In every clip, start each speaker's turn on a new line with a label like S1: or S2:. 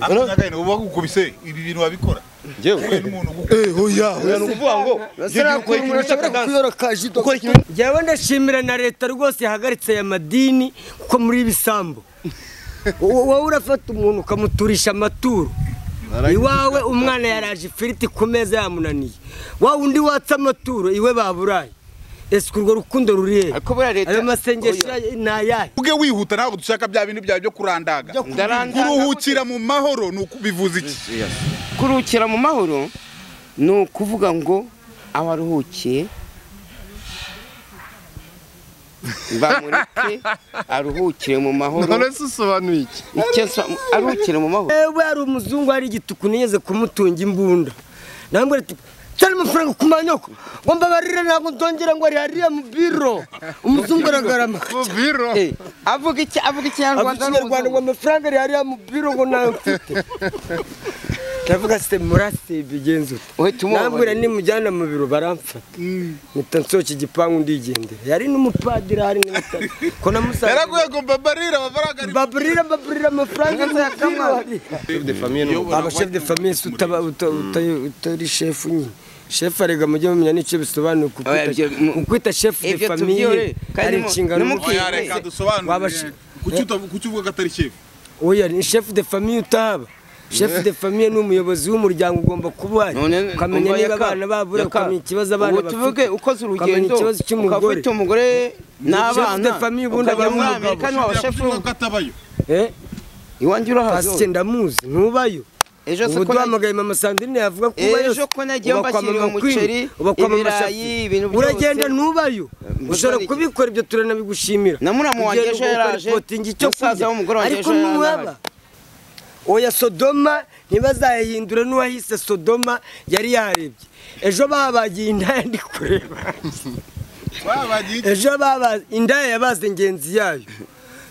S1: akanyagaye uba gukubise ibi bintu wabikora
S2: njyewe
S1: n'umuntu
S3: Eh, oya, oya.
S2: ni ukuvuga ngo
S3: Sirakora umuntu ashobora kwiyorokaje idobo.
S2: gukora ikintu
S4: njyewe ndashimira na leta rwose yahagaritse aya madini kuko muri ibisambu Wo- wowe urafata umuntu ukamuturisha amaturo iwawe umwana yaraje ifiriti ku meza yamunaniye wa undi watse amaturo iwe baburaye ese urwo rukundo ruri he
S2: Ariko buriya leta-
S4: ayo masengesho
S2: Oya.
S4: ya- ni ayahe
S1: ubwe wihuta ntabwo dushaka bya bintu byawe byo kurandaga
S2: Ndarandaga.
S1: kuruhukira mu mahoro ni uku- bivuze iki
S2: kuruhukira mu mahoro ni ukuvuga ngo abaruhukiye bamureke aruhukire mu mahoro
S5: none se usobanuye iki
S2: Icyo nso- aruhukire mu mahoro
S4: ewe hari umuzungu hari igituku nigeze kumutunga imbunda namubwira ati cyane amafaranga ku manyoko ngo mbabarire ntabwo ndongera ngo ari hariya mu biro umuzungu aragarama
S5: mu biro
S2: Eh, avuga iki avuga ikinyarwanda
S4: ikinyarwanda ngo amafaranga ari hariya mu biro ngo nayo mfite ndavuga se murasibye igenzi
S2: Uhita umubabariye.
S4: nambwira nimujyana mu biro baramfata mpita nsohoka igipangu ndigendera yari n'umupadiri hari n'umutari ko namusanze
S1: yaraguye ngo mbabarire amafaranga ari
S4: baburira baburira amafaranga y'akabari aba chef de famille se utaba uta- uta- utari chef nyine chef arega mujye mumenya n'icyo bisobanuye kuko
S2: Oya, ibyo mu-
S4: ukwita chef de
S2: ibyo
S4: famille
S2: tubyore, kandi
S4: ari
S2: mu-
S4: inshingano
S2: no mu
S4: mbi.
S2: kigo.
S1: oya reka
S4: Waba
S1: dusobanure
S4: shi-
S1: kuki uta- kuki uvuga ko atari shefu
S4: oya ni chef de famille utaba chef de famille ni umuyobozi w'umuryango ugomba kuba ahari.
S2: None-
S4: ukamenya
S2: umva
S4: niba
S2: yaka-
S4: abana babura
S2: yaka-
S4: ukamenya ikibazo abana
S2: ubu tuvuge
S4: bafite
S2: ukoze
S4: ukamenya
S2: urugendo
S4: ikibazo
S2: ukaba
S4: cy'umugore
S2: ufite umugore
S4: Chef de
S2: n'abana
S4: famille ubundi aba
S2: ukajya
S4: ari
S2: muri
S4: umugabo.
S2: amerika niwe washefu
S1: Kuki uvuga ko atabayo
S4: Eh,
S2: iwanjye
S4: pasike
S2: urahazo
S4: ndamuzi ntubayo
S2: ejo se
S4: ubu
S2: ko nagiye-
S4: duhamagaye mama sandrine yavuga ko ubayo
S2: Ejo ko nagiye mbashyiriye umuceri, ibirayi, ibintu byose.
S4: uragenda ntubayo
S2: gusa
S4: ushobora
S2: ni-
S4: kubikora ibyo turanabigushimira
S2: Na muramu wanjye
S4: Ugenda
S2: ejo
S4: ugakora
S2: yaraje,
S4: reporting icyo
S2: musaza
S4: kurya.
S2: w'umugore wanjye
S4: ariko
S2: ejo yaraje.
S4: nuhaba oya sodoma ntibazayahindura n'uwahise sodoma yari yarebye ejo babagiye indaya ndi kureba
S1: babagiye iki?
S4: ejo baba indaya yabaze ingenzi yayo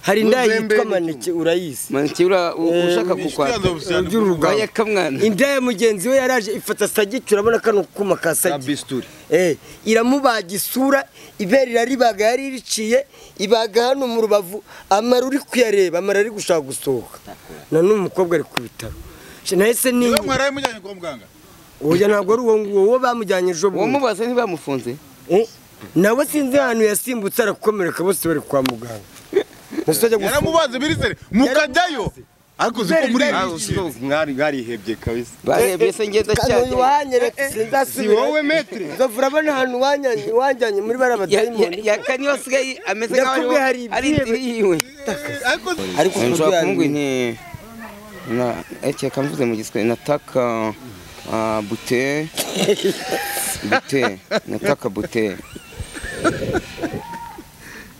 S4: hari indaya
S5: Muzembe
S4: yitwa
S5: ni
S4: maneke urayizi
S2: maneke ura- u- ushaka kukwata
S1: Kwanza cyane.
S4: by'urugamba
S2: Oya, kamwana.
S4: indaya mugenzi we yaraje ifata sagicu urabona kano kuma ka sagicu Eh, iramubaga isura ibere iraribaga yari iriciye ibaga hano mu rubavu amara uri kuyareba amara ari gushaka gusohoka na n'uyu mukobwa ari ku bitaro Sha, nahise
S1: Niba
S4: ninyuma
S1: mwaraye mujyanye kwa muganga
S4: oya ntabwo ari uwo nguwo uwo bamujyanye ejo
S2: uwo
S4: bundi
S2: mubaza ntibamufunze
S4: Eh, nawe sinzi ahantu yasimbutse arakomereka bose bari kwa muganga Ntasajya gufunga.
S1: yaramubaze birizere mukajyayo ariko ziko muri
S4: Ibere
S1: iyi si.
S5: mwari mwarihebye kabisa
S2: barebye se ngenda
S4: uyu
S2: cyane
S4: wanyereka
S5: si
S4: sinzasubira
S5: wowe metre
S4: nzovu urabona ahantu wanyanyi- wanjyanye muri bara badayimoni
S2: yaka niyo asigaye ameze nk'aho
S4: Ndakubwiye hari
S2: ariho- ari
S4: ibyibe.
S2: inzira yiwe
S1: ariko
S4: ariko
S2: nshobora kumubwira
S4: kubyanyu
S2: inti na eti yakamvuze mu giswe nataka ah, bute bute nataka bute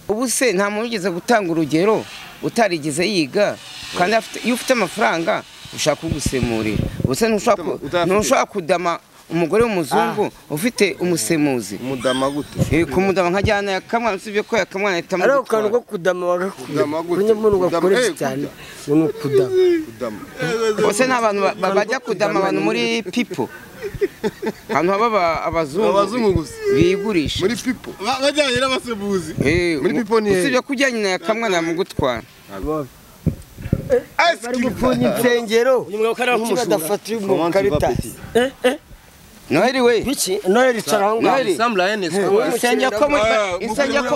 S2: ubu se nta muntu ugeze gutanga urugero utarigeze yiga kandi afite- iyo ufite amafaranga ushaka kugusemurira ubuse ntushobora ku-
S5: Utayafite.
S2: ntushobora kudama umugore w'umuzungu ufite umusemuzi
S5: mudama gute
S2: Eh, kumudama nka jyana yakamwana usibye ko yakamwana ahita
S4: ari ako kantu ko
S2: amugutwara.
S4: kudama
S5: Kudama gute?
S4: wagakuye kunyine umuntu
S5: Kudama-
S4: gakoresha
S5: eh,
S4: cyane ngo ni ukudama
S5: mudama
S2: Ose ni abantu ba- ba- bajya kudama abantu muri pipo ahantu haba aba-
S5: Abazungu
S2: abazungu
S5: gusa.
S2: bigurisha
S5: muri pipo
S1: ba- bajyanye n'abasemuzi
S2: Eh,
S5: muri Pipo ni hehe?
S2: usibye ko ujyanye na yakamwana yamugutwara
S4: bari gupfunya insengero kuki badafata uyu muntu karitasi
S2: noheli we
S4: biki noheli icara aho ngaho
S2: Noheli. insengero ko muri- insengero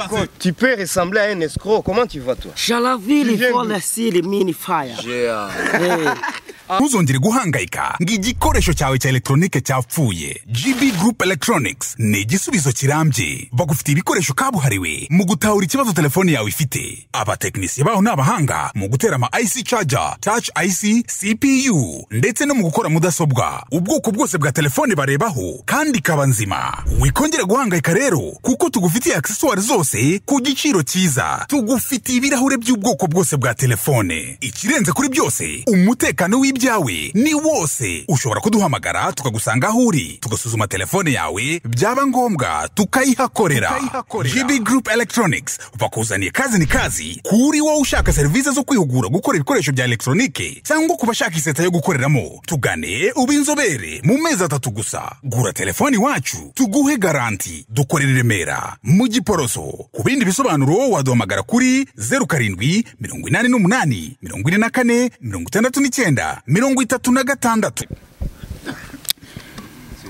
S2: ko
S5: tu peux ressembler à un escroc comment tu vas toi
S4: sharaviri fone siri mini faya
S6: ntuzongere guhangayika ngo igikoresho cyawe cya elegitoronike cyapfuye gb group electronics ni igisubizo kirambye bagufitiye ibikoresho kabuhariwe mu gutahura ikibazo telefone yawe ifite abatekinisiye baho ni abahanga mu gutera ama ic charger touch ic cpu ndetse no mu gukora mudasobwa ubwoko bwose bwa telefone barebaho kandi ikaba nzima wikongera guhangayika rero kuko tugufitiye aksesuwari zose ku giciro cyiza tugufitiye ibirahure by'ubwoko bwose bwa telefone ikirenze kuri byose umutekano w'ibyo ibyawe ni wose ushobora kuduhamagara tukagusanga aho uri tugasuzuma telefone yawe byaba ngombwa tukayihakorera GB Group Electronics bakuzaniye kazi ni kazi kuri wowe ushaka serivisi zo kwihugura gukora ibikoresho bya elegitoronike cyangwa ku bashaka iseta yo gukoreramo tugane ube inzobere mu mezi atatu gusa gura telefone iwacu tuguhe garanti dukorera i Remera mu Giporoso ku bindi bisobanuro waduhamagara kuri zeru karindwi mirongo inani n'umunani mirongo ine na kane mirongo itandatu n'icyenda mirongo itatu na gatandatu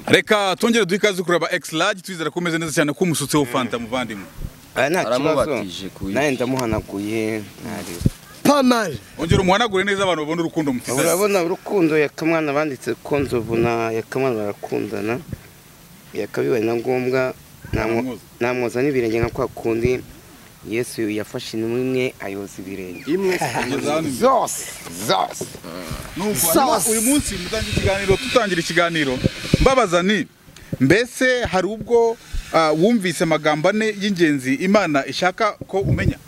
S1: reka twongere duhe ikaze kureba ekisi rage twizera ko umeze neza cyane ko umusutsi wo fanta muvandimwe
S2: aya nta kibazo
S5: Aramubatije kuyi.
S2: nawe ndamuhanaguye ntari
S4: pamari
S1: ongera umuhanagure neza abantu babone urukundo mufite
S2: urabona urukundo yakamwana banditse ko nzovu na yakamwana barakundana yakabibaye na ngombwa namwo-
S1: Namwoza.
S2: namwoza n'ibirenge nka kwa kundi yesu yafashe intumwa imwe ayoza ibirenge
S5: imwe
S1: Kugeza hano imbere.
S2: zose zose
S1: Nuko
S3: Sawa.
S1: hanyuma uyu munsi mutangira ikiganiro tutangira ikiganiro mbabaza ni mbese hari ubwo ah, wumvise amagambo ane y'ingenzi imana ishaka ko umenya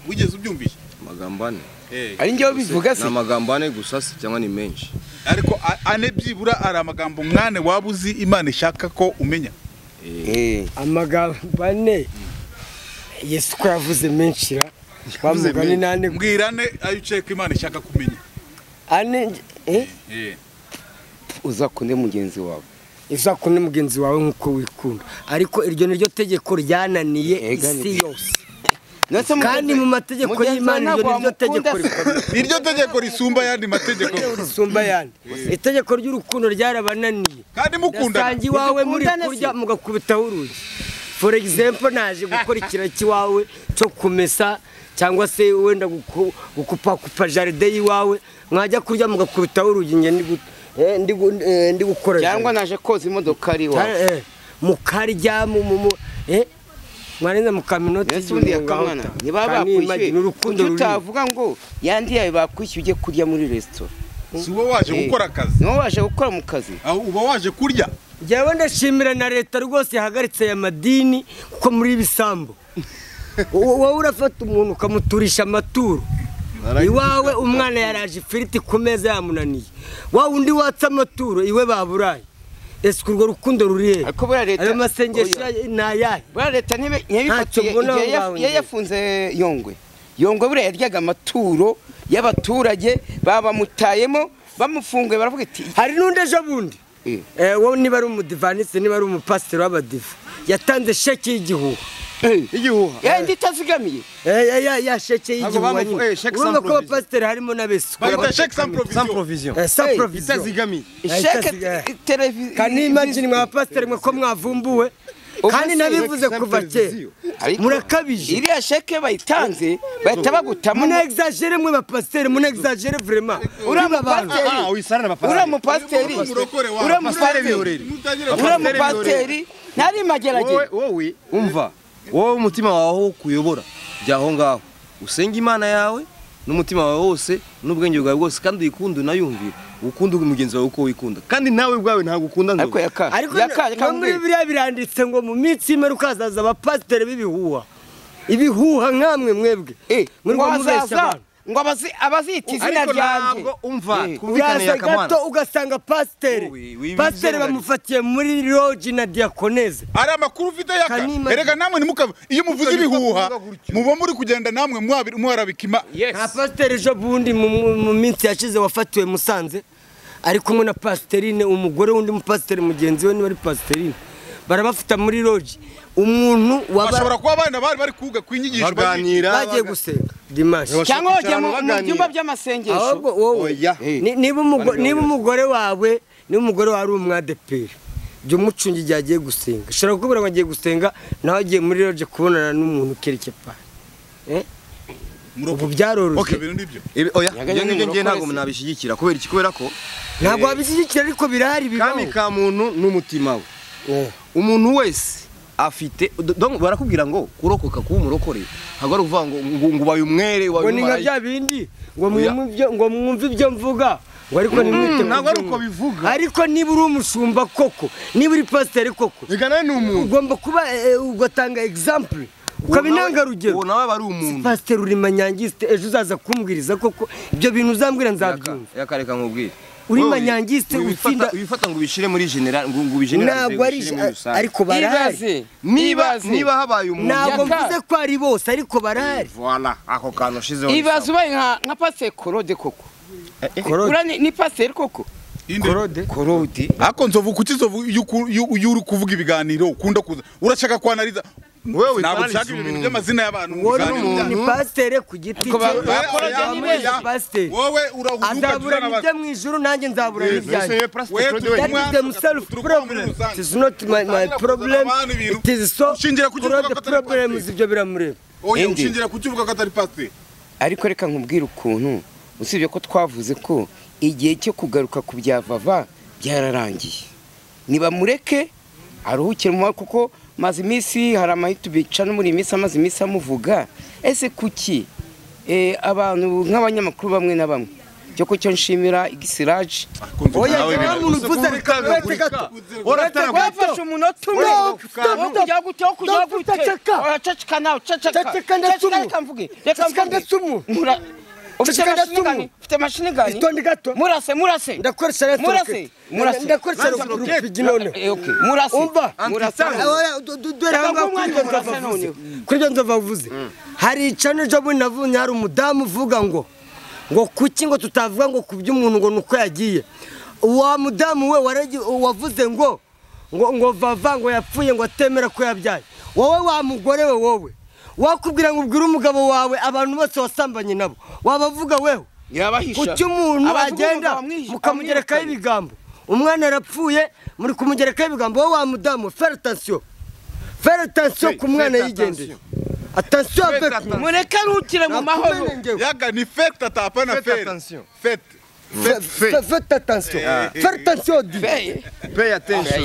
S1: wigeze ubyumvisha
S5: amagambo ane
S1: Eh,
S2: ari njyewe bivuga
S5: ni
S2: se
S5: amagambo ane gusa si cyangwa ni menshi
S1: ariko a- ane byibura ari amagambo mwane waba uzi imana ishaka ko umenya
S2: Eh,
S4: amagambo ane yesu ko yavuze menshi ra wa mugani n'ane
S1: mbwira ane ayo uciye ko imana ishaka kumenya
S4: ane nge- eh?
S2: uzakunde mugenzi wawe
S4: uzakunde mugenzi wawe nk'uko wikunda ariko iryo ni ryo tegeko ryananiye
S2: Ega ni-
S4: isi yose kandi mu mategeko y'imana iryo ni
S1: iryo
S4: ryo tegeko rikomeye
S1: tegeko risumba ayandi mategeko
S4: risumba ayandi itegeko ry'urukundo ryarabananiye
S1: kandi mukundana
S4: Ndasangiye iwawe muri
S2: Mukundana
S4: kurya mugakubitaho urugi for example naje gukora ikiro cy'iwawe cyo kumesa cyangwa se wenda guku- gukupakupa jaride y'iwawe mwajya kurya mugakubitaho urugi nge ndi gu- eh, ndi gu- eh, ndi gukora
S2: cyangwa
S4: jaride.
S2: naje koza imodoka ari iwawe
S4: Cyangwa, eh, mukarya mu mu- mu- eh, mwarenza mukaminota
S2: Yesu undi yakamwana niba bakwishyuye
S4: urukundo
S2: kuki
S4: runini
S2: utavuga ngo yandi yawe bakwishyuye ujye kurya muri resitora
S1: si uba waje gukora akazi
S2: niba waje gukora mu kazi
S1: aho uba waje kurya
S4: njyewe ndashimira na leta rwose yahagaritse aya madini kuko muri ibisambo wowe urafata umuntu ukamuturisha amaturo iwawe umwana yaraje ifiriti ku meza yamunaniye wa undi watse amaturo iwe baburaye ese urwo rukundo ruri he
S2: ariko buriya leta
S4: ayo masengesho ni ayahe
S2: buriya leta ntibe-
S4: Ntacyo
S2: ntiyabifatiye
S4: mbona
S2: igihe
S4: aho
S2: ya-
S4: ngaho
S2: yari
S4: njye.
S2: yafunze yongwe yongwe buriya yaryaga amaturo y'abaturage babamutayemo bamufunguye baravuga iti
S4: hari n'undi ejo bundi
S2: Eh.
S4: Eh, wowe niba ari umudivaniste niba ari umupasiteri w'abadiva yatanze sheke y'igihugu
S5: igihuha
S2: yenda itazigamiye
S4: Eh, ya- ya- ya sheke
S5: Ntabwo
S4: y'igihuha
S5: bamu- eh, sheke
S4: urumva
S5: sans
S4: ko abapasiteri harimo
S1: bayita
S4: n'abesu
S1: sheke sans
S5: sans
S1: provision
S5: provision
S4: Eh, sans
S2: Eh,
S4: provision.
S5: itazigamiye
S2: ishaka
S4: itazigamiye.
S2: televiziyo
S4: kanimagine mwa pasiteri mwe ko mwavumbuwe kandi nabivuze kuva kera murakabije
S2: iriya sheke bayitanze bahita bagutamo
S4: muna exagere mwe bapasiteri muna exagere vraiment
S2: uriya
S4: Niba abantu
S2: mupasiteri
S5: wisarana
S2: uriya mupasiteri
S1: Murokore wa-
S5: Mupasiteri
S2: uriya mupasiteri
S5: biyorere.
S1: Mutagire
S2: uriya
S1: gukora.
S2: mupasiteri ntari mageragere
S5: wowe wowe umva wowe umutima wawe aho kuyobora bya aho ngaho usenga imana yawe n'umutima wawe wose n'ubwenge bwawe bwose kandi uyikunde unayumvire ukunde mugenzi wawe uko wikunda kandi nawe ubwawe ntabwo ukunda
S2: ariko
S5: nzoga
S2: yaka
S4: ariko
S2: yaka
S4: no muri biriya biranditse ngo mu minsi y'imperuka hazaza abapasiteri b'ibihuha ibihuha nk'amwe mwebwe
S2: Eh,
S4: muri
S2: ngo
S4: ngo mubeshya
S2: azaza
S4: abantu
S2: ngo abazi- abazita izina
S5: ariko
S2: ryanjye
S5: ntabwo umva
S2: Eh.
S5: twumvikane
S4: Uraza gato
S5: yakamana
S4: ugasanga
S5: Wowe,
S4: pasiteri
S5: wiba
S4: pasiteri
S5: izina
S4: bamufatiye muri loji na diyakoneze
S1: ari amakuru ufite yaka
S4: Kanima-
S1: erega namwe ntimukabe iyo muvuze
S5: Mutagomba
S1: ibihuha
S5: kuvuga gutyo.
S1: muba muri kugenda namwe mwabi- mwarabikima
S4: nta pasiteri ejo bundi mu- mu mu minsi yashize wafatiwe musanze ari kumwe na pasiterine umugore w'undi mupasiteri mugenzi we niba ari pasiterine barabafata muri loji umuntu waba
S1: bashobora kuba abana bari bari kuga ku inyigisho bazi-
S5: baganira
S4: bagiye gusenga dimashi
S2: cyangwa wajya mu mu
S5: baganira.
S2: byumba by'amasengesho
S4: ahubwo wowe
S5: Oya.
S4: ni- niba umugo- niba umugore wawe niba umugore wawe ari umwadeperi jya umucunga igihe agiye gusenga ushobora kukubwira ngo agiye gusenga nawe agiye muri loje kubonana n'umuntu ukerekeye pari
S1: Murokore.
S4: ubu byaroroshye
S1: Okay, ibintu nibyo
S5: Ibi- oya
S2: Yaga
S5: ibyo ngibyo
S2: nyine
S5: ngiye ntabwo
S2: murokore se.
S5: nabishyigikira kubera iki kubera ko
S4: ntabwo wabishyigikira ariko birahari
S5: kami
S4: bibaho
S5: ka muntu n'umutima we
S4: Eh.
S5: umuntu wese afite do- donc barakubwira ngo kurokoka kuba umurokore ntabwo ari ukuvuga ngo ngo ngo ubaye umwere ubaye
S4: ngo ni nka bya
S5: umumarayika
S4: bindi ngo
S5: Oya.
S4: mwumve ibyo- ngo mwumve ibyo mvuga ngo ariko ntimwite
S5: ntabwo ari uko
S4: kubyumva.
S5: bivuga.
S4: ariko niba uri umushumba koko niba uri pasiteri koko
S5: reka nawe ni umuntu
S4: ugomba kuba eh, ugatanga example ukaba intangarugero
S5: uwo nawe aba ari umuntu
S4: pasiteri uri manyangisite ejo uzaza kumbwiriza koko ibyo bintu uzambwira nzabyumva
S5: yakareka nkubwire
S4: Uri
S5: Wowe
S4: manyangisite,
S5: wi-
S4: utsinda-
S5: wifata- wifata ngo ubishire muri general ngo ngo ubigeneralize,
S3: ntabwo ari
S5: ubishyire muri rusange.
S3: ariko barahari
S7: ibaze
S5: niba
S7: ibaze
S5: niba habaye umuntu
S4: ntabwo
S7: Yaka.
S4: mvuze ko ari bose ariko barahari
S5: voilà ako kantu ushizeho
S7: ibaze ubaye nka nka pasiteri korode koko Ura ni- ni pasiteri koko
S1: korode ariko nzovu kuki nzovu iyo uku- iyo- iyo uri kuvuga ibiganiro ukunda kuza urashaka kwanariza ntabwo
S5: Wewe utanariza
S1: ushaka ibintu
S5: umuntu.
S1: by'amazina y'abantu mu
S4: wowe ni
S1: biganiro.
S4: umuntu ni pasiteri ku giti
S7: Ariko ba-
S4: cye
S7: bakora
S1: Oya,
S7: ni
S1: oya,
S7: beza,
S1: oya.
S4: pasiteri.
S1: wowe urahuduka
S4: azabura n'ibyo mu ijuru nanjye nzabura n'ibyanjye That is them self problem. It is not my, my problem. It is so
S1: Ushingira ku kivuga ko
S4: the
S1: atari
S4: problems ibyo biramureba.
S1: oya
S2: Indi.
S1: ushingira ku kivuga ko atari pasiteri
S2: ariko reka nkubwire ukuntu usibye ko twavuze ko igihe cyo kugaruka ku bya vava byararangiye nibamureke aruhukire mu mahoro kuko maze iminsi hari amahita bica no muri iyi minsi amaze iminsi amuvuga ese kuki eh, abantu nk'abanyamakuru bamwe na bamwe cyo ko cyo nshimira igisiraje
S4: Oya nta muntu uvuze reka uretse gato. Uretse gato.
S7: wafashe umunota umwe
S4: Stop, stop,
S7: Wowe
S4: stop.
S7: kujya gute wowe kujya
S4: Stop,
S7: gute
S4: ceceka.
S7: uraceceka nawe ceceka
S4: Ceceka ndetse umu.
S7: reka mvuge reka
S4: Ceceka
S7: mvuge
S4: ndetse umu.
S7: Mura- ufite
S4: Ceceka
S7: mashini
S4: ndetse
S7: gani
S4: umu.
S7: ufite mashini gani
S4: Itonde gato.
S7: murase murase
S4: Ndakoresha reka.
S7: Murase, murase.
S4: Ndakoresha reka. None.
S7: Eh, okay. murase
S4: Umva.
S7: murase
S4: Dore
S7: Reka ngo
S4: ahangaha kuri
S7: umwanya
S4: ibyo
S7: murase
S4: nzava vuze.
S7: noneho.
S4: Kuri ibyo nzava vuze. Hari icana ejo bundi navunye hari umudamu uvuga ngo ngo kuki ngo tutavuga ngo ku by'umuntu ngo ni uko yagiye. Wa mudamu we waragi- wavuze ngo ngo ngo vava ngo yapfuye ngo atemera ko yabyaye. Wowe wa mugore we wowe. Wakubwira ngo ubwire umugabo wawe abantu bose wasambanye nabo. Wabavuga weho.
S7: yabahisha
S4: kuki umuntu
S7: Abavuga
S4: agenda
S7: umugabo amwihisha- amwirukana.
S4: mukamugerekaho ibigambo umwana arapfuye muri kumugerekaho ibigambo wowe wa mudamu fere atansiyo fere atansiyo ku mwana yigendeye atansiyo avec nous.
S7: mureke aruhukire mu mahoro
S4: Nakumenengewe.
S1: yaga ni fete atapa na
S5: Faites
S1: fere
S5: attention.
S1: fete
S4: Fe- faites attention fere atansiyo di
S5: pay attention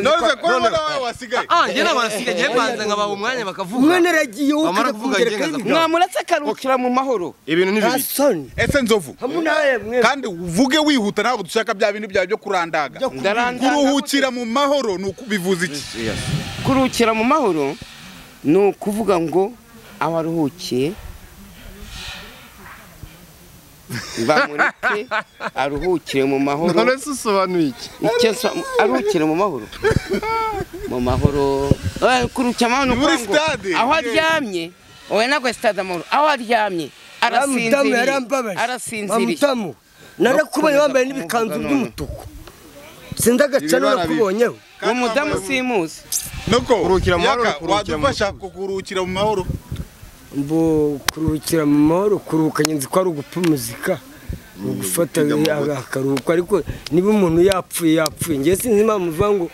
S1: none ko wowe nawe wasigaye
S5: ah njye nabanasiga njye banza ngabaha umwanya bakavuga
S4: umwana aragiye wowe
S5: Bamara
S4: ukajya
S5: kuvuga
S4: kumugerekaho
S5: agenga
S4: ibigambo
S7: mwamuretse akaruhukira mu mahoro
S5: ibintu ni
S4: nta
S5: bibi
S4: soni
S1: ese nzovu
S4: hamwe nawe mwe
S1: kandi uvuge wihuta ntabwo dushaka bya bintu byawe byo kurandaga kuruhukira mu mahoro ni ukubivuza iki
S2: kuruhukira mu mahoro ni ukuvuga ngo abaruhukiye bamureke aruhukire mu mahoro
S5: usobanuye iki
S2: Icyo nsa- aruhukire mu mahoro mu mahoro Eh, kuruhukira mu mahoro ni
S1: Muri
S2: ukuvuga ngo
S1: stade.
S2: aho aryamye wowe nagwe sitade amahoro aho aryamye
S4: Wa mudamu
S2: arasinziriye
S4: yarambabaje Wa
S2: arasinziriye
S4: mudamu narakubaye wambaye n'ibikanzu
S2: Kumvuga none.
S4: by'umutuku sinzi agacano
S5: Ibibara bibi.
S4: nakubonyeho
S2: uwo mudamu simuzi
S1: nuko
S5: Kuruhukira mu mahoro,
S1: yaka
S5: kuruhukira mu
S1: wadufasha kuruhukira mu mahoro
S4: mbo kuruhukira mu mahoro kuruhuka nzi ko ari ugupfa muzika ugufata akaruhuko ariko niba umuntu yapfuye yapfuye ngewe sinzi impamvu uvuga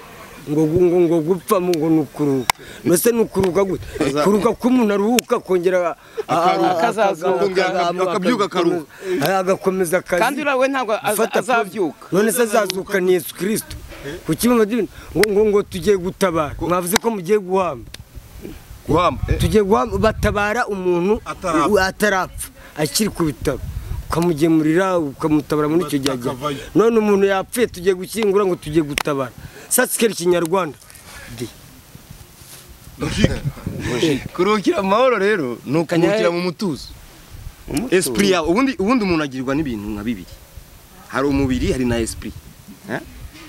S4: ngo ngo ngo ngo gupfa mu- ngo ni ukuruhuka mbese ni ukuruhuka gute kuruhuka ko umuntu aruhuka akongera
S5: Akazazuka, akabyuka akaruhuka.
S4: akaruhuka agakomeza akazi
S2: kandi uriya we ntabwo az-
S4: gufata ku-
S2: azabyuka
S4: none se azazuka ni yesu kirisito ku kimwe ngo ngo ngo tugiye gutabara mwavuze ko mugiye guhamba
S5: guhamba Eh,
S4: tugiye guha- batabara umuntu
S1: Atarapfa.
S4: u- atarapfa akiri ku bitaro ukamugemurira ukamutabara muri icyo gihe agiye.
S1: Akavayo.
S4: none umuntu yapfuye tugiye gushyingura ngo tugiye gutabara sasikeri kinyarwanda
S5: kuruhukira mu mahoro rero ni ukuruhukira mu mutuzo esprit yawe ubundi ubundi umuntu agirwa n'ibintu nka bibiri hari umubiri hari na esprit Eh?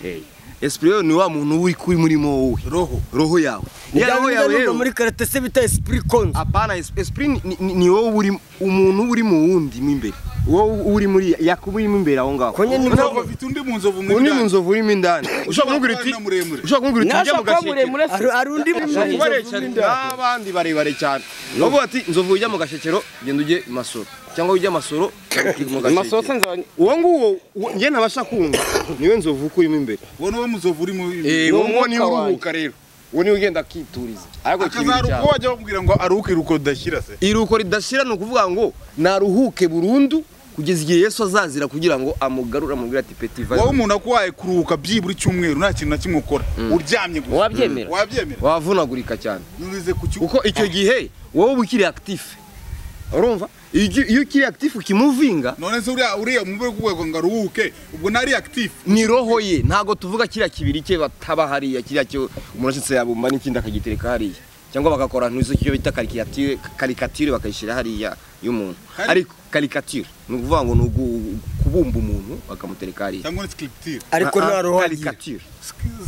S5: Eh, esprit rero ni wa muntu uba uri kuri murimo wowe
S1: roho
S5: roho yawe ya roho yawe
S4: nubwo
S5: rero
S4: muri karate se bita esprit konzo
S5: apana es- esprit ni- ni- ni wowe uri umuntu uba uri mu wundi mo imbere wowe uri muri yakuba urimo imbere aho ngaho
S4: konye ni
S1: ntabwo bafite undi mu nzovu mu
S5: undi mu
S1: biganiro.
S5: nzovu urimo indani ushobora kumubwira
S1: Ushobora
S5: uti
S1: kuba muremure.
S5: ushobora kumubwira uti njya
S7: nashaka kuba
S5: mu gashekero
S7: muremure se
S4: hari hari undi muntu
S5: Barabare cyane n'abandi barebare cyane bavuga ati nzovu ujya mu gashekero genda ujye i masoro cyangwa ujye masoro mu gashekero
S2: amasosi nzaba
S5: uwo nguwo uwo- njye ntabasha kumva niwe nzovu ukuyemo imbere
S1: wowe niwo muzovu uri mu
S5: uwo nguwo niwe uruhuka rero uwo niwe ugenda akituriza ariko kibi
S1: akazaruka
S5: cyane
S1: wajya bamubwira ngo aruhuke iruhuko ridashyira se
S5: iruhuko ridashira ni ukuvuga ngo naruhuke burundu kugeza igihe yesu azazira kugira ngo amugarure amubwire ati peti va
S1: wowe umuntu akuhaye kuruhuka byibura icyumweru nta kintu na kimwe ukora uryamye gusa
S2: Wabyemera?
S1: wabyemera
S5: wavunagurika cyane
S1: nurize ku cyumweru
S5: kuko icyo gihe wowe uba ukiri akitifu urumva iyo uki- iyo ukiri akitifu ukimuvinga
S1: none se uriya uriya mu rwego rwo ngo aruhuke ubwo nari active
S5: ni roho ye ntabwo tuvuga kiriya kibiri cye bataba hariya kiriya cyo umuntu ashitse yabumba n'ikindi akagitereka hariya cyangwa bagakora ntuzi icyo bita karikatire karikatire bakayishyira hariya y'umuntu
S1: Kari-
S5: ariko karikatire ni ukuvuga ngo ni ugu- kubumba umuntu bakamutereka hariya
S1: cyangwa ni scripture
S3: ariko
S5: Ah, ah,
S3: nta roho agira
S5: karikatire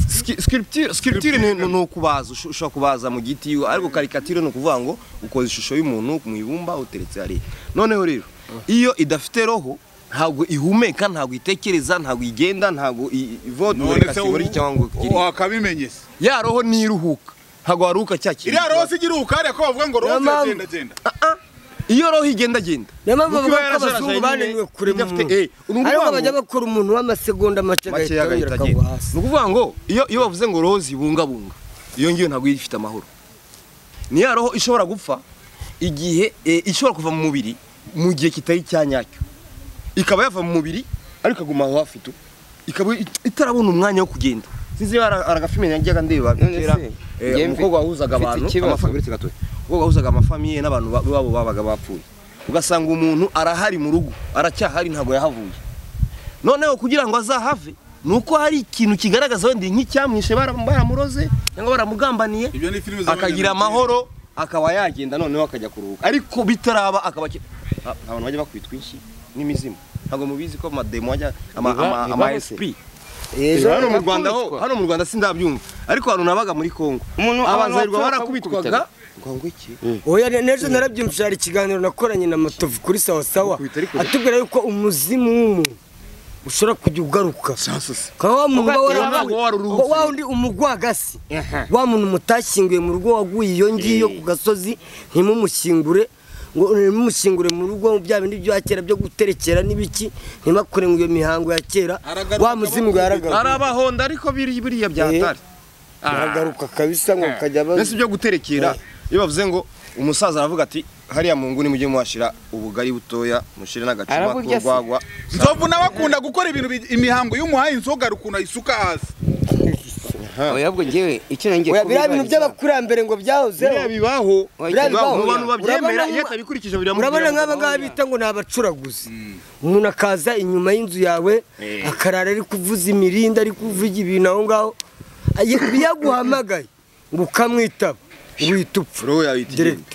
S5: Ski- sculpture sculpture ni ni ukubaza usho- ushobora kubaza mu giti ariko karikatire ni ukuvuga ngo ukoze ishusho y'umuntu mu ibumba uteretse hariya noneho rero iyo idafite roho ntabwo ihumeka ntabwo itekereza ntabwo igenda ntabwo i- ivota muri
S1: none se
S5: kategori cyangwa ngo
S1: ubu
S5: igire-
S1: wakabimenye se
S5: ya roho ntiruhuka ntabwo waruhuka cya kintu
S1: iriya roho se igira ubukare ko bavuga ngo roho
S5: Niyo mpamvu-
S1: ziragenda genda
S5: Ah, ah. iyo roho igendagenda
S4: niyo mpamvu
S5: Kuko
S4: bavuga ko
S5: yarasarasaye
S4: abazungu
S5: nyine,
S4: bananiwe kurema
S5: idafite-
S4: umuntu
S5: eh, ni ukuvuga
S4: ariko
S5: ngo-
S4: bajya bakora umuntu w'amasegonda make
S5: makeya
S4: agahita yongera
S5: agahita
S4: akagwa
S5: agenda
S4: hasi
S5: ni ukuvuga ngo iyo iyo bavuze ngo roho zibungabunga iyo ngiyo ntabwo ifite amahoro ni ya roho ishobora gupfa igihe eh, ishobora kuva mu mubiri mu gihe kitari icya nyacyo ikaba yava mu mubiri ariko ikaguma aho hafi tu ikaba it- itarabona umwanya wo kugenda sinzi niba hari agafilime najyaga ndeba
S2: None
S5: kera
S2: se,
S5: eh,
S2: njye mfi-
S5: umukobwa wahuzaga
S2: mfite
S5: abantu
S2: ikibazo.
S5: amafa- uretse gatoya. umukobwa wahuzaga amafamiye n'abantu ba- babo babaga bapfuye ugasanga umuntu arahari mu rugo aracyahari ntabwo yahavuye noneho kugira ngo azahave ni uko hari ikintu kigaragaza wenda nk'icyamwishe baram- baramuroze cyangwa baramugambaniye
S1: ibyo ni filime
S5: akagira amahoro akaba yagenda noneho akajya kuruhuka ariko bitaraba akaba akiri- Ah, abantu bajya bakwita twinshi n'imizimu ntabwo mubizi ko amademo ajya ama-
S2: Biba-
S5: ama-
S2: bibaho
S5: ama
S2: se.
S5: esprit
S2: ejo
S5: hano mu Rwanda ho hano mu Rwanda sindabyumva ariko abantu nabaga muri Kongo
S2: Umuntu- abantu
S5: abazayirwa
S2: bapfa
S5: barakubitwaga
S2: bakakubitaga.
S5: ngo iki
S4: oya ne- nejo narabyumvise hari ikiganiro nakoranye na matovu kuri sawasawa
S5: Ukubita ariko-
S4: atubwira yuko umuzimu w'umuntu ushobora kujya ugaruka ukaba wa muntu uba
S5: Ugaruka,
S4: waraguye
S5: wari uruhutse.
S4: wa wundi umugwagasi wa muntu mutashyinguye mu rugo waguye iyo ngiyo ku gasozi ntimumushyingure ngo ntimumushyingure mu rugo bya bindi bya kera byo guterekera n'ibiki ntimakore ngo iyo mihango ya kera
S1: Aragaruka
S4: wa muzimu yaragaruka
S5: arabahonda ariko biri- biriya byatari
S4: aragaruka kabisa ngo kajya aba
S5: mbese ibyo guterekera iyo bavuze ngo umusaza aravuga ati hariya mu nguni mujye muhashira ubugari butoya mushyire n'agacupa
S2: Aravuga se.
S5: k'urwagwa
S1: nzovu n'abakunda gukora ibintu bi- imihango y'umuhaye inzoga rukuntu ayisuka hasi
S2: yabwo ngewe icyo nangiye
S4: oya biriya bintu by'abakurambere ngo byahozeho
S5: biriya bibaho
S2: Biriya bibaho.
S5: mu bantu babyemera
S4: Urabona-
S5: iyo atabikurikiza biramubwira
S4: urabona nk'aba
S5: ngo-
S4: ngaba bita ngo ni abacuraguzi umuntu akaza inyuma y'inzu yawe akarara ari kuvuza imirinda ari kuvuga ibintu aho ngaho Ayi- iyo aguhamagaye ngo ukamwitaba wita upfa
S5: Roho yawe iti
S4: Direct.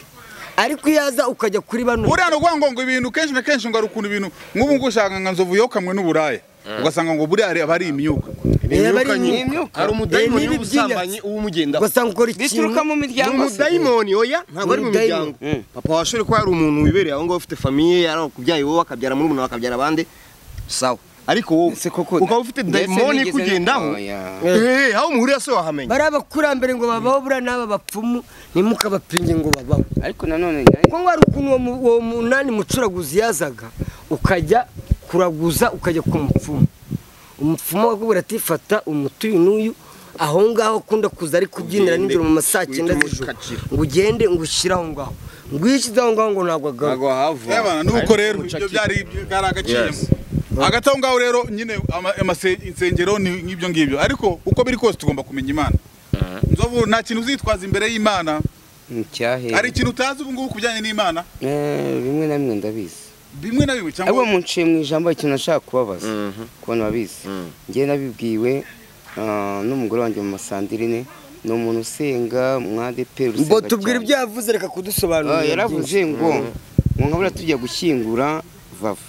S4: ariko iyo aza ukajya kuri bano
S1: buriya ni ukuvuga ngo ngo ibintu kenshi na kenshi ngo hari ukuntu ibintu nk'ubu ngubu ushaka nka nzovu yokamwe n'uburaya ugasanga ngo buriya hari- haba hari imyuka
S4: Eh, bari
S5: Imyuka nyine.
S4: imyuka.
S5: hari
S4: Eh,
S5: umudayimoni
S4: n'ibi
S5: w'ubusambanyi
S4: by'inyatsi.
S5: uwumugendaho
S4: ugasanga ukora
S2: bituruka mu
S4: ikintu
S5: ni
S2: miryango se
S5: umudayimoni oya ntabwo ari mu
S4: Umudayimoni.
S5: miryango papa washobora kuba yari umuntu wibereye aho ngaho ufite famiye yari kubyaye wowe akabyara muri umuntu akabyara abandi sawa ariko wowe
S2: Ese koko
S5: ukaba ufite
S2: mbese
S5: dayimoni
S2: nigeze-
S5: ikugendaho
S2: Oya.
S5: eh, aho muhurira se wahamenya
S4: bari abakurambere ngo babaho buriya n'aba bapfumu ntimukabapinge ngo babaho
S2: ariko nanone nayo-
S4: kuko ngo hari ukuntu uwo mu- uwo munani mucuraguzi yazaga ukajya kuraguza ukajya ku mupfumu umupfumu akakubwira ati fata umuti uyu n'uyu aho ngaho akunda kuza ari kubyinira
S5: Ugende,
S4: nijoro mu ma saa cyenda
S5: uhite
S4: z'ijoro
S5: umukacira.
S4: ngo ugende ngo ushyire aho ngaho ngo iyo ushyize aho ngaho ngo ntabwo agaruka
S1: yabana nuko rero ibyo byari byari agaciyemo hagati aho ngaho rero nyine ama- amase- insengero ni nk'ibyo ngibyo ariko uko biri kose tugomba kumenya imana nzovu nta kintu uzitwaza imbere y'imana
S2: mu cyahehe
S1: hari ikintu utazi ubu ngubu ku bijyanye n'imana
S2: Eh, bimwe na bimwe ndabizi
S1: bimwe na bimwe
S2: ahubwo
S1: cyangwa
S2: mu nshe mu ijambo hari ikintu nashaka kubabaza kubona babizi njye nabibwiwe ah, n'umugore wanjye mu masandirine ni umuntu usenga mwadeperi
S4: ngo tubwire ibyo yavuze reka kudusobanurira
S2: yaravuze ngo ngo nkabura tujya gushyingura vava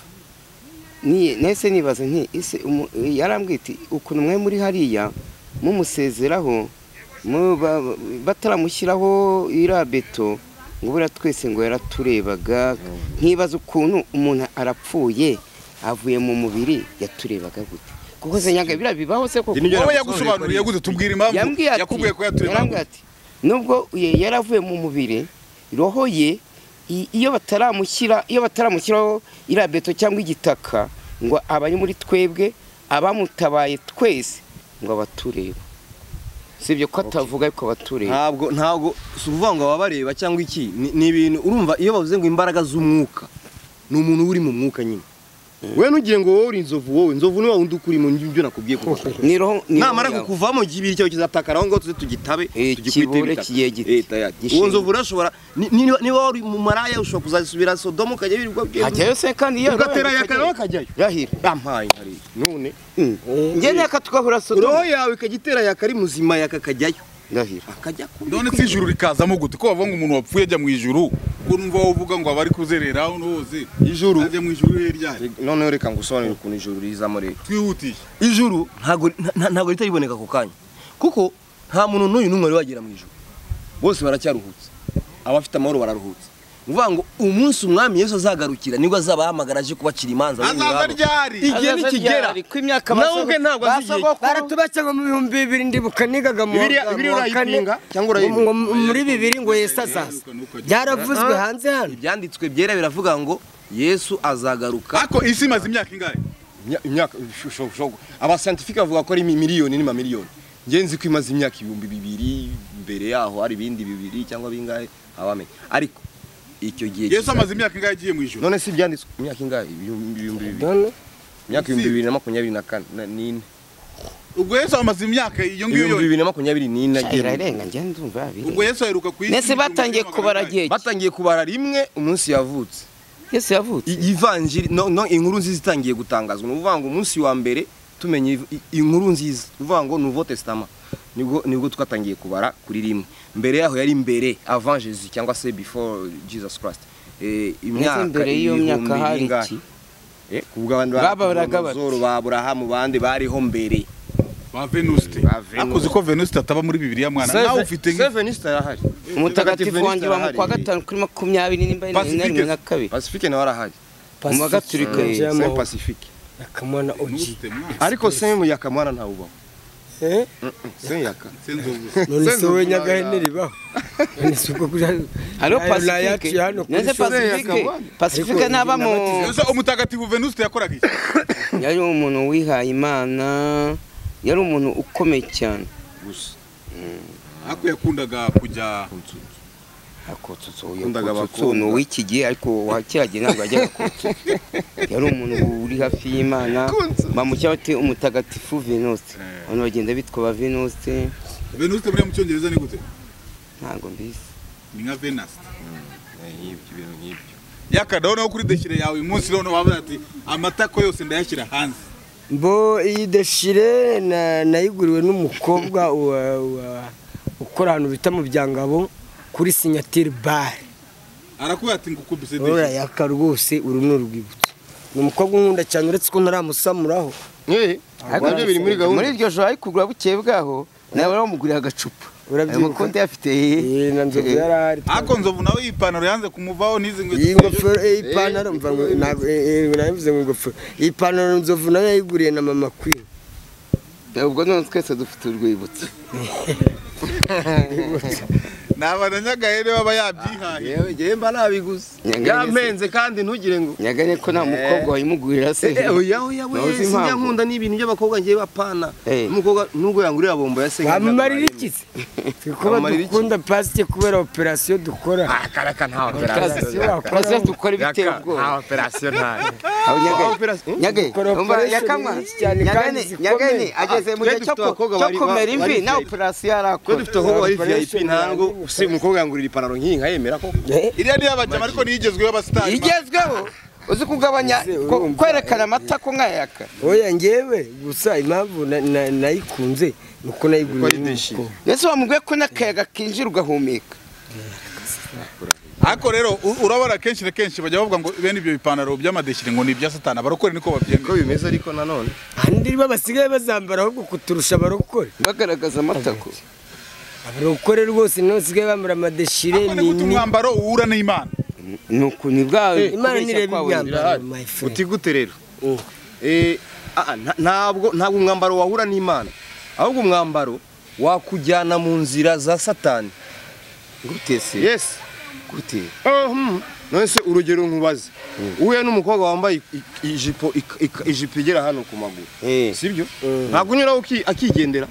S2: Ni- nahise nibaza nti ese umu- yarambwiye iti ukuntu mwe muri hariya mumusezeraho mu- ba- bataramushyiraho iriya beto ngo buriya twese ngo yaraturebaga nkibaza ukuntu umuntu arapfuye avuye mu mubiri yaturebaga gute kuko se nyaga biriya bibaho se koko
S1: wowe yagusobanuriye gute tubwira impamvu
S2: yambwiye ati
S1: yakubwiye ko yaturemamo
S2: yarambwiye ati nubwo ye- yaravuye mu mubiri roho ye i- iyo bataramushyira iyo bataramushyiraho iriya beto cyangwa igitaka ngo aba ari muri twebwe abamutabaye twese ngo abatureba si ibyo ko atavuga ariko abatureba
S5: ntabwo ntabwo si ukuvuga ngo ababareba cyangwa iki ni ni ibintu urumva iyo bavuze ngo imbaraga z'umwuka ni umuntu uba uri mu mwuka nyine we nugiye ngo wowe uri inzovu wowe inzovu niba wundi ukuri mu byo nakubwiye kuko
S2: ni roho ni roho
S5: namara
S2: yawe.
S5: kukuvamo igihe ibiri cyawe kizatakara aho ngaho tuze tugitabe
S2: Eh, kibure
S5: ibitaka.
S2: kigiye giti.
S5: Eh, tayari.
S2: Gishinge.
S5: uwo nzovu urashobora ni- ni- niba niba wari mu maraya ushobora kuzasubira sodomu ukajya wirirwa
S2: hajyayo se kandi iyo
S5: ugatera yakara bakajyayo
S2: rahira
S5: yampaye nkariya none
S2: njye naka tugahura sodomu
S5: roho yawe ikajya itera yakari muzima yakakajyayo
S2: ndahira
S5: akajya ku
S1: none si ijuru rikazamo gute ko bavuga ngo umuntu wapfuye ajya mu ijuru ko numva uvuga ngo abari kuzerera aho hose
S5: Ijuru.
S1: ajya mu ijuru he ryari
S5: noneho reka ngusobanurire ukuntu ijuru rizamo rero
S1: twihutiye
S5: ijuru ntago nta- ntago rita riboneka ako kanya kuko nta muntu n'uyu n'umwe wari wagera mu ijuru bose baracyaruhutse abafite amahoro bararuhutse ni ukuvuga ngo umunsi umwami yesu azagarukira nibwo azaba ahamagara aje kubacira imanza bene
S1: azaza
S5: iwabo.
S1: ryari
S5: igihe
S7: Azaza
S5: nikigera
S7: ryari, ko imyaka
S5: nawe
S7: basogo-
S5: ubwe ntabwo azi igihe
S7: basogokuru-
S4: baratubashya ngo mu bihumbi bibiri ndibuka nigaga mu
S5: Bibiliya-
S4: wa-
S5: Bibiliya
S4: mu wa kane,
S5: urayipinga cyangwa urayemera?
S4: ngo mu- muri bibiri ngo yesu azaza byaravuzwe hanze hano
S5: ibyanditswe byera biravuga ngo yesu azagaruka
S1: ariko isi imaze imyaka ingahe
S5: Imya- imyaka shogo abascientifique bavuga ko ari mi- miliyoni n'amamiliyoni njye nzi ko imaze imyaka ibihumbi bibiri mbere yaho hari ibindi bibiri cyangwa bingahe abamenye ariko icyo gihe
S1: yesu
S5: kiza-
S1: amaze imyaka ingahe agiye mu ijuru
S5: none si ibyanditswe imyaka ingahe ibihumbi ibihumbi bibiri
S4: None
S5: imyaka ibihumbi bibiri na makumyabiri na kane na- n'ine
S1: ubwo yesu amaze imyaka iyo ngiyo
S5: ibihumbi
S1: yose
S5: bibiri na makumyabiri n'ine
S2: irarenga njye ndumva
S1: ubwo
S2: birenga
S1: yesu aheruka ku isi
S2: nese
S1: igihumbi
S2: batangiye
S1: kimwe magana
S2: kubara
S1: inani.
S2: agiye
S5: batangiye kubara rimwe umunsi yavutse
S2: yesu yavutse
S5: I- ivanjiri no, no inkuru nziza itangiye gutangazwa ni ukuvuga ngo umunsi wa mbere tumenya iv- i- inkuru nziza ni ukuvuga ngo nouveau testament nibwo nibwo twatangiye kubara kuri rimwe mbere yaho yari mbere avant jesus cyangwa se before jesus christ eh,
S2: nese
S5: imyaka
S2: mbere y'iyo myaka
S5: ibihumbi
S2: hari
S5: bingahe?
S2: iki
S5: Eh, ku bw'abandi
S2: Bababaraga bati.
S5: baburahamu ba aburahamu bande bariho mbere
S1: ba venuste
S5: Ba Venuste.
S1: ariko uzi ko venuste ataba muri bibiriya mwana nawe ufite nk-
S5: Seven Easter arahari
S2: umutagatifu
S5: Venuste
S2: wanjye wa
S5: arahari.
S2: mu kwa gatanu kuri makumyabiri nimba na
S1: Pacifique.
S2: rimwe na kabiri
S5: pacifique nawe arahari
S2: mu bagatulika
S4: Pacifique.
S2: yesu
S5: Saint pacifique
S4: akamwana oji
S1: Venuste mwana
S5: ariko semu yakamwana ntawubaho
S4: Eh?
S5: semu yaka
S1: sinzi ubu.
S4: none se
S5: Senzo
S4: wowe
S5: Mwana.
S4: nyagahene ribaho none se ubwo kuja
S2: hariho
S4: nayo
S2: pacifique
S4: nayaciye hano kuri
S2: nese
S4: show.
S2: pacifique pacifique
S4: Ariko
S2: n'aba mu
S1: Yesu umutagatifu venuste yakoraga iki
S2: yari umuntu wihaye imana yari umuntu ukomeye cyane
S5: gusa
S1: ariko yakundaga kujya
S2: akotso
S5: Yakundaga
S2: yakotso
S5: abakobwa.
S2: ni uw'iki gihe ariko wa kera gihe ntabwo yajyaga kotso yari umuntu uri hafi y'imana bamucya bati umutagatifu venuste abantu bagenda bitwa ba venuste
S1: venuste buriya mu cyongereza ni gute
S2: ntabwo mbizi
S1: ni nka venuste
S5: nk'ibyo ibintu nk'ibyo
S1: yakadaho naho kuri desire yawe uyu munsi noneho wavuga ati amatako yose ndayashyira hanze
S4: Bo iyi deshire na- nayiguriwe n'umukobwa wa- wa- ukora ahantu bita mu byangabo kuri sinyatire bare
S1: arakuba ati ngukubise desire
S4: urayaka rwose uru ni urwibutso ni umukobwa unkunda cyane uretse ko ntaramusamuraho
S5: Ariko nabyo biri muri gahunda
S2: muri iryo joro ari kugura bukeye bwaho nawe baramugurira agacupa
S4: Urabyibuka?
S2: ayo makonti yafite
S4: Eh, na nzovu yari ahari
S1: ariko nzovu nawe iyi ipantaro yanze kumuvaho n'izi
S4: iyi
S1: nkweto
S4: ngofero eh, iyi pantaro mva ngo- ntabwo- eh, eh, nabivuze ngo ingofero iyi pantaro nzovu nayo yayiguriye na mama kwini
S2: ubwo none twese dufite urwibutso
S1: ni abanyagahere baba yabyihaye
S5: yewe njyewe mba nabiguze
S2: Nyanganya
S5: yampenze kandi ntugire ngo
S2: nyagane ko nta mukobwa wayimugurira se
S5: Eh, oya oya
S2: Nawe uzi
S5: we
S2: impamvu?
S5: sinjya nkunda n'ibintu by'abakobwa njyewe bapana
S2: Eh.
S5: umukobwa nubwo yangurira bombo ya senga
S4: wamumarira iki se Twe kuba
S5: Wamumarira iki?
S4: dukunda pasike kubera operasiyo dukora
S5: akaraka nta
S4: Operasiyo
S5: operasiyo
S4: wakora
S2: Operasiyo dukora ibiteye
S5: Yaka,
S2: ubwoba.
S5: nta operasiyo ntayo
S2: Aho nyagane.
S5: Operasiyo-
S2: Nyagane,
S4: Operasiyo
S2: umva
S4: nyinshi
S2: yakamwa.
S4: cyane kandi
S2: Nyagane,
S4: zikomeye.
S2: nyagane ageze mu
S5: Ah,
S2: gihe
S5: twe
S2: cyo
S5: dufite
S2: ku-
S5: abakobwa
S2: cyo
S5: bari-
S2: kumera
S5: bari
S2: imvi
S5: fake.
S2: na operasiyo
S5: twe
S2: yarakora
S5: dufite abakobwa bari vip
S4: Operation
S5: ntabwo
S4: ntabwo.
S5: si umukobwa yangurira ipantaro nk'iyi nkayemera ko
S1: iriya niyo abajyamo ariko niyo igezweho abasitari
S2: igezweho uzi kugabanya ko- kwerekana amata ko nkayaka
S4: oya ngewe gusa impamvu na- na- nayikunze ni uko nayiguriye
S5: ideshire.
S4: n'umukobwa
S2: mbese wamubwiye ko n'akayaga kinjira ugahumeka
S1: ariko rero u- urabona kenshi na kenshi bajya bavuga ngo bene ibyo bipantaro by'amadesire ngo ni ibya satani abarokore niko babyemera
S5: uko bimeze ariko nanone
S4: ahandi bo basigaye bazambara ahubwo kuturusha abarokore
S2: bagaragaza amatako
S4: abarokore rwose nibo basigaye bambara amadeshire
S1: ariko ni gute
S4: nini
S1: umwambaro uhura n'imana
S2: ni uku ni bwawe
S4: imana
S2: kubeshya
S4: nireba
S2: kwawe.
S4: imyambaro my friend
S5: utigute rero Eh, ah, ah, nta- ntabwo ntabwo umwambaro wahura n'imana ahubwo umwambaro wakujyana mu nzira za satani
S2: gute se
S5: yes
S2: gute
S5: Mhm. none se urugero nkubaze uhuye n'umukobwa wambaye i- i- ijipo ik- ik- ijipo igera hano ku maguru
S2: Eh.
S5: sibyo ntabwo unyuraho uki- akigendera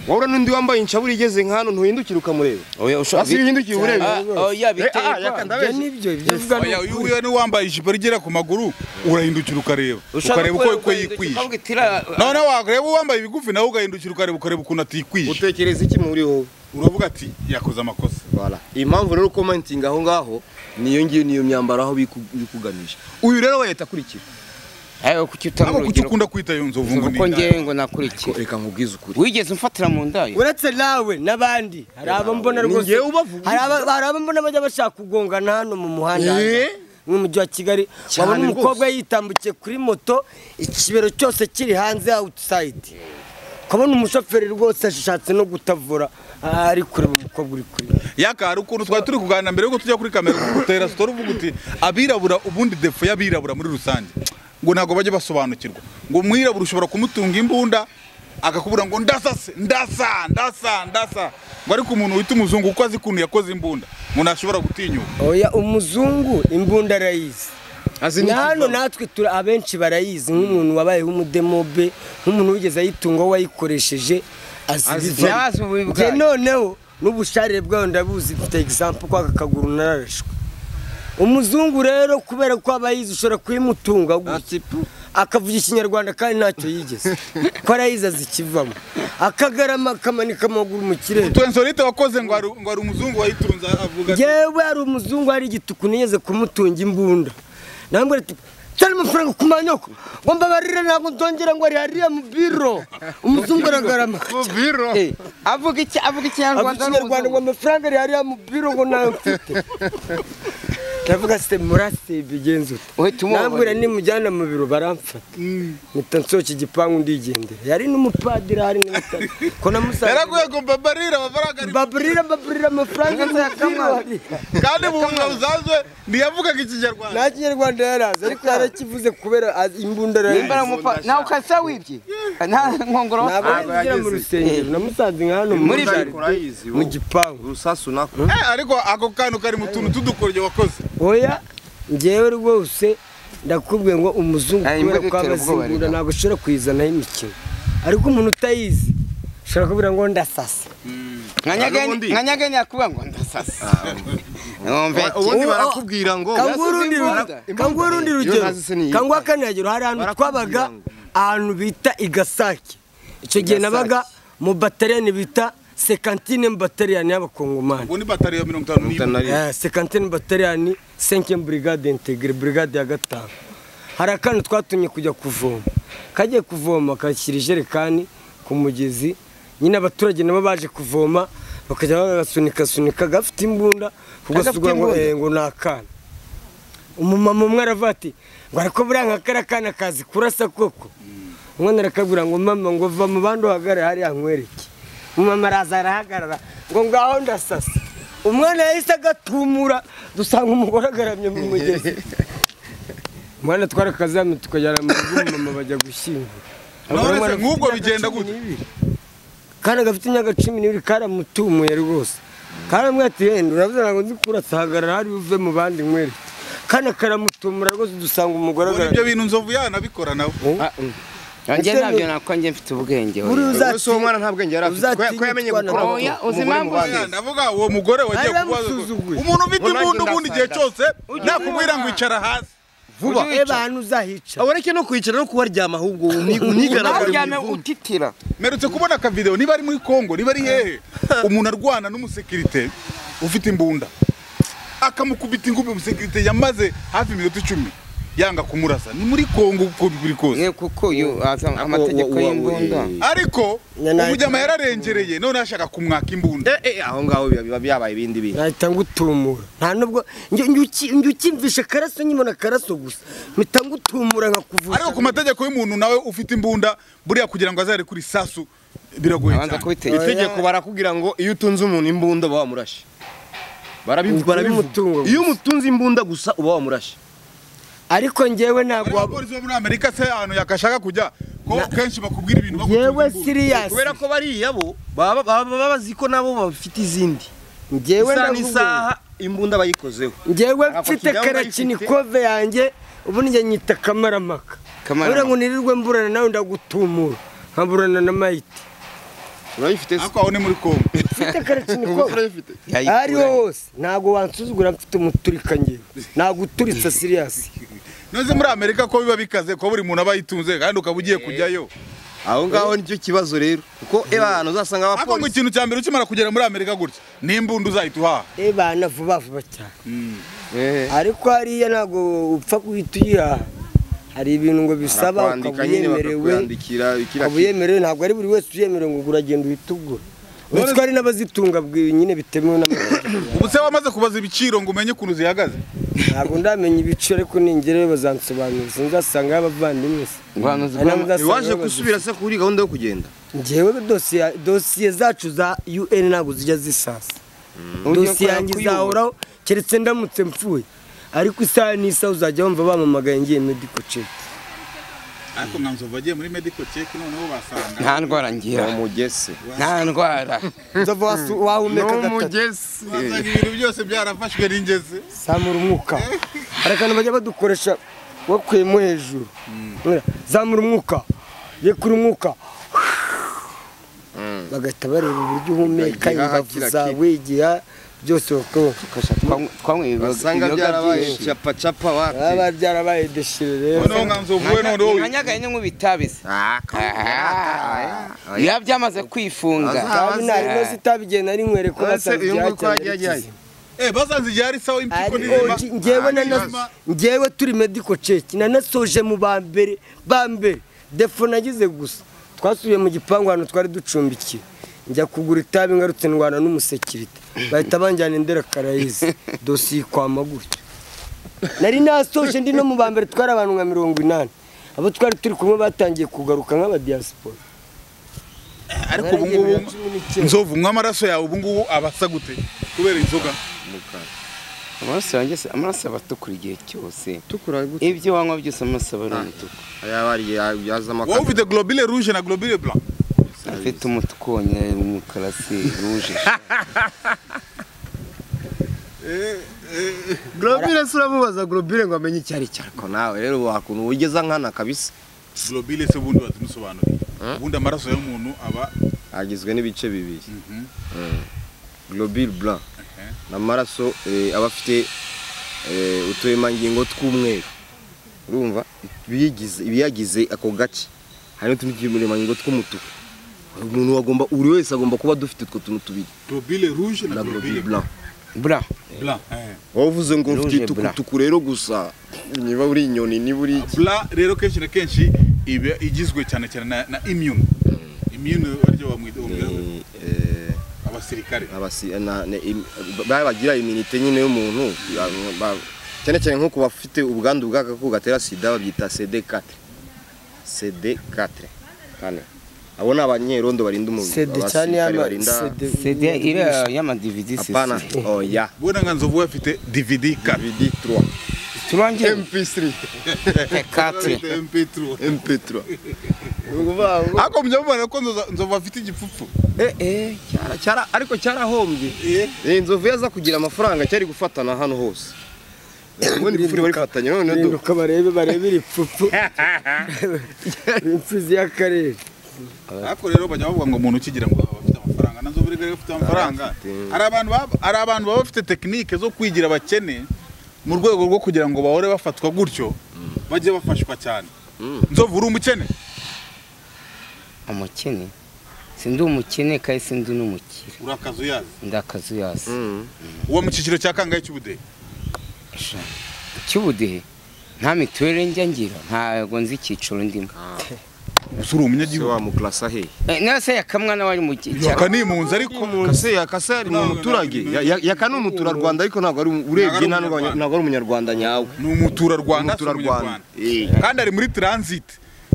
S5: wabura n'undi wambaye inshaburi igeze nk'aho ntuhindukire ukamureba
S2: oya ushobora
S5: hasi uhindukiye urebe
S2: Ah, oya
S5: Eh,
S2: biteye
S5: ah,
S2: kwa-
S5: yaka
S4: ibyo
S5: ndabeshya.
S4: nibyo ibyo uvuga ni
S1: oya uyu
S4: ukuri.
S1: uyu n'uwambaye ijipo rigera ku maguru urahindukira ukareba
S2: ushobora
S1: ukareba
S2: kureba
S1: uko uko
S2: ugahinduka
S1: yikwije
S2: ukavuga iti, "Iriya-
S1: noneho wareba uwambaye ibigufi nawe ugahindukira ukareba ukareba ukuntu atikwije
S5: utekereza iki muri wowe
S1: uravuga ati yakoze amakosa
S5: Voilà. impamvu rero ukomentinga aho ngaho niyo ngiyo niyo myambaro aho bikuganisha uyu rero we yita akurikira
S2: ayo kuki utanga
S1: ntabwo kuki
S2: urugero
S1: ukunda kwita iyo nzovu ngo ni
S2: kuko
S1: indaya.
S2: ngewe ngo nakurikiye
S5: reka nkubwize ukuri
S2: wigeze umfatira mu ndayo
S4: uretse nawe n'abandi hari abo mbona
S5: Ni
S4: rwose
S5: njyewe ubavuga.
S4: hari aba- hari abo mbona bajya bashaka kugongana hano mu muhanda
S5: Eh?
S4: nk'umujyi wa kigali
S5: Cyane
S4: wabona
S5: rwose.
S4: umukobwa yitambukiye kuri moto ikibero cyose kiri hanze outside ukabona umushoferi rwose ashatse no gutavura ah, ari kureba umukobwa uri kuri
S1: yaka hari ukuntu twari turi kuganira mbere yuko tujya kuri kamera utera sitora uvuga uti abirabura ubundi defo y'abirabura muri rusange ngo ntabwo bajya basobanukirwa ngo umwirabura ushobora kumutunga imbunda akakubura ngo ndasa se ndasa ndasa ndasa ngo ariko umuntu wita umuzungu kuko azi ukuntu yakoze imbunda ngo ntashobora gutinyuka
S4: oya umuzungu imbunda arayizi
S5: azi
S4: ni
S5: n'iki
S4: hano
S5: mvano?
S4: natwe turi abenshi barayizi nk'umuntu wabayeho umudemobe nk'umuntu wigeze ayitunga wayikoresheje
S5: Azi
S4: azibivamo
S2: ibyazo ububi
S4: njye
S2: bwayo.
S4: noneho n'ubusharire bwayo ndabuzi mfite egisampu ko aka kaguru nararashwe umuzungu rero kubera ko aba yize ushobora kuyimutunga gutya akavuga ikinyarwanda kandi ntacyo yigeze ko arayizi azi ikivamo akagarama akamanika amaguru mu kirere
S1: tuwensorite wakoze ngo hari ngo hari umuzungu wayitunze avuga ati
S4: yewe hari umuzungu hari igituku nigeze kumutunga imbunda nambwira ati cyane amafaranga ku manyoko ngo mbabarire ntabwo nzongera ngo ari hariya mu biro umuzungu aragarama
S7: Eh, avuga iki avuga
S4: avuga
S7: ikinyarwanda
S4: ikinyarwanda ngo amafaranga ari hariya mu biro ngo nayo mfite ndavuga se murase bigenze ute
S2: Uhita umubabarira.
S4: nambwira nimujyana mu biro baramfata mpita nsohoka igipangu ndigendera yari n'umupadiri hari n'umutari ko namusanze
S1: yaraguye ngo mbabarire amafaranga ari
S4: baburira baburira amafaranga mu biro hari
S1: kandi mu buzima busanzwe ntiyavugaga ikinyarwanda
S4: nta kinyarwanda yarazi ariko yarakivuze kubera azi- imbunda
S7: Nimbara
S4: yarazi
S7: mupa nawe ukasa wibye nta nkongoro
S4: ntabwo yagera mu rusengero namusanze nka hano muri
S5: Ariko
S4: jaride,
S5: urayizi,
S4: mu
S5: wowe.
S4: gipangu
S5: urusasu nako
S1: Eh, ariko ako kantu kari mu tuntu tudukoryo wakoze
S4: oya ngewe rwose ndakubwiye ngo umuzungu
S2: Aya,
S4: kubera
S2: imbwa
S4: ko
S2: itera ubwoba
S4: abazingura
S2: rero.
S4: ntabwo ushobora kuyizanaho imikino ariko umuntu utayizi ushobora kubwira ngo ndasasa
S2: nka nyaganya yakuvuga ngo ndasasa Mwumve iki?
S5: ubundi
S4: Oh, oh.
S5: barakubwira ngo
S4: kanguha urundi rugero kanguha urundi rugero
S5: ntazi se niyo.
S4: kanguha kane rugero hari ahantu twabaga ahantu bita igasake icyo gihe nabaga mu batariyani bita sekantine mu batariyani y'abakongomani
S1: ubu ni batari ya mirongo itanu n'imwe
S4: Eh, sekantine bataliyani senkiye burigade integire burigade ya gatanu hari akana twatumye kujya kuvoma kagiye kuvoma kashyira ijerekani ku mugezi nyine abaturage nabo baje kuvoma bakajya bagasunika sunika gafite imbunda kugasugura ngo eh, ngo ni akana umumama umwe aravuga ati ngo ariko buriya nka kariya kana kazi kurasa koko umwana arakabwira ngo mama ngo va mu bandi uhagarare hariya nkwereke umumama araza arahagarara ngo ngaho ndasasa umwana yahise agatumura dusanga umugore agaramye mu mugezi umwana twarakazamye tukajyana mu rugo umumama bajya gushyingura
S1: None se nk'ubwo
S4: Imyaka
S1: bigenda
S4: cumi
S1: gute?
S4: n'ibiri. Akana gafite imyaka cumi n'ibiri karamutumuye rwose karamwe ati yenda uravuze ntabwo nzi kurasa hagarara hari uve mu bandi nkwereke kana karamutumura rwose dusanga umugore
S1: Ubona
S4: agaramye
S1: ibyo bintu nzovu yanabikora nawe
S2: njye
S4: Ese ni-
S2: ntabyo nako njye mfite ubwenge
S4: Buriya
S2: oya.
S5: Ubwo se uwo
S4: uzatinya-
S5: mwana nta bwenge yari afite, ko-
S4: uzatinya
S5: ko yamenye
S4: gutwara
S5: gukora
S4: moto.
S7: oya uzi impamvu
S1: Oya, ndavuga uwo mugore wagiye
S4: Bari
S1: kubaza
S4: bamusuzuguye.
S1: umuntu ufite
S5: Ngo nanjye
S1: imbunda ubundi igihe
S5: ndasanga.
S1: cyose nakubwira ngo icara hasi
S4: vuba reba ahantu uzahica
S5: ureke no kwicara no kubaryama ahubwo uni-
S7: nawe
S5: unigaragara
S7: uryame
S5: mu ivumbi.
S7: utitira
S1: mperutse kubona akavideo niba ari muri kongo niba ari hehe umuntu arwana n'umusekirite ufite imbunda akamukubita ingumi umusekirite yamaze hafi iminota icumi yanga kumurasa ni muri kongo uko biri kose
S2: mwe kuko uyu aza amategeko y'imbunda
S1: ariko
S4: Nyana-
S1: umujyama yararengereye none ashaka kumwaka imbunda
S5: Eh, eh, aho ngaho biba- biba byabaye ibindi bintu
S4: nahita ngutumura nta nubwo njye- njye uki- njye ukimvisha karaso nkibona karaso gusa mpita ngutumura nkakuvusha
S1: ariko ku mategeko y'umuntu nawe ufite imbunda buriya kugira ngo azare kuri sasu biragoye
S2: abanza
S1: cyane
S2: kubitekereza
S5: itegeko barakubwira ngo iyo utunze umuntu imbunda uba wamurashe Barabivu-
S4: Iyo umutungo
S5: barabivuga
S4: gusa.
S5: iyo umutunze imbunda gusa uba wamurashe
S4: ariko njyewe ntabwo
S1: Bariya
S4: waba-
S1: bapolisi bo muri amerika se ahantu yakashaka kujya ko kenshi bakubwira ibintu bagutunze
S4: njyewe
S1: imbunda.
S4: siriyasi
S5: kubera ko bariya bo baba baba bazi ko nabo bafite izindi
S4: njyewe
S5: isaha
S4: ndavuga-
S5: n'isaha imbunda bayikozeho
S4: njyewe
S5: Ako
S4: mfite
S5: kidaho
S4: karakinikove yanjye ubundi njye nyita kamaramaka
S2: Kamarampaka.
S4: kubera ngo nirirwe mburana nawe ndagutumura nkaburana na mayiti
S5: urayifite se
S1: ariko aho ni muri kongo
S4: mfite karakinikove
S5: urayifite
S2: Yayikura.
S4: ariho hose ntabwo wansuzugura mfite umuturika ngewe naguturitse siriyasi
S1: nose muri amerika ko biba bikaze ko buri muntu aba yitunze kandi ukaba ugiye kujyayo
S5: aho ngaho nicyo kibazo rero kuko eba ahantu uzasanga
S1: ariko ngo
S5: abapolisi
S1: ikintu cya mbere ukimara kugera muri amerika gutya ni imbunda uzahita uhaha
S4: ebana vuba vuba cyane ariko hariya ntabwo upfa guhita uyihaha hari ibintu ngo bisaba ukaba
S5: Barakwandika nyine
S4: uyemerewe
S5: bakakwandikira kiriya
S4: ukaba uyemerewe ntabwo ari buri wese uyemerewe ngo uragenda uhite ugura uretse ko hari n'abazitunga bwi- nyine bitemewe n'amategeko
S1: ubu se wamaze kubaza ibiciro ngo umenye ukuntu zihagaze
S4: ntabwo ndamenya ibice ariko ningerewe bazansobanurira sinzasanga y'abavandimwe se
S2: ubuhanuzi
S4: Hari
S2: bwa
S4: n'abazasanga
S5: waje
S4: babazifite.
S5: gusubira se kuri gahunda yo kugenda
S4: njyewe dosiye dosiye zacu za UN ntabwo zijya zisasa dosiye yanjye izahoraho keretse ndamutse mpfuye ariko isaha n'isaha uzajya wumva bampamagaye ngiye medical check
S1: ariko mwanzova agiye muri medical check noneho basanga
S2: nta ndwara ngira
S5: umugese
S2: nta ndwara
S4: nzava wasu- wahumeka gatatu
S5: n'umugese
S1: basanga ibintu byose byarafashwe n'ingezi
S4: zamura umwuka hari akantu bajya badukoresha wakuyemo hejuru Mwira, zamura umwuka yekura umwuka bagahita bareba uburyo uhumeka
S5: Igihaha
S4: imbavu
S5: kira
S4: zawe igiha byose bakabafasha
S2: twanyweye
S5: basanga
S2: ibiyoga
S5: byarabaye
S2: byinshi.
S5: capacapa bati
S4: baba byarabaye deshire rero
S1: noneho mwanzova we noneho
S2: Ni nkanyagaye n'inkumi itabizi biba byamaze kwifunga
S5: Aza-
S4: Itabi nta rino zitabigiye nari nkwere ko
S5: ese uyu nguyu ko yagiye
S4: basanzwe
S5: ajyaye
S1: Eh, basanze igihe ari sawa impyiko n'izima
S4: njyewe na
S1: Nizima.
S4: njyewe turi medical check nanasoje mu ba mbere ba mbere defo nagize gusa twasubiye mu gipangu ahantu twari ducumbikiwe njya kugura itabi ngarutse ndwana n'umusekirite bahita banjyana indera karayizi dosiye ikwama gutyo nari nasoje ndi no mu ba mbere twari abantu nka mirongo inani abo twari turi kumwe batangiye kugaruka nk'abadiyasipora
S1: ariko ubu ngubu nzovu unywa amaraso yawe ubu ngubu aba asa gute kubera inzoga
S2: amaraso yanjye se amaraso aba atukura igihe cyose
S5: tukura gute
S2: ibyo wanywa byose amaraso aba ari umutuku
S5: yabariye yazama
S1: wowe ufite globule rouge na globule blanc
S2: afite umutuku wonyine umukara se ruje
S5: globile se uramubaza globile ngo amenye icyo ari cyo ariko nawe rero wakuntu ugeza nkana kabisa
S1: globule se ubundi wazimusobanuriye ubundi amaraso y'umuntu aba
S5: agizwe n'ibice bibiri Mm. globule blanc ni amaraso eh, aba afite eh, uturemangingo tw'umweru urumva ibiyigize- ibiyagize ako gace hari n'utundi turemangingo tw'umutuku umuntu agomba buri wese agomba kuba dufite utwo tuntu tubiri
S1: globule rouge na
S5: na globule
S1: globule
S5: blanc
S2: bura
S1: blanc Eh.
S5: waba uvuze ngo
S2: Rouge
S5: mfite
S2: blanc.
S5: itukutuku rero gusa niba uri inyoni niba uri iki
S1: blanc rero kenshi na kenshi iba igizwe cyane cyane na, na immune immune baryo bamwita bamwita
S5: Ni, eh,
S1: abasirikare
S5: abasi- na- ne- im- ba- bagira iminite nyine y'umuntu ba- cyane cyane nko ku bafite ubwandu bw'agakoko gatera sida babyita CD4 CD4 kane abo ni abanyerondo barinda umubiri
S4: sede cyane
S5: abasirikare
S4: y'ama
S5: barinda
S4: sede
S2: sede iriya y'amadividi
S5: apana
S2: sisi
S5: oya
S1: ubona nka nzovu we afite dvd card
S5: DVD 3
S2: turongere
S5: MP3
S2: tekatire
S1: mp3
S5: MP3
S1: ariko mujya ko Nzoza- nzovu afite igipfupfu
S5: eh eh cyara cyara ariko cyarahombye eh inzovu yaza kugira amafaranga cyari gufatana hano hose ubundi gufuri bari gufatanya none do
S4: rinduka barebe barebe iri pfupu impfizi y'akarere
S1: ariko rero bajya bavuga ngo umuntu ukigira ngo aba afite amafaranga na nzovu rero afite amafaranga hari abantu baba- hari abantu baba bafite tekinike zo kwigira abakene mu rwego rwo kugira ngo bahore bafatwa gutyo bajye bafashwa cyane nzovu uri umukene
S2: umukene si ndi umukene kandi si ndi n'umukire
S1: uri akazu yazi
S2: ndi akazuyasi
S1: uwo mu cyiciro cya kangahe cy'ubudehe
S2: cy'ubudehe nta mituweli njya ngira ntabwo nzi icyiciro ndimo
S1: gusa uri
S5: se
S1: umunyagihugu
S5: wamuklasa he
S2: Eh, nase yakamwana wari mu cyiciro
S1: yaka ni impunzi ariko
S5: kase yakase ari mu muturage Ya- ya- yaka ni umuturarwanda ariko ntabwo ari um- urebye nta n'urwa- ntabwo ari umunyarwanda nyawe
S1: ni umuturarwanda si
S5: umuturarwanda
S1: umunyarwanda
S5: Eh.
S1: kandi ari muri transit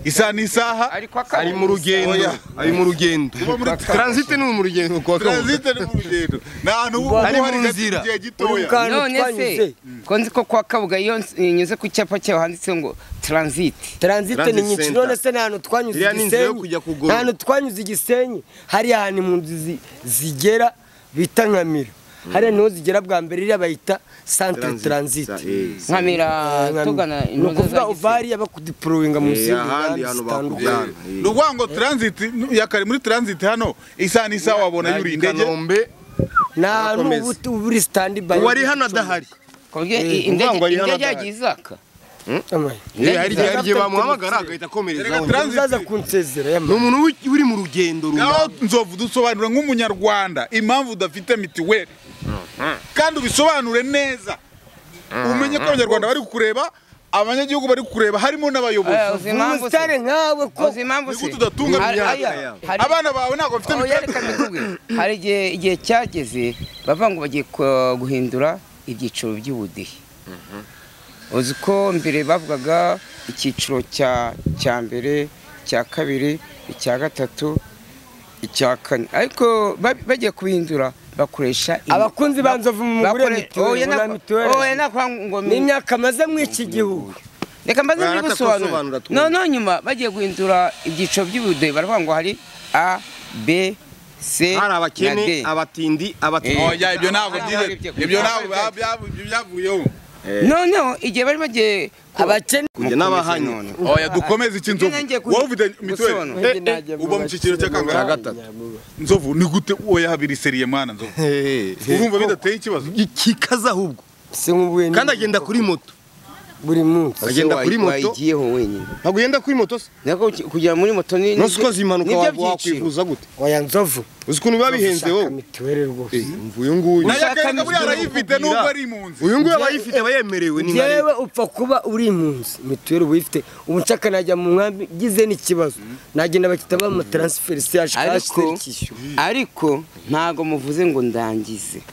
S1: isaha n'isaha
S2: ariko
S5: ari mu rugendo
S1: Oya.
S5: ari mu rugendo
S1: Kuba muri
S5: transit ni mu rugendo kwa
S1: transit ni mu rugendo ni ahantu uba
S5: Ari mu
S1: hari gato
S5: nzira.
S1: igihe gitoya
S4: Uri mu kantu
S2: none se
S4: twanyuze.
S2: ko nzi ko kwa kabuga iyo ns- nyuze ku cyapa cyawe handitseho ngo taransiti
S4: taranzite ni
S5: Transit
S4: nyinshi
S5: center.
S4: none se nta hantu twanyuze
S5: Iriya ni inzira yo
S4: igisenyi
S5: kujya kugorora.
S4: nta hantu twanyuze igisenyi hariya hantu impunzi zi- zigera bita nkamira hariya niho zigera bwa mbere iriya bayita santere
S5: Transit.
S4: taranzite
S5: Eh,
S2: nkamira tugana
S4: ni
S2: intuza
S4: ukuvuga
S2: za
S4: uva
S2: Gisenyi.
S4: hariya bakudiporoyinga mu
S5: Eh,
S4: zindi
S5: ahandi
S4: nganda
S5: hantu
S4: zitandukanye
S5: bakujyana
S1: ni ukuvuga ngo transit yakari muri transit hano isaha n'isaha wabona yuriye indege
S5: Kanombe
S4: ni ahantu
S5: Urakomeza.
S4: ubu- uba uri sitandi bayi
S5: uwari hano adahari
S2: ku buryo
S5: Eh,
S2: i- indege
S5: ngo ari hano
S2: indege
S5: adahari.
S2: yagiye izaka
S5: Eh, hari igihe hari igihe
S4: Afite
S5: bamuhamagara
S4: ubutunzi.
S1: Erega
S5: agahita akomerezaho
S1: transit-
S4: uzaza kunsezera
S5: ni
S4: yamara
S5: umuntu wi- uri mu rugendo
S1: naho
S5: runaka
S1: nzovu dusobanura nk'umunyarwanda impamvu udafite mituweli kandi ubisobanure neza umenye ko abanyarwanda bari kukureba abanyagihugu bari kureba harimo n'abayobozi
S2: uzi impamvu se
S4: umusitari nkawe ko
S2: uzi impamvu
S1: nigute
S2: se
S1: udatunga
S2: Hari-
S1: imyaka
S2: aya,
S1: yawe
S2: hari-
S1: abana bawe ntabwo bafite
S2: Oh,
S1: mituweli
S2: yareka mbikubwire. hari igihe igihe cyageze bavuga ngo bagiye ku- guhindura ibyiciro by'ubudehe uzi ko mbere bavugaga icyiciro cya cya mbere icya kabiri icya gatatu icya kane ariko ba- bagiye kubihindura bakoresha imi-
S4: Abakunzi ba Nzovu mugure
S2: bakore-
S4: mituweli,
S2: oya na-
S4: mugura mituweli.
S2: oya nakwa ngo mi-
S4: n'imyaka amaze muri iki gihugu
S2: reka mbaze
S5: Bara
S2: muri
S5: atatosobanura
S2: gusobanura
S5: twumva.
S2: noneho nyuma bagiye guhindura ibyiciro by'ubudehe baravuga ngo hari a b
S5: hari
S2: c na d
S5: abakene abatindi
S1: Oh,
S5: abatindi
S1: ya, ibyo ntabwo
S2: Ah,
S1: byihebe
S2: ibyo-
S1: ibyo ntabwo bya- bya- bya- byavuyeho
S2: noneho igihe bari bagiye
S4: abakene
S5: kujya n'abahanye
S1: oya dukomeze iki nzovu wowe ufite mituweli uba mu cyiciro cya
S5: cya
S1: kangahe
S5: gatatu
S1: nzovu ni gute oya habiri seriye mwana nzovu urumva bidateye ikibazo
S5: kikaza ahubwo
S4: si nk'ubuye
S5: kandi agenda kuri moto
S4: buri munsi
S5: agenda kuri moto
S2: wayigiyeho wenyine
S5: ntabwo ugenda kuri moto se
S2: nako kugera muri moto ni
S5: nonse ukoze impanuka
S2: nibyo
S5: waba
S2: byiciro.
S5: wakwivuza gute
S4: oya nzovu
S5: uzi ukuntu biba bihenze
S4: ushaka
S5: wowe
S4: mituweli rwose
S5: umva uyu nguyu
S1: nayo
S2: ushaka
S1: akenga buriya
S2: mituweli
S1: arayifite
S5: kukubwira.
S1: nubwo ari impunzi
S5: uyu nguyu aba yifite aba yemerewe ni
S4: yewe upfa kuba uri impunzi mituweli uba uyifite ubu nshaka najya mu nkambi ngize n'ikibazo nagenda bakita bampa taransiferi siyaje kashi
S2: ariko
S4: serikishyura
S2: ariko ntago muvuze ngo ndangize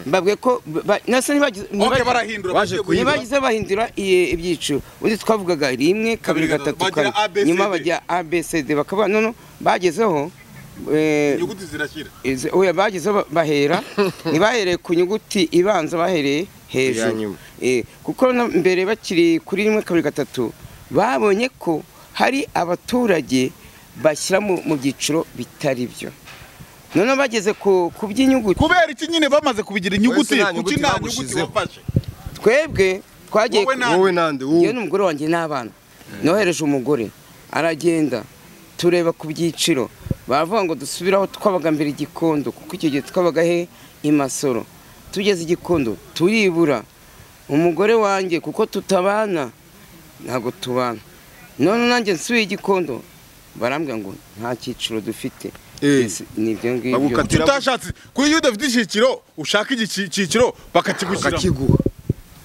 S2: mbabwe ko ba- nase ntibagize
S1: oke
S2: ntibagize-
S1: barahindura
S5: Baje
S1: bagiye
S5: kuyibura.
S2: ntibagize bahindura i- ibyiciro ubundi twavugaga rimwe kabiri
S1: Kabiri, gatatu.
S2: gatatu kane
S1: Bagira ABCD.
S2: nyuma bajya abcd bakaba none bagezeho eh,
S1: inyuguti zirashyira
S2: izi- oya bagezeho bahera ntibahereye ku nyuguti ibanza bahereye
S5: Iya
S2: hejuru
S5: nyuma.
S2: Eh, kuko na mbere bakiri kuri rimwe kabiri gatatu babonye ko hari abaturage bashyira mu mu byiciro bitari byo noneho bageze ku ku by'inyuguti
S1: kubera iki nyine bamaze kubigira inyuguti
S5: Wese nta
S1: kuki
S5: nyuguti
S1: nta nyuguti
S5: bamushizeho.
S1: wafashe
S2: twebwe twagiye
S1: Wowe
S2: ku-
S1: na-
S5: wowe nande wowe
S2: yewe n'umugore wanjye n'abana nohereje umugore aragenda tureba ku byiciro baravuga ngo dusubire aho twabaga mbere igikondo kuko icyo gihe twabaga he i masoro tugeze igikondo turibura umugore wanjye kuko tutabana ntabwo tubana none nanjye nsuye igikondo barambwira ngo nta cyiciro dufite
S5: Eh.
S2: Ese ni ibyo ngibyo
S5: Bagukatira
S1: kuki utashatse kuko iyo udafite icyiciro ushaka icyiciro bakakigushyiramo
S5: bakakiguha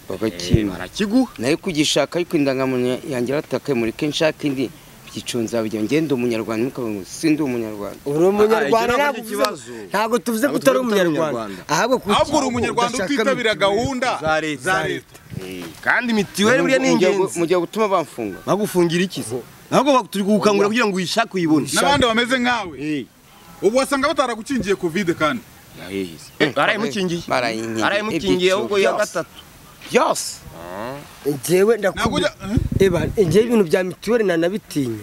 S2: bagakina
S5: barakiguha
S2: nayo kugishaka ariko indangamuntu yanjye yaratakaye muri kenshi nshaka indi byicunza bijya ngenda umunyarwanda ntukabona ngo sindi umunyarwanda
S4: uri umunyarwanda
S5: Ah,
S4: ntabwo
S5: ikibazo
S4: uvuze ngo- ntabwo tuvuze
S5: Ntabwo tuvuze
S4: ko utari
S5: ko utari
S4: umunyarwanda
S5: umunyarwanda.
S4: ahubwo kuki-
S1: ahubwo uri umunyarwanda
S4: udashaka
S1: utitabira
S4: mituweli?
S1: gahunda
S5: za leta.
S1: za leta
S5: kandi mitiweli buriya ni ingenzi
S2: mujya gutuma bamfunga
S5: bagufungira iki se ntabwo ba- turi kugukangurira kugira ngo uyishake uyibone
S1: n'abandi bameze nkawe
S5: Eh,
S1: ubu wasanga bataragukingiye kovide kandi
S5: yaheze. Eh, barayimukingiye
S2: Barayikingiye.
S5: barayimukingiye ahubwo iya
S2: Byose.
S5: gatatu
S2: byose
S4: njyewe ndakubwira
S1: nakujya Eh?
S4: eba njyewe ibintu bya mituweli nanabitinya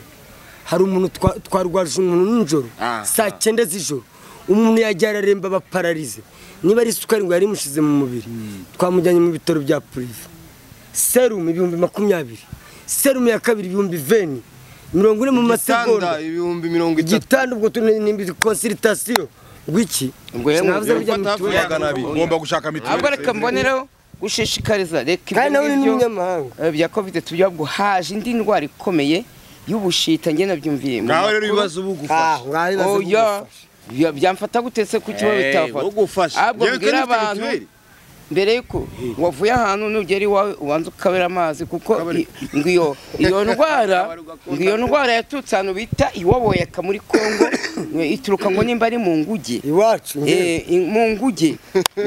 S4: hari umuntu twa- twarwaje umuntu nijoro
S5: Ah,
S4: saa cyenda z'ijoro umuntu yajya araremba bapararize niba ari isukari ngo yari imushize mu mubiri twamujyanye mu bitaro bya purive serumu ibihumbi makumyabiri serumu ya kabiri ibihumbi veni mirongo ine mu
S5: igitanda
S4: masegonda
S5: ibihumbi mirongo itatu
S4: igitanda ubwo turi nimbi konsiritasiyo ngwiki
S2: Ubwo rero
S4: sinavuze
S5: ko
S4: bijya
S2: mubwira
S4: mituweli
S5: atavuyaga nabi.
S1: ugomba gushaka
S2: ahubwo
S1: mituweli
S2: reka mbonereho gushishikariza reka
S4: kandi nawe ni
S2: ngibyo,
S4: umunyamahanga
S2: eh, bya covid tubyira ngo haje indi ndwara ikomeye y'ubushita njye nabyumviye mu
S5: ngaho rero
S2: makuru.
S5: ibibazo bugufasha
S4: ngaho
S2: oya bya- byamfata gutetse ku kibazo bitafata
S5: ugufasha
S2: ahubwo mbwira abantu mbere yuko wavuye ahantu nugera iwawe ubanza ukabera amazi kuko i- ngo iyo iyo ndwara ngo iyo ndwara yaturutse ahantu bita iwaboyaka muri kongo ituruka ngo nimba ari mu nguge
S4: iwacu njyewe.
S2: Eh, i- mu nguge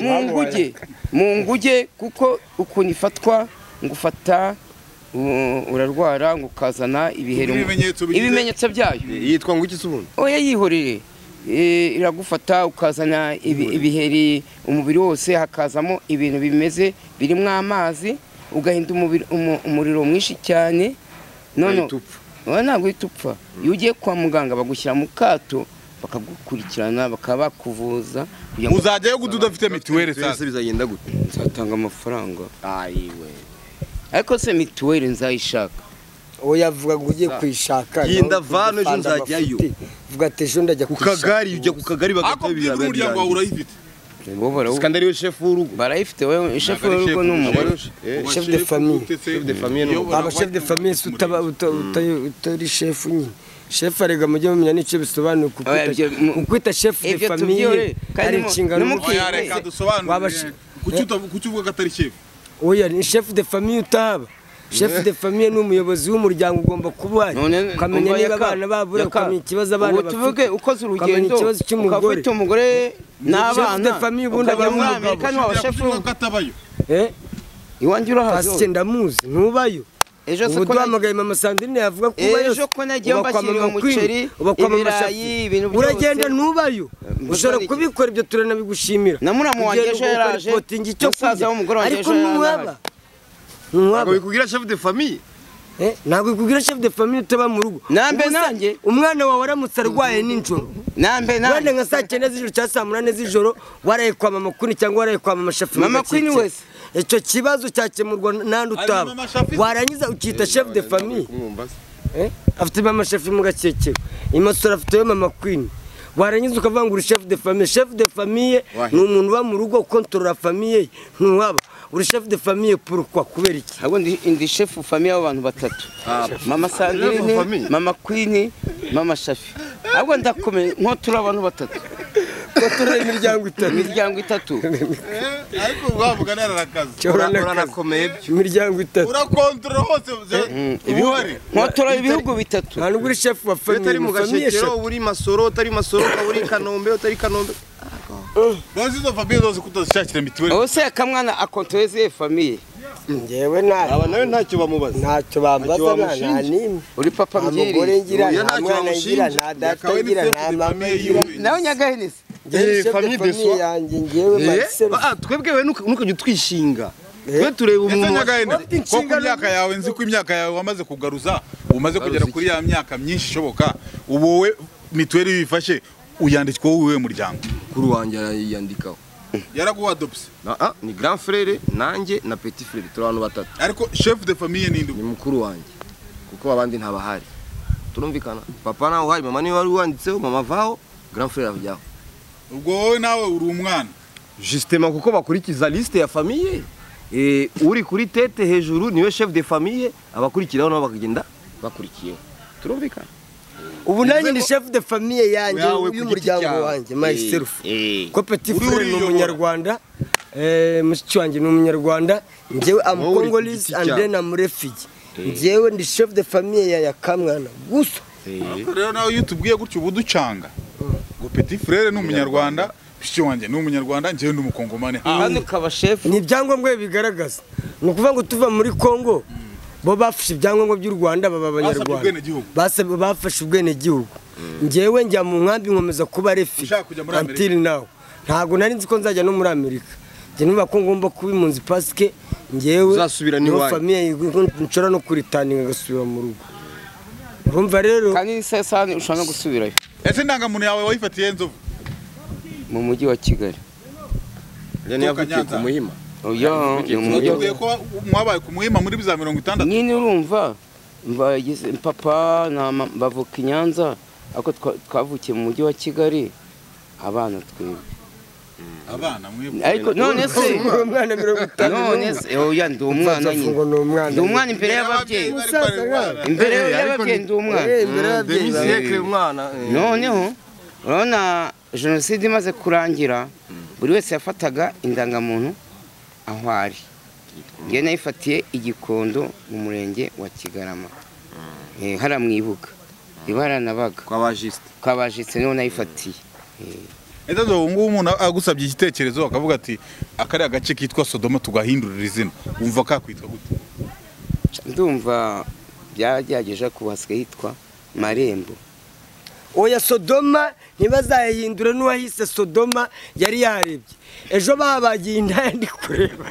S2: mu nguge mu nguge kuko ukuntu ifatwa ngo ufata u- urarwara ngo ukazana ibiheri mu-
S1: Ibimenyetso bigize-
S2: ibimenyetso byayo
S5: yitwa ngo iki se ubundi
S2: oya yihorere Eh, iragufata ukazana ibi- ibiheri umubiri wose hakazamo ibintu bimeze birimo amazi ugahinda umubiri- umu- umuriro mwinshi cyane none
S5: Ahita upfa.
S2: oya ntabwo uhita upfa iyo ugiye kwa muganga bagushyira mu kato bakagukurikirana bakaba bakuvuza kugira ngo
S1: uzajyayo guta udafite mituweli
S5: Mituweli se
S1: sasa
S5: bizagenda gute
S2: uzatanga amafaranga
S5: ayiwe
S2: ariko se mituweli nzayishaka
S4: uwo yavuga ngo ujye kuyishaka
S5: Iyi
S4: nawe
S5: ndavana ejo
S4: ukumva
S5: nzajyayo.
S4: bafite. vuga ati ejo ndajya
S5: ku
S4: kuyishaka
S5: kagari ujya ku kagari
S1: ako bwira umuryango wawe urayifite
S2: bo barawu-
S5: kandi ariwe shefu w'urugo
S2: barayifite wowe shefu w'urugo ni umugore
S5: Eh,
S4: Chef de famille.
S1: Chef
S5: de famille ni
S1: Uyobora
S4: aba chef de famille se utaba uta- uta- utari chef nyine chef arega mujye mumenya n'icyo bisobanuye ku
S2: Oya, ibyo mu-
S4: kwita chef de
S2: ibyo
S4: famille
S2: tubyore, kandi
S4: ari
S2: mu-
S4: inshingano
S2: numuki-
S1: Oya
S2: Wese.
S1: reka
S4: Waba
S1: dusobanure
S4: shi-
S1: kuki utavu- kuki uvuga ko atari chef
S4: oya ni chef de famille utaba shefu de famiye ni umuyobozi w'umuryango ugomba kuba uhari
S2: None-
S4: ukamenya
S2: umva
S4: niba
S2: yaka-
S4: abana babura
S2: yaka.
S4: ukamenya ikibazo abana
S2: Ubu tuvuge
S4: bafite
S2: ukoze
S4: ukamenya
S2: urugendo
S4: ikibazo cy'umugore.
S2: ukaba ufite umugore n'abana
S4: Chef de famille ubundi
S2: ukajya
S4: ajya
S2: muri
S4: mu
S2: amerika ntiwaba shefu
S1: katabayo
S4: Eh,
S2: iwanjye urahazi
S4: pasike ndamuzi ntubayo
S2: ejo se
S4: ubu
S2: ko nagiye-
S4: duhamagaye mama sandrine yavuga ko ubayo
S2: Ejo ko nagiye mbashyiriye umuceri, ibirayi, ibintu byose.
S4: uragenda ntubayo
S2: Mbashyiriye
S4: ushobora
S2: iki?
S4: kubikora ibyo turanabigushimira
S2: Na muramu wanjye
S4: Ugenda
S2: ejo
S4: ugakora
S2: yaraje,
S4: ikotingi icyo
S2: musaza
S4: kurya.
S2: w'umugore wanjye
S4: ariko
S2: ejo
S4: ntuwaba
S2: yarahari.
S5: ntabwo
S4: ntuwaba
S5: bikubwira chef de famille
S4: Eh, ntabwo bikubwira chef de famille utaba mu rugo
S2: Nambe
S4: Ubu se
S2: nanjye.
S4: umwana wawe aramutse arwaye nijoro
S2: nambe
S4: wenda
S2: nambe
S4: nka saa cyenda z'ijoro cyangwa saa munani z'ijoro waraye kwa mama kuni cyangwa waraye kwa mama shafi
S2: Mama
S4: mugacitse.
S2: Queen wese.
S4: icyo kibazo cyakemurwa n'andi
S1: Ari
S4: utaba
S1: mama Shafi?
S4: warangiza ukita chef de famille Eh, afite mama shafi mu gakekero imasura afite we mama kwini warangiza ukavuga ngo uri chef de famille chef de famille ni umuntu uba mu rugo ukontorora famiye ye ntuwaba uri chef de famille pourquoi kubera iki
S2: ahubwo ndi ndi shefu famiye y'abantu batatu mama
S5: Shefu
S2: sandrine
S5: famille.
S2: mama kwini mama shafi ahubwo ndakomeye nko turi abantu batatu
S4: kontorora imiryango itanu
S2: imiryango itatu
S1: ariko wavuga nararakaze
S5: uranakomeye
S4: imiryango itatu
S1: urakontorora hose bihari
S2: nko turi ibihugu bitatu
S4: ntabwo uri chef wa
S5: iyo utari
S4: famille
S5: mu
S4: ni famille
S5: gashekero
S4: chef.
S5: uba uri masoro utari masoro ukaba uri kanombe utari kanombe
S1: Nonzi izo famille zose kutazishakira mituweli
S2: ubu se akamwana akontoreze izihe famiye
S4: njyewe nta
S5: nawe ntacyo bamubaza
S4: ntacyo bambaza nta
S5: bamushinja.
S4: nta n'imwe
S2: uri papa
S4: nta mugore
S2: mbwiriye
S4: ngira
S5: Oya,
S4: nta
S5: ntacyo
S4: mwana ngira
S5: bamushinja.
S4: nta data ngira nta mama ngira
S2: nawe nyagahenesi
S4: njyewe
S5: Eh,
S4: chef de
S5: famille de
S4: famille
S5: soi.
S4: yanjye njyewe Marcel
S5: twebwewe ntukajya utwishinga twe tureba
S1: ndetse
S5: umuntu
S4: Ufite
S1: nyagahene ko ku
S4: inshingano-
S1: myaka yawe nzi ko imyaka yawe wamaze kugaruza umaze kugera kuri ya myaka myinshi ishoboka ubu wowe mituweli iyo uyifashe uyandikwaho wowe muryango
S5: kuri wanjye yandikaho
S1: yaraguha adopsi
S5: ni grand frere nanjye na petit frere turi abantu batatu
S1: ariko chef de famille ni
S5: ni
S1: ndugu
S5: mukuru wanjye kuko abandi ntabahari turumvikana papa nawe uhari mama niwe wari wanditseho mama avaho grand frere avyaho
S1: ubwo wowe nawe uri umwana
S5: justement kuko bakurikiza liste ya famiye eh, uri kuri tete hejuru niwe chef de famille abakurikiraho nabo bakagenda bakurikiyeho turumvikana
S4: ubu nanjye ni chef de famille yanjye
S5: Yawe ku giti
S4: y'umuryango
S5: cyawe.
S4: wanjye myself
S5: Eh, eh.
S4: ko petit
S1: Uri
S4: frere ni
S1: uriyobora.
S4: umunyarwanda eh, mushiki wanjye ni umunyarwanda njyewe am
S5: Wowe uri ku
S4: congolese
S5: giti
S4: and
S5: cyawe.
S4: then am refugee njyewe ndi chef de famille ya yakamwana gusa
S1: Ariko rero nawe iyo utubwiye gutyo uba uducanga ngo petit frere ni umunyarwanda bishyo wanjye ni umunyarwanda njyewe ndi umukongomani
S2: kandi ukaba shefu
S4: ni ibyangombwa bibigaragaza ni ukuvuga ngo tuva muri congo bo bafashe ibyangombwa by'u rwanda baba abanyarwanda
S1: ubwenegihugu.
S4: Basabwe- bafashe ubwenegihugu njyewe njya mu nkambi nkomeza kuba refi
S1: Ushaka kujya muri Amerika?
S4: until now ntabwo nari nzi ko nzajya no muri amerika njye nuba ko ngomba kuba impunzi pasike njyewe
S5: Uzasubira
S4: niho
S5: n'iwanyu.
S4: famiye nshobora no kuritaninga agasubira mu rugo urumva rero
S2: kandi n'isesani ushobora no gusubirayo
S1: ese indangamuntu yawe wayifatiye nzovu
S2: mu mujyi wa kigali
S5: Rero niyo yavutiye
S1: Nyanza.
S5: ku muhima
S2: oya ni mu mujyi wa
S1: watubwiye ko mwabaye ku muhima muri za mirongo itandatu
S2: nyine urumva mbagize papa na mama bavuka i nyanza ariko twa- twavukiye mu mujyi wa kigali abana twebwe
S1: abana mwebwe
S2: ariko none se
S4: umwana mirongo itanu
S2: none se oya ndi umwana
S4: uvanze ngo ni
S2: nyine
S4: umwana
S2: ndi umwana imbere
S1: Ababyeyi
S2: y'ababyeyi
S1: bari barwana.
S2: imbere y'ababyeyi ndi umwana
S4: Eh, imbere y'ababyeyi bawe.
S5: demi umwana eh.
S2: noneho urabona jenoside imaze kurangira buri wese yafataga indangamuntu aho ari njye nayifatiye igikondo mu murenge wa kigarama Eh, hariya mu ibuga ibaranabaga
S5: kwa ba juste
S2: twabajitse niho nayifatiye
S1: Ese zo ubu ngubu umuntu agusabye igitekerezo akavuga ati akariya gace kitwa Sodoma tugahindurira izina wumva kakwitwa gute
S2: ndumva byagerageje ariko ubu hasigaye hitwa marembo
S4: oya sodoma ntibazayahindure n'uwahise sodoma yari yarebye ejo babagiye indaya ndi kureba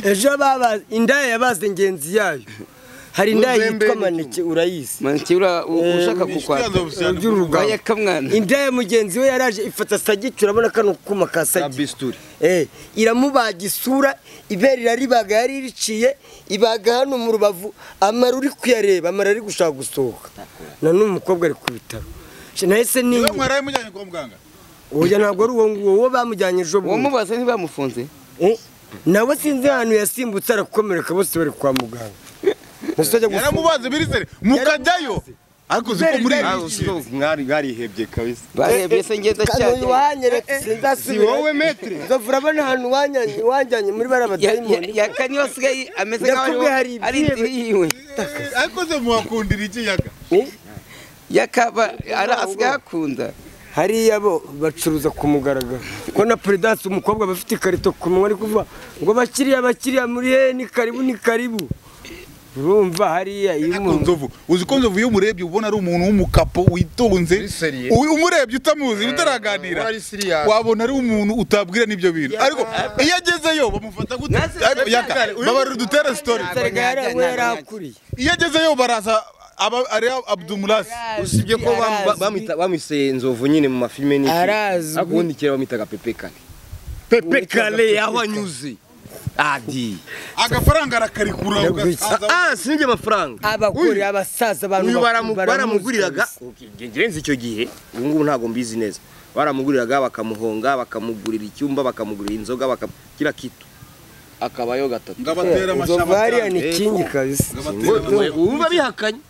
S4: ejo baba indaya yabaze ingenzi yayo hari indaya yitwa maneke urayizi
S2: maneke ura- u- ushaka kukwata
S4: Urugabo.
S2: oya kamwana
S4: indaya mugenzi we yaraje ifata sagiti urabona kano kuma ka
S5: ka
S4: sagiti
S5: bisturi
S4: Eh, iramubaga isura ibere iraribaga yari iriciye ibaga hano mu rubavu amara uri kuyareba amara ari gushaka gusohoka na n'uyu mukobwa ari ku bitaro Sha, nahise
S1: niba
S4: ninyuma
S1: mwaraye mujyanye kwa muganga
S4: oya ntabwo ari uwo nguwo uwo bamujyanye ejo bundi
S2: wamubaza ntibamufunze
S4: Eh, nawe sinzi ahantu yasimbutse arakomereka bose bari kwa muganga Nahise ajya gufunga.
S1: yaramubaze birizere mukajyayo ariko uzi ko muri
S5: Ah, usiko mwari mwarihebye kabisa
S2: barebye se ngenda cyane
S5: si wowe metre
S4: uzavura abana ahantu wanjyanye wanjyanye muri bara
S2: Ya-
S4: badayimoni
S2: ya- yakani yosigaye ameze nk'aho
S4: Yakubwiye hari
S2: ari inzu yiwe
S1: ariko se muhakundira iki yaga
S2: yakaba ari asigaye akunda
S4: hariya bo bacuruza ku mugaragaro ko na peredanse umukobwa aba afite ikarito ku munwa ari kuvuga ngo bakiriya bakiriya muri he ni karibu ni karibu urumva hariya iyo
S1: Ariko
S4: umuntu
S1: nzovu uzi ko nzovu iyo umurebye ubona ari umuntu w'umukapo witonze
S8: seriye.
S1: u- umurebye utamuzi utaraganira
S8: ari serious.
S1: wabona ari umuntu utabwira n'ibyo bintu ariko iyo agezeyo bamufata gute
S2: Nase-
S1: Ariko yaga, babarira udutere story
S4: serega yarawe yarakuriye
S1: iyo agezeyo baraza aba ari abdumurasi
S5: usibye ko bam- ba- bamwita- bamwise nzovu nyine mu mafilme n'iki
S4: Arazwi.
S5: ariko ubundi kera bamwitaga pepe kare pepe kare aho anyuze adi
S1: agafaranga arakarikura ugasaza
S5: ah sinjye amafaranga
S4: abagore abasaza abantu
S5: uyu baramu-
S4: bakuru
S5: baramuguriraga
S4: baramuzi
S5: ngenzi icyo gihe ubu ngubu ntabwo mbizi neza baramuguriraga bakamuhonga bakamugurira icyumba bakamugurira inzoga bakam- kila kitu akabayo gatatu
S1: ngo
S4: kabisa.
S1: abatera
S4: Inzovu
S1: amashami
S4: hariya ni
S5: Eh,
S4: kingi kabisa
S5: Ngo- ubu babihakanye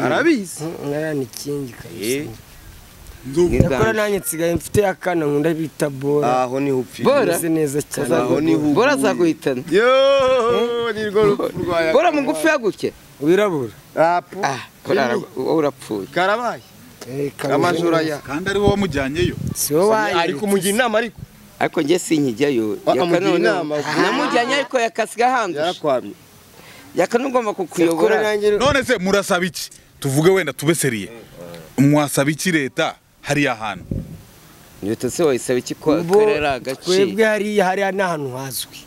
S5: arabizi
S4: hariya ni kingi kabisa
S5: Eh,
S4: ndakora nanjye nsigaye mfite akana nkunda bita bora
S5: aho niho upfira
S2: Bora?
S4: bora neza cyane
S5: Aho niho
S2: bora
S5: uguye.
S2: azaguhitana
S5: yo ni rwo rupfu rwawe.
S2: bora mugufi yagutya
S4: wirabura
S5: Rapu.
S2: ah bora ara- wowe urapfuye
S5: karabaye
S4: Eh, kabisa.
S5: amajura ya
S1: kandi ari wowe wamujyanyeyo
S4: si wowe
S5: ari kumugira inama ariko
S2: ariko njye sinkijyayo
S5: Ah,
S2: Yaka
S5: amugira
S2: none-
S5: inama.
S2: namujyanye ariko yakasiga handusha
S5: yarakwamye
S2: yaka n'ugomba kukuyobora
S1: none se murasaba iki tuvuge wenda tube seriye mwasaba iki leta hariya hantu
S2: leta se wayisaba iki ko
S4: Bo-
S2: karera agace
S4: twebwe hariya hariya ni ahantu hazwi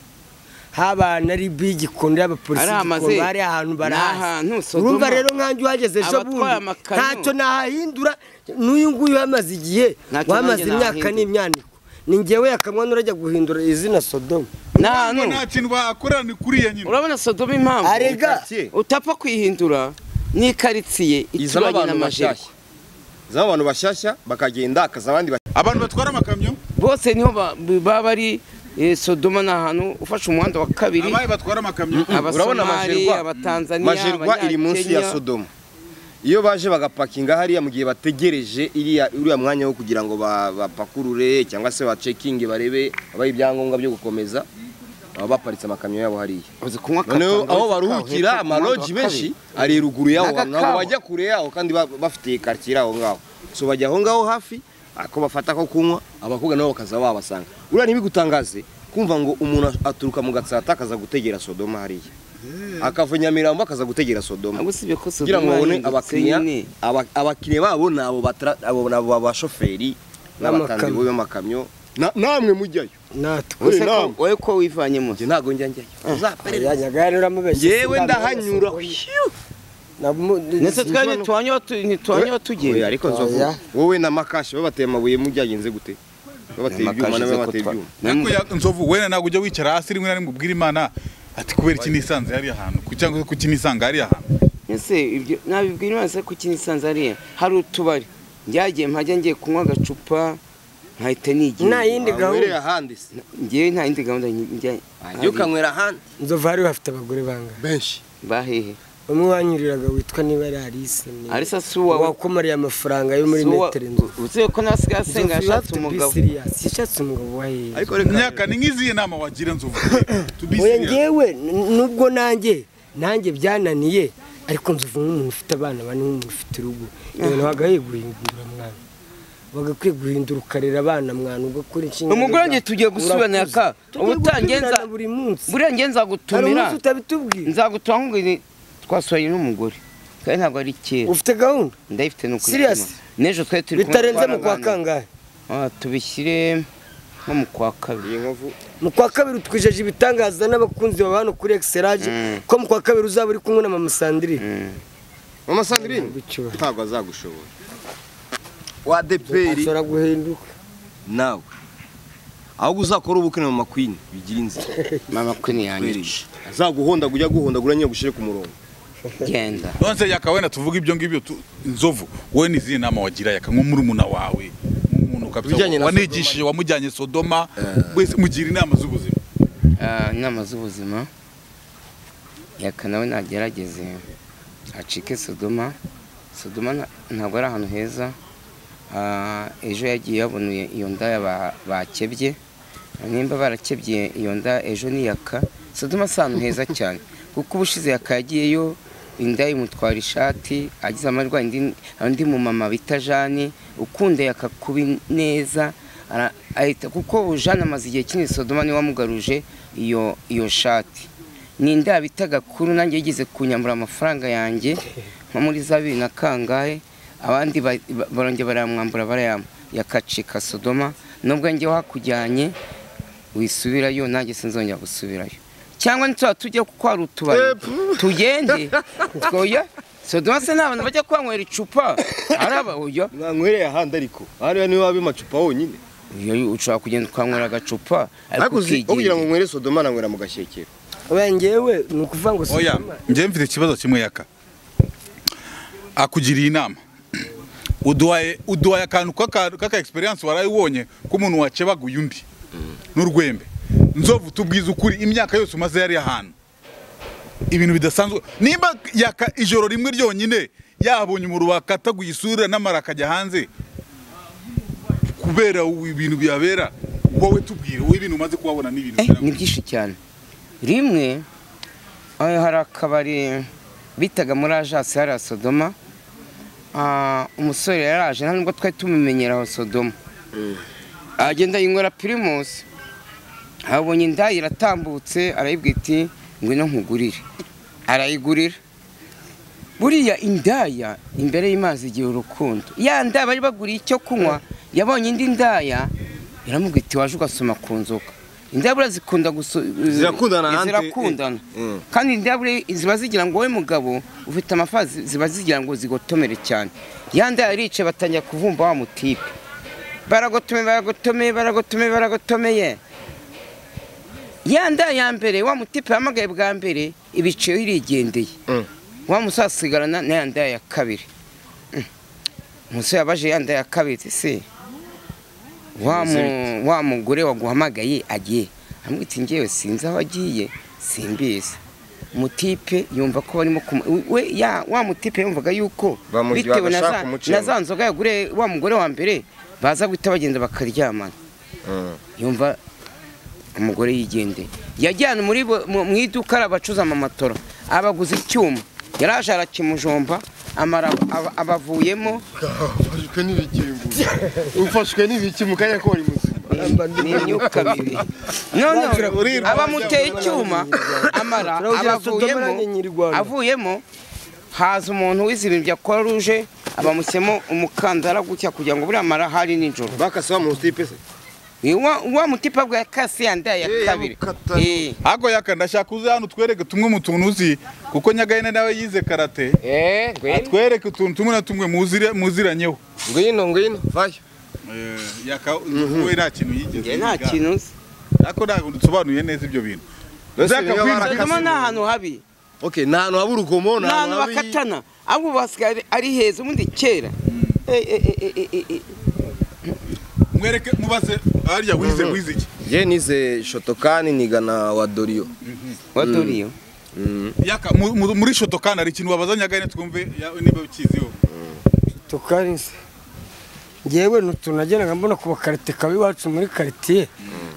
S4: habana ari bigikondo y'abapolisi
S2: Ari amaze-
S4: igikondo, hariya ahantu
S2: ni ahantu
S4: barahazi
S2: Sodoma.
S4: urumva rero nkanjye uhageze ejo
S2: Abatwaye
S4: bundi
S2: amakano.
S4: ntacyo nahahindura n'uyu nguyu wamaze igihe
S2: Ntacyo
S4: wamaze
S2: nanjye
S4: imyaka
S2: nahahindura.
S4: n'imyaniko ni ngewe yakamwana urajya guhindura izina sodomu
S2: ni
S1: ngo
S2: ahantu
S1: nta kintu bahakorera ni kuriya nyine
S2: urabona sodoma impamvu
S4: Arega.
S5: Quartier.
S2: utapfa kwihindura n'ikaritsiye
S5: izamo abantu
S2: ituranye n'amajeri
S5: bashyashya izamo abantu bashyashya bakagenda akaza abandi bashyashya
S1: abantu batwara amakamyo
S2: bose niho ba- baba bari eh, sodoma ni ahantu ufashe umuhanda wa kabiri
S1: abahe batwara amakamyo
S5: urabona
S2: abasomali
S5: majerwa
S2: abatanzaniya
S5: majerwa iri munsi ya
S2: Abanyakenya.
S5: sodomu iyo baje bagapakinga hariya mu gihe bategereje iriya uriya mwanya wo kugira ngo ba- bapakurure cyangwa se bacekinge barebe abaha ibyangombwa byo gukomeza baba baparitse amakamyo yabo hariya
S2: uzi kunywa
S5: noneho
S2: akatanga
S5: aho
S2: witwa
S5: baruhukira
S2: kawa,
S5: amaloji
S2: witwa
S5: menshi
S2: kawa.
S5: ari ruguru yaho hantu ntabwo
S2: N'agakawa.
S5: bajya kure yaho kandi ba- bafite kartier aho ngaho so bajya aho ngaho hafi ako bafata ko kunywa abakobwa nabo bakaza babasanga uriya ntibigutangaze kumva ngo umuntu aturuka mu gatsata akaza gutegera sodoma hariya akava i nyamirambo akaza gutegera sodoma
S2: ahubwo usibye ko
S5: kugira ngo
S2: sodoma
S5: babone
S2: yahindutse
S5: abakiriya
S2: nyine
S5: aba- abakiriya babo ni abo batra- abo- ni abo abashoferi n'abatanzi
S4: N'amakamyo.
S5: b'amakamyo Na- namwe mujyayo
S4: natwe
S2: Ese ko-
S5: inama.
S2: wowe ko wivanyemo
S5: njye ntabwo njya njyayo uzaperereza
S4: yajyaga yaramubeshya
S5: yewe ndahanyura
S2: ndetse twari ntitwanywa
S5: Oya,
S2: tugenda
S5: ariko nzovu
S4: Oya.
S5: wowe na makashi babateye amabuye mubyagenze gute babateye ibyuma nawe babateye ibyuma
S1: ariko ya- nzovu wenda ntabwo ujya wicara hasi rimwe na rimwe ubwira imana ati kubera iki nisanze hariya hantu ku- cyangwa se kuki nisange hariya hantu
S2: ese ibyo nabibwira imana ko ikinisanze hariya hari utubari njyagiye mpajya ngiye kunywa agacupa nkahita nigira
S4: nta yindi
S5: wanywera
S4: gahunda
S5: ahandi se
S2: ngewe nta yindi gahunda njya
S5: ajya ukanywera ahandi
S4: inzovu hariya hafite abagore bangahe
S5: benshi
S2: bahehe
S4: umwe wanyuriraga witwa niba ari arise ni-
S2: arisa si uwawe
S4: wakomariye amafaranga yo muri
S2: si uwa-
S4: metero inzovu
S2: uzi ko nasigaye asenga yashatse umugabo
S4: yashatse umugabo wa hehe
S5: ariko reka
S1: myaka ni nk'izihe nama wagira nzovu To be
S4: oya
S1: serious.
S4: ngewe n- nubwo nanjye nanjye byananiye ariko nzovu nk'umuntu ufite abana bane nk'umuntu ufite urugo ibintu wagaye guhindura mwana wagakwiye guhindura ukarera abana mwana ugakora inshingano
S2: umugore wanjye
S4: zawe.
S2: tugiye gusubirana
S4: Urakuze.
S2: yaka
S4: Tugiye
S2: ubutangenza
S4: gusubirana buri munsi
S2: buriya nge
S4: hari
S2: nzagutumira
S4: umunsi utabitubwira
S2: nzagutumira nkubwire twasuranye n'umugore kandi ntabwo ari kera
S4: ufite gahunda
S2: ndayifite ni ukuri
S4: Serious?
S2: n'ejo twari turi kumwe
S4: bitarenze mu kwa
S2: twaraganira.
S4: kangahe
S2: Ah, tubishyire nko mu kwa kabiri
S5: iyi nkovu
S4: mu kwa kabiri twijeje ibitangaza n'abakunzi baba hano kuri egiserage ko mu kwa kabiri uzaba uri kumwe na mama sandrine
S5: mama sandrine
S4: Gucyura.
S5: ntabwo azagushobora wa deperi
S4: ashobora guhinduka
S5: nawe ahubwo uzakora ubukwe na mama kwini bigira inzira
S2: mama kwini yanyica
S5: azaguhonda ujya guhondagura nyine gushire ku murongo
S2: genda
S1: none se yaka wenda tuvuge ibyo ngibyo tu- nzovu wowe ni izihe nama wagira yaka nko muri muna wawe nk'umuntu kabisa
S5: Ibijyanye na
S1: wanigishije wamujyanye sodoma wese mugira inama z'ubuzima
S2: Ah, inama z'ubuzima yaka nawe nagerageze acike sodoma sodoma nta- ntabwo ari ahantu heza Ah, ejo yagiye yabonuye iyo ndaya ba- bakebye nimba barakebye iyo nda ejo niyaka sodoma si ahantu heza cyane kuko ubushize yaka yagiyeyo inda imutwara ishati agize amajwi andi- undi mumama bita jani ukunda yaka kubi neza ara- ahita kuko jani amaze igihe kinini sodoma niwe wamugaruje iyo iyo shati ni inda bita gakuru nanjye yigeze kunyambura amafaranga yanjye nko muri za bibiri na kangahe abandi ba- ba- barongera barayamwambura barayamwa yakacika sodoma nubwo njye hakujyanye wisubirayo nanjye sinzongera gusubirayo cyangwa ntituzaba tujye kuko hari utubari tugende twoya sodoma se n'abantu bajya kuhanywera icupa ari aba oya
S5: mwankwereye ahandi ariko hariya niwe waba amacupa wonyine
S2: Oya, ushobora kugenda ukanywera agacupa ariko
S5: ariko uzi ugira ngo
S2: ukigira
S5: nywere sodoma nanywera mu gashyekero
S9: wengewe ni ukuvuga ngo
S1: oya njye mfite ikibazo kimwe yaka akugiriye inama uduhaye uduhaye akantu k'aka- k'aka experience waraye ubonye k'umuntu wacebaguye undi n'urwembe nzovu tubwiza ukuri imyaka yose umaze yari ahantu ibintu bidasanzwe nimba yaka ijoro rimwe ryonyine yabonye umuriro wakataguye isura n'amara akajya hanze kubera ibintu bihabera wowe tubwire wowe ibintu umaze kuhabona n'ibintu
S2: Eh,
S1: bihabera.
S2: ni byinshi cyane rimwe eh, hari akabari bitaga muri ajasi hariya sodoma Ah, umusore yaraje nta nubwo twari tumumenyera aho sodoma agenda yinywera pirimusi abonye inda iratambutse arayibwira iti ngwino nkugurire arayigurira buriya indaya imbere y'imazi igihe urukundo ya ndaya bari baguriye icyo kunywa yabonye indi ndaya iramubwira iti waje ugasoma ku nzoka indaya buriya zikunda guso
S5: Zirakundana hanze,
S2: zirakundana
S5: eh, eh.
S2: kandi indaya buriya ziba zigira ngo wowe mugabo ufite amafaranga zi- ziba zigira ngo zigotomere cyane ya ndaya irica batangira kuvumba wa mutipe baragotome baragotome baragotome baragotomeye ya nda ya mbere wa mutipe yahamagaye bwa mbere ibiciro irigendeye wa musore asigarana na ya nda ya kabiri Mm. umusore yabaje ya nda ya kabiri ati se wa mu- wa mugore waguhamagaye agiye amwe ati ngewe sinzi aho agiye simbizi mutipe yumva ko barimo kumu- we ya wa mutipe yumvaga yuko
S5: Bamu-
S2: bitewe na
S5: bagashaka
S2: za-
S5: umucemo.
S2: na za nzoga yagure wa mugore wa mbere baza guhita bagenda bakaryamana yumva umugore yigendeye yajyana muri bo- mu mu iduka arabacuza amamatora abaguze icyuma yaraje arakimujomba amara aba- abavuyemo
S3: ufashwe n'ibikingo ufashwe n'ibiki mu kanya ko wari muzima
S2: ni imyuka mibi none
S1: Urirwa.
S2: abamuteye icyuma amara
S9: Turawugira
S2: abavuyemo
S9: Sodomara ni Nyirwanda.
S2: avuyemo haza umuntu wize ibintu bya croix rouge abamushyemo umukandara gutya kugira ngo buriya amara hari nijoro
S5: bakasaba mu tipe se
S2: Ni wa wa mutipa bwa kasi ya nda ya kabiri
S3: yabukata.
S2: Eh,
S1: Hago yaka ndashaka uze hano utwereke tumwe mu tuntu uzi kuko Nyagahene nawe yize karate
S2: eh, ngwino.
S1: atwereke utuntu tumwe na tumwe muzire muziranyeho
S5: ngwino ngwino vayo
S1: Eh, yaka we nta kintu yigeze
S2: Njye nta
S1: yiga.
S2: kintu nzi
S1: ariko ntabwo dusobanuye neza ibyo bintu Zaka
S5: niba
S1: kwinjira-
S5: barakase-
S2: Sodoma ni ahantu habi
S5: okay ni ahantu haba urugomo
S2: ni ahantu
S5: haba-
S2: bakatana ahubwo basigaye ari- ari heza ubundi kera Eh, eh, eh, eh, eh, eh, eh.
S1: mwereke mubaze harya wize wize iki
S5: je nize shotokani nigana wa doriyo
S2: waduriyo
S1: yaka mu- mu- muri shoto kandi hari ikintu wabaza Nyagahene twumve ya- niba ukiziho
S9: tukarinze ngewe ntutunageraga mbona ku bakarite kaba iwacu muri karitiye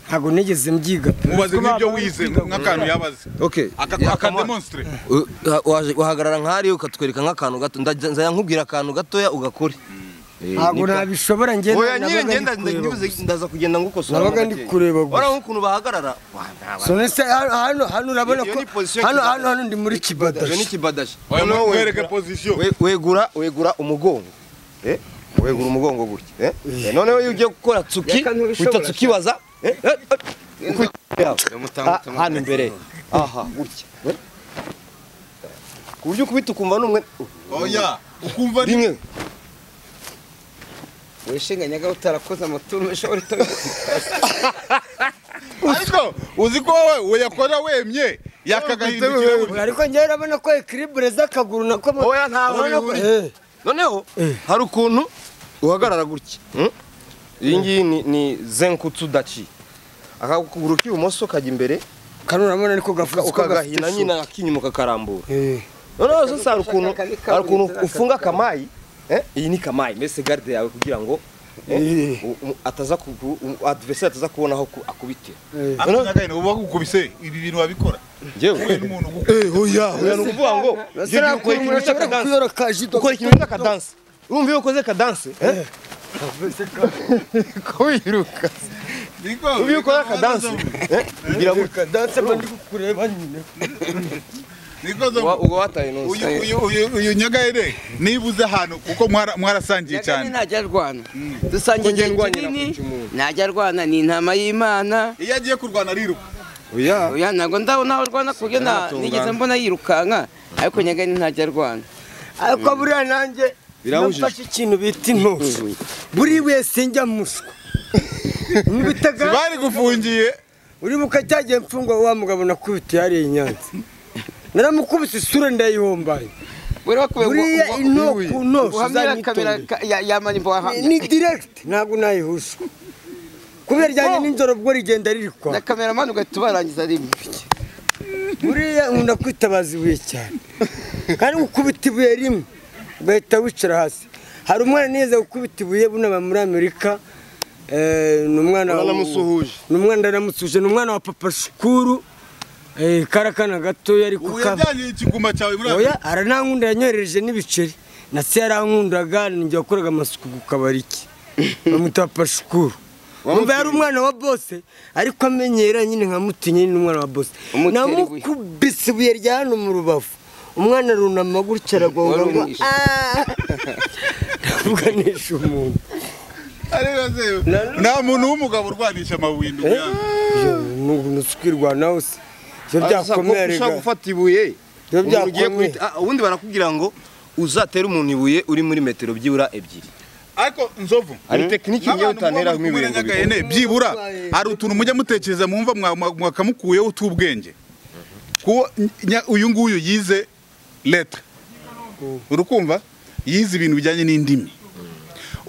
S9: ntabwo nigeze mbyiga pe.
S1: mubaze
S9: Ko
S1: nk'ibyo
S9: baba
S1: wize
S9: biga
S1: nk'akantu
S9: gukora.
S1: yabaze
S5: okay
S1: Aka- akademonstre
S5: Uh, uh, waje- uhagarara nk'ahariya ukatwereka nk'akantu gato Nda- nzajya nkubwira akantu gatoya ugakore
S9: ntabwo nabishobora ngenda
S5: oya nyine
S9: nabaga
S5: ngenda
S9: ndi kureba
S5: ndibuze- ndaza kugenda ngukosora
S9: Nabaga ndi kureba gusa.
S5: gusa nk'ukuntu bahagarara Wa, ntabwo-
S9: So nese hano hano hano urabona
S5: Iyo
S9: ko
S5: ni position
S9: hano
S5: kibadashi.
S9: hano hano ndi muri
S5: Iyo ni
S9: kibadashi
S5: kibadashi
S1: Oya,
S5: Noneho
S1: mwereke
S5: wegura-
S1: position.
S5: we- wegura wegura umugongo Eh, wegura umugongo gutya Eh, eh, noneho iyo ugiye gukora tsuki
S2: Reka ntubishobora
S5: uhita tsuki baza Eh, eh, eh, uko yawe. Ah, hano imbere aha gutya Eh. ku buryo ukubita ukumva n'umwe
S1: oya ukumva ni
S5: rimwe
S2: wishinganyaga utarakoze amaturu menshi wari
S1: ariko uzi ko wowe we yakora wemye yakagahindukira gutya.
S9: ariko ngewe urabona ko ekiribure z'akaguru nako mu-
S5: Oya, ntaho
S9: urabona ko-
S5: bihuriye.
S9: Eh,
S5: noneho hari ukuntu uhagarara gutya Mm? iyi ngiyi ni- ni zenkutsu daci akaguru k'ibumoso kajya imbere
S9: kano urabona ariko gafuze uko
S5: ukagahina
S9: gafite
S5: nyine ak'inyuma kakarambura
S9: Eh,
S5: noneho zose hari ukuntu hari ukuntu ufunga akamayi eh, iyi ni kamayi mbese garde yawe kugira ngo eh, u- u- ataza adiveseri ataza kubona aho ku- akubitira
S1: Ariko nyagahinda uba gukubise ibi bintu wabikora
S5: njyewe
S1: uyu n'umuntu ugu-
S5: oya ni ukuvuga ngo njyewe
S4: ntabwo
S5: ukora ikintu
S4: umuntu ashobora kwiyora ka
S5: cy'akadanse
S4: jido.
S5: ukora ikintu cy'akadanse urumva iyo ukoze kadanse eh,
S3: ko wiruka
S5: urumva iyo ukoze akadanse eh, ugira gutya
S1: Niko zo-
S5: uba uba wataye nose
S1: uyu uyu- uyu- uyu nyagahinda nibuze ahantu kuko mwara- mwarasangiye
S2: Nyagane
S1: cyane
S2: ntajya arwana dusangiye
S5: Ngo njye
S2: igihe
S5: ndwanira
S2: kinini
S5: kwica umuntu.
S2: ntajya arwana ni intama y'imana
S1: iyo agiye kurwana ariruka
S5: oya
S2: oya ntabwo ndabona aho arwana ku buryo nta-
S5: Ntatungana.
S2: nigeze mbona yirukanka ariko nyagane ntajya arwana
S4: ariko buriya nanjye
S5: Birabujijwe.
S4: nafashe ikintu bita intusu buri wese njya muswa ntibitaga
S1: bari gufungiye
S4: uri buka cyagiye mfungwa wa mugabo nakubitiye hariya i nyanza naramukubise isura ndayihombaye
S2: buri wakuwe
S4: buriya intoko ku ntoki
S2: ubuhamya kamera
S4: uzanyitondere
S2: ka- ya- ya manimbo wahamya
S4: ni direct ntabwo nayihusha kubera ryanjye n'inzoro ubwo rigenda riri kwa
S2: na kameramani ugahita ubarangiza rimwe
S4: buriya nkunda kwitabaza ibuye cyane kandi gukubita ibuye rimwe ugahita wicara hasi hari umwana nize gukubita ibuye bunaba muri amerika eh, ni umwana wa-
S3: Waramusuhuje.
S4: ni umwana naramusuhuje ni umwana wa papa shukuru eh, karakana gatoya ari
S1: ubu
S4: kukaba
S1: yajyanye ikiguma cyawe muri
S4: oya aranankunda yanyoherereje n'ibiceri na se yarankundaga ninjye wakoraga amasuku ku kabari ke bamwita papa shukuru umva yari umwana wa bose ariko amenyera nyine nkamutinye nyine umwana wa bose
S2: Umutera ibuye.
S4: namukubise ibuye rya hano mu rubavu umwana arunama gutya aragonga ngo
S2: Warumwishe.
S4: "Ah!" ndavuganisha umuntu
S1: Areba se, nta muntu w'umugabo urwanisha amabuye inda ubuyanza.
S4: nusukirwa nawe se ibyo byakomeye
S5: ushaka
S4: rega
S5: gufata ibuye
S4: ibyo
S5: umuntu ugiye
S4: byakomeye
S5: guhita- ah, ubundi barakubwira ngo uzatere umuntu ibuye uri muri metero byibura ebyiri
S1: ariko nzovu
S5: hari tekiniki ngewe utanera
S1: muba muri
S5: nk'ibintu
S1: Nyagahene, byibura hari utuntu mujya mutekereza mwumva mwa- mwa- mwakamukuyeho utubwenge kuko nya- uyu nguyu yize leta urukumva yize ibintu bijyanye n'indimi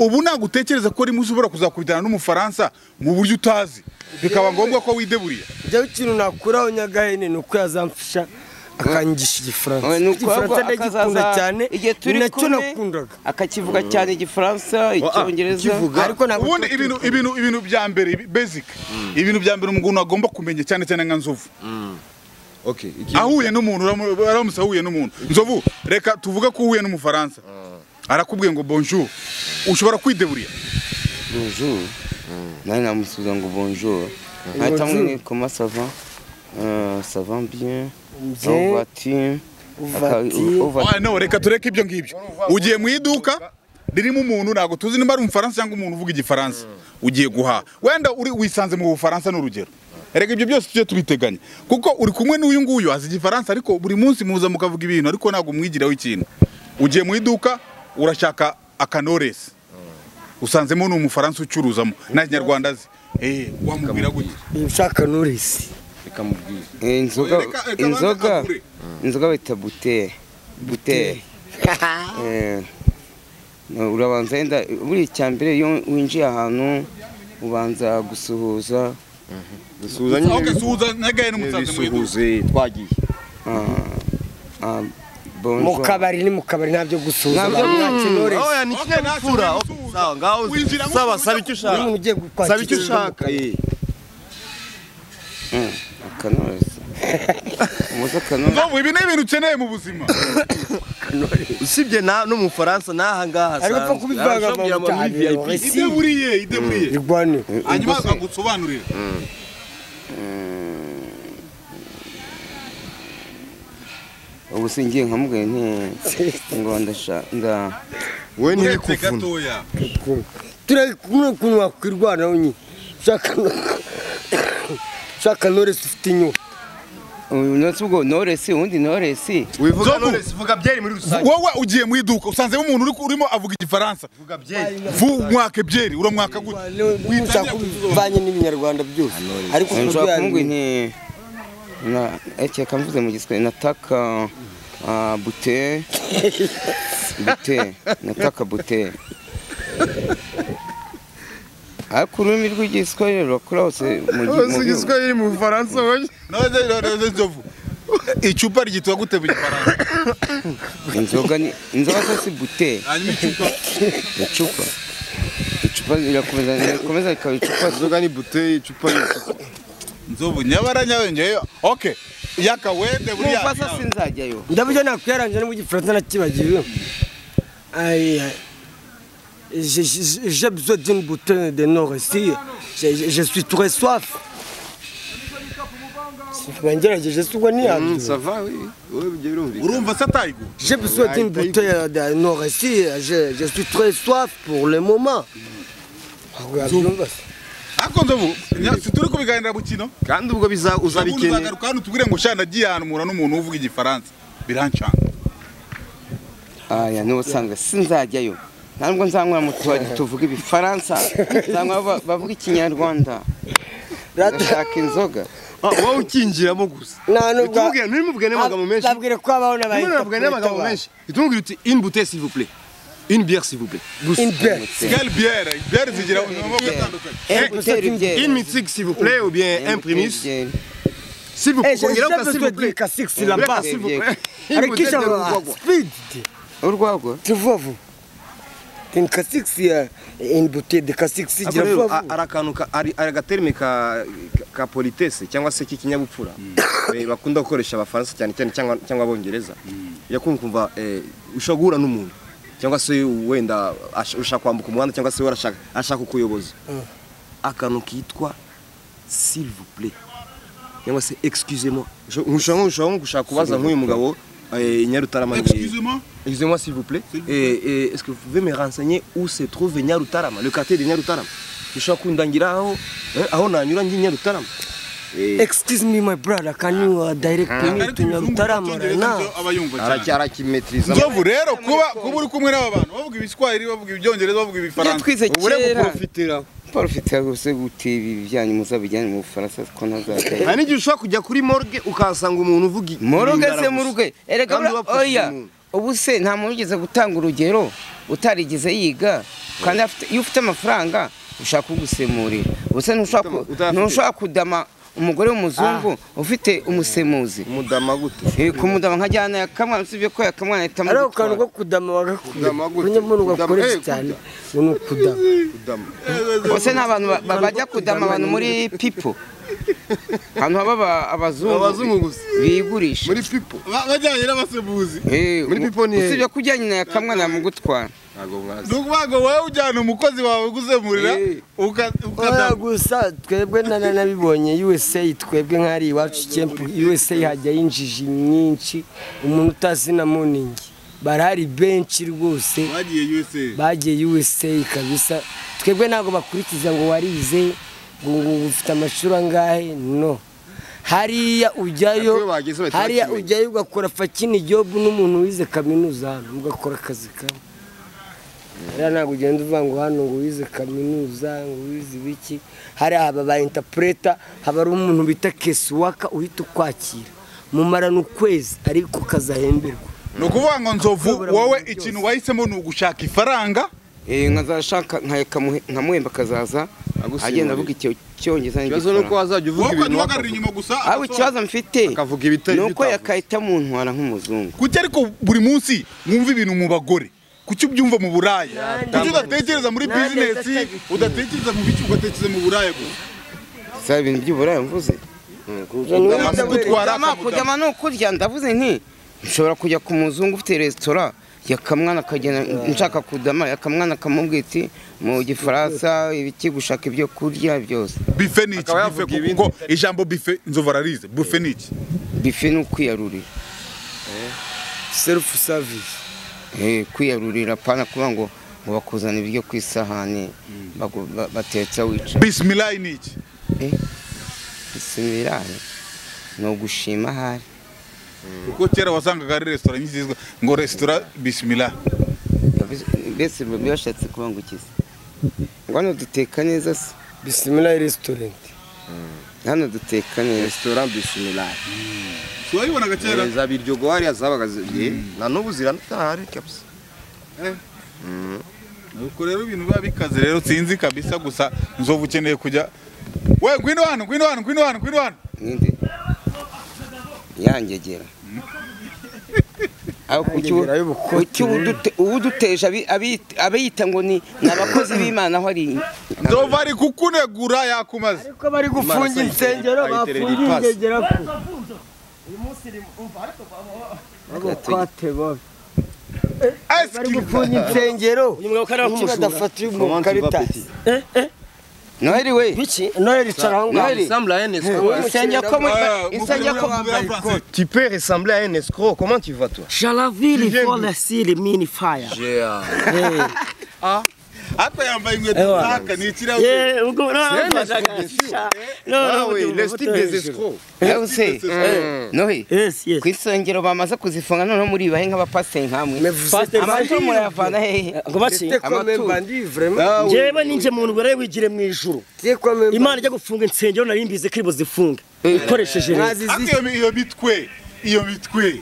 S1: ubu ntabwo utekereza ko rimwe ushobora kuzakubitana n'umufaransa mu buryo utazi bikaba ngombwa ko wideburira
S4: jyaho ikintu nakuraho nyagahene ni uko yazamfasha akanyigisha igifaransa
S2: Oya, ni uko
S4: igifaransa
S2: ahubwo
S4: ndagikunda
S2: akazaza-
S4: cyane
S2: igihe
S4: ni
S2: turi
S4: nacyo
S2: kumwe,
S4: nakundaga
S2: akakivuga cyane igifaransa icyongereza
S4: ariko ntabwo
S1: ubundi
S4: cyo-
S1: ibintu ibintu ibintu bya mbere bi- basic ibintu bya mbere umuntu agomba kumenya cyane cyane nka nzovu
S5: Okay, iki-
S1: ahuye n'umuntu uramu- uramutse ahuye n'umuntu nzovu reka tuvuge ko uhuye n'umufaransa arakubwiye ngo bonjour ushobora kwideburira
S2: bonjour nawe namusubiza ngo bonjour nkahita amwe koma sava sava bien
S4: Bien.
S2: ovati
S4: Ouvati.
S1: Ah, no reka tureke ibyo ngibyo ugiye mu iduka ririmo umuntu ntabwo tuzi niba ari umufaransa cyangwa umuntu uvuga igifaransa ugiye guhaha wenda uri wisanze mu bufaransa n'urugero reka ibyo byose tujye tubiteganya kuko uri kumwe n'uyu nguyu azi igifaransa ariko buri munsi muza mukavuga ibintu ariko ntabwo mwigiraho ikintu ugiye mu iduka urashaka akanoresi usanzemo ni umufaransa ucuruzamo nta kinyarwanda azi Eh, wamubwira gutya
S4: ibishaka nurisi
S5: bikamubwira
S2: inzoga
S1: Oya, reka- reka
S2: inzoga
S1: abanze agure.
S2: inzoga bayita butere butere Eh, urabanza wenda buri icya mbere iyo winjiye ahantu ubanza gusuhuza
S5: dusuhuza
S1: aho
S5: nyine
S1: gasuhuza nyagaye n'umusanze mu iduka
S5: bisuhuze twagiye
S2: ah, ah,
S4: mu
S2: bonjour.
S4: kabari ni mu kabari ntabyo gusuhuza
S2: Ntabyo-
S4: ntacyo nurisi
S5: oya ni
S1: Okay,
S5: kimwe
S1: ntacyo
S5: n'ifura
S1: wisuhuza.
S5: okay, sawa ngaho
S1: Winjira mu
S5: saba
S1: iduka.
S5: saba icyo
S4: Iyo
S5: ushaka
S4: umuntu ugiye
S5: saba icyo
S4: gukwakira
S5: ushaka eh.
S2: akanoroza umuze akanoroza
S1: Nzovu, ibi ni ibintu ukeneye mu buzima
S5: usibye na no mu Faransa n'aha ngaha
S4: ariko upfa
S5: asanzwe.
S4: kubivanga mu
S5: Arashobora kugira
S4: cyane
S5: ama VIP.
S4: risi
S1: ideburiye ideburiye
S4: rigwane
S1: hanyuma agusobanurire
S2: ubu singiye nkamubwira nti ngo ndashaka nda
S5: wowe ni
S1: uretse
S5: kuvuna
S1: gatoya
S4: turi kumwe ukuntu wakwirwanaho nyine ushaka ushaka nurisi ufite inyuma
S2: uyu munsi ubwo noresi ubundi noresi
S5: wivuga
S1: Nzovu.
S5: none sivuga byeri muri rusange
S1: wowe ugiye mu iduka usanzemo umuntu uri- urimo avuga igifaransa
S5: vuga byeri
S1: Vu- mwaka ebyeri uramwaka gute
S4: ushaka kubivanye n'ibinyarwanda byose ariko ku bijyanye-
S2: nshobora kumubwira nti na ekeka mvuze mu giswahili nataka ah, bute bute nataka bute ariko ururimi rw'igiswahili rurakura hose mu gi- mu gihugu.
S3: igiswahili mu bufaransa wowe
S1: Noze- noze- noze, Nzovu. icupa ryitwa gute mu gifaransa
S2: inzoga ni inzoga zo si buteri
S1: hanyuma icupa
S2: icupa icupa rirakomeza rirakomeza rikaba icupa
S3: inzoga ni buteye icupa ni icupa
S1: nzovu nyabara nyabengeyo oke yakawende buriya
S2: numva se sinzajyayo
S4: ndabyo nakwiyaranje no mu gifaransa nakibagiwe Aïe, aïe. J'ai- j'ai j'ai besoin d'une bouteille de nord ici J'ai- j'ai- je suis très soif Sinagerageje se ubwo niyabyo.
S3: sava wowe ujya birumvikana
S1: urumva se atayigu
S4: J'ai besoin d'une bouteille de nord ici je, je suis très soif pour le moment
S1: ariko nzovu nya- si turi kubiganira mu kino
S5: kandi ubwo biza
S1: ubundi
S5: uzabikeneye
S1: uzagaruka hano tubwire ngo shana nagiye ahantu mpura n'umuntu uvuga igifaransa birancanga
S2: aya n'ubusanzwe sinzajyayo ntabwo nzanywera mu tubari tuvuga ibifaransa nzanywa ba- bavuga ikinyarwanda ndashaka inzoga
S3: wowe ukinjiramo gusa ntimubwire ntimubwire n'amagambo menshi
S4: Nabwire ko habaho
S3: ntimubwire n'amagambo menshi itubwire uti ini buteye sivu pure ini biyeri sivu pure gusa
S1: kigali biyere biyere zigira amaboko atandukanye
S2: Embuteri byeri.
S3: ini mitigi sivu pure ou bien un primus
S2: Embuteri byeri.
S3: sivu
S4: Eh, j'ai
S3: kongera uka
S4: déjà besoin
S3: sivu
S4: d'une
S3: pure
S4: cassique sur la base.
S2: Embuteri
S3: sivu
S2: byeri.
S3: pure
S4: Avec qui ça va Speed
S2: urwagwa
S4: Tu vois, vous Une cassique, c'est euh, une bouteille de cassique, c'est
S5: Ariko
S4: tu
S5: rero,
S4: vois,
S5: a-
S4: vous
S5: ari akantu ka- ari ari agaterime ka ka politesse cyangwa se k'ikinyabupfura eh, bakunda gukoresha abafaransa cyane cyane cyangwa cyangwa abongereza yakunda kumva eh, ushobora guhura n'umuntu cyangwa se wenda ash- ushaka kwambuka umuhanda cyangwa se we arashaka ashaka kukuyoboza akantu kitwa s'il vous plaît cyangwa se excusez moi ushobora ushobora nko gushaka kubaza nk'uyu mugabo eh, Nyarutarama ni-
S1: excusez-moi
S5: Excusez-moi s'il vous plaît.
S1: S'il vous
S5: Et, et est-ce que vous pouvez me renseigner où se trouve Nyarutarama, le quartier de Nyarutarama Ushobora kundangira aho eh, aho nanyura ngiye Nyarutarama. Eh,
S4: Excuse me, my brother, can you uh, direct me
S1: ariko
S4: to
S1: ibizungu
S4: Nyarutarama right
S1: by'icyongereza
S4: now?
S1: nibyo aba yumva cyane
S5: araki- arakimetiriza.
S1: nzovu rero kuba kuba uri kumwe n'aba bantu bavuga ibiswahili bavuga ibyongereza bavuga
S2: ibyo
S1: ibifaransa
S2: twize
S3: ubure
S2: kera
S3: guporofitiraho
S2: paul ufite rwose guteba ibijyanye muzabijyanye mu bufaransa ko ntazajyayo
S5: Hari n'igihe ushobora kujya kuri morgue ukahasanga umuntu uvuga i-
S2: moroge
S5: Ngara
S2: se
S5: gusa.
S2: mu rugo erega
S5: Kandi
S2: bura-
S5: wapfushije
S2: oya
S5: umuntu.
S2: ubu se nta muntu ugeze gutanga urugero utarigeze yiga kandi afite- iyo ufite amafaranga ushaka kugusemurira ubu se ntushaka ku-
S5: Utafite-
S2: ntushaka kudama umugore w'umuzungu ufite umusemuzi
S5: Umudama gute?
S2: Eh, kumudama nkajyana yakamwana usibye ko yakamwana ahita
S4: Ari ako kantu
S2: amugutwara.
S4: ko kudama wagakuye.
S3: Kudama gute?
S4: Kunyamo
S3: Kudama,
S4: ugakoresha
S3: eh,
S4: cyane. ngo ni ukudama.
S3: udama
S2: Ubwo se ni abantu ba- ba- bajya kudama abantu muri pipo ahantu haba aba-
S3: Abazungu
S2: abazungu
S3: gusa.
S2: bigurisha
S3: muri pipo
S1: Ba- bajyanye n'abasemuzi
S2: Eh,
S3: muri
S2: mu-
S3: pipo ni-
S2: usibye ko ujyanye na yakamwana yamugutwara
S3: ntabwo mwazi
S1: ni ukuvuga ngo wowe ujyana umukozi wawe gusemurira uka-
S4: Oya
S1: ukadamu
S4: gusa twebwe na na- nabibonye USA twebwe nk'ari iwacu cyempu USA hajya injiji nyinshi umuntu utazi na muningi barahari benshi rwose
S1: bagiye usa
S4: bagiye USA kabisa twebwe ntabwo bakurikiza ngo warize ngo ngo ufite amashuri angahe no hariya
S3: Ariko
S4: ujyayo
S3: iyo bageze bahita
S4: hariya
S3: bakimenya.
S4: ujyayo ugakora fakini jobu n'umuntu wize kaminuza hano mugakora akazi kamwe rero ntabwo ugenda uvuga ngo hano ngo wize kaminuza ngo wize ibiki hariya haba ba intapureta haba ari umuntu bita kesuwaka uhita ukwakira mumarana ukwezi ariko ukazahemberwa
S1: ni ukuvuga ngo nzovu
S4: Kubura
S1: wowe
S4: abantu byose.
S1: ikintu wahisemo ni ugushaka ifaranga
S2: Eh, nkazashaka nkayeka muhe- nkamuhemba akazaza
S5: Agusimburira.
S2: agenda avuga icyo cyongereza
S5: Ikibazo ni uko
S2: n'igifaransa
S5: wazajya uvuga
S1: wowe ukajya
S5: ibintu
S1: uhagarara
S5: wakavuga.
S1: inyuma gusa
S2: aho ikibazo mfite
S5: Akavuga ibitari
S2: ni uko
S5: bitavuze.
S2: yakahita muntwara nk'umuzungu
S1: kuki ariko buri munsi mwumva ibintu mu bagore kuki ubyumva mu buraya
S4: Nanjye-
S1: kuki udatekereza muri
S4: Nanjye
S1: bizinesi
S4: ndacyagiye.
S1: udatekereza mu bice ugatekereza mu buraya gusa
S2: si ibintu by'uburaya mvuze
S1: amugutwara
S2: kudama kudama ni ukurya ndavuze nti nshobora kujya ku muzungu ufite resitora yakamwana akagenda nshaka kudama yakamwana akamubwira iti mu gifaransa ibiki gushaka ibyo kurya byose
S1: bife ni iki
S5: Akaba
S1: bife
S5: yavuga ibindi
S1: kuko ijambo bife nzovu ararize bufe ni iki
S2: bife ni ukwiyarurira
S4: serufu savisi
S2: Eh, kwiyarurira pana kuba ngo ngo bakuzana ibiryo ku isahani bagu- ba- batetsa wica
S1: bisimilayi ni iki
S2: bisimiraye ni ugushima ahari
S1: kuko kera wasangaga ari resitora nyizizwa ngo resitora bisimila
S2: mbese biba bashatse kubangukiza ngo hano duteka neza se
S4: bisimila resitorenti
S2: hano duteka neza
S5: Restaurant Bismillah.
S1: wayibonaga kera
S5: Eh, za biryo gwariya zabaga zi- eh, na n'ubu ziranahari kabisa.
S1: ubwo rero ibintu biba bikaze rero sinzi kabisa gusa nzovu ukeneye kujya we ngwino hano ngwino hano ngwino hano ngwino hano
S2: ninde yangegera uwuduteje abiyita ngo ni abakozi b'imana aho ari
S1: ndova ari kukunegura yakumaze
S10: ko bari gufunga insengero bafungiye ingegera ko twateba bari gufunga insengero badafatira umukarita
S2: noheli we
S10: biki noye ricara aho ngaho
S5: ressemble à un escroc.
S2: insengero ko muri insengero ko
S5: Tu peux ressembler à un escroc. Comment tu vas, toi
S10: jaraviri foresire mini faya
S1: hata yambaye inkweto zaka ni ikirahure
S10: Eh, ubwo
S5: C'est un
S10: ntabwo
S5: escroc, bien sûr. Ah oui, le style des escrocs.
S2: nawe se nohe
S10: Yes, yes.
S2: ku isengero bamaze kuzifunga noneho muribahe nk'abapasiteri nkamwe
S10: Pasteur
S2: amaturo
S10: Bandivre.
S2: murayavana hehe
S10: Ngo baki?
S5: Ah oui.
S10: Njyewe ni nje muntu wari wigire mu ijuru. Imana ijya gufunga insengero nari mbizi ko ibo zifunga. Ikoresheje leta.
S1: hata iyo mi- iyo mitwe iyo mitwe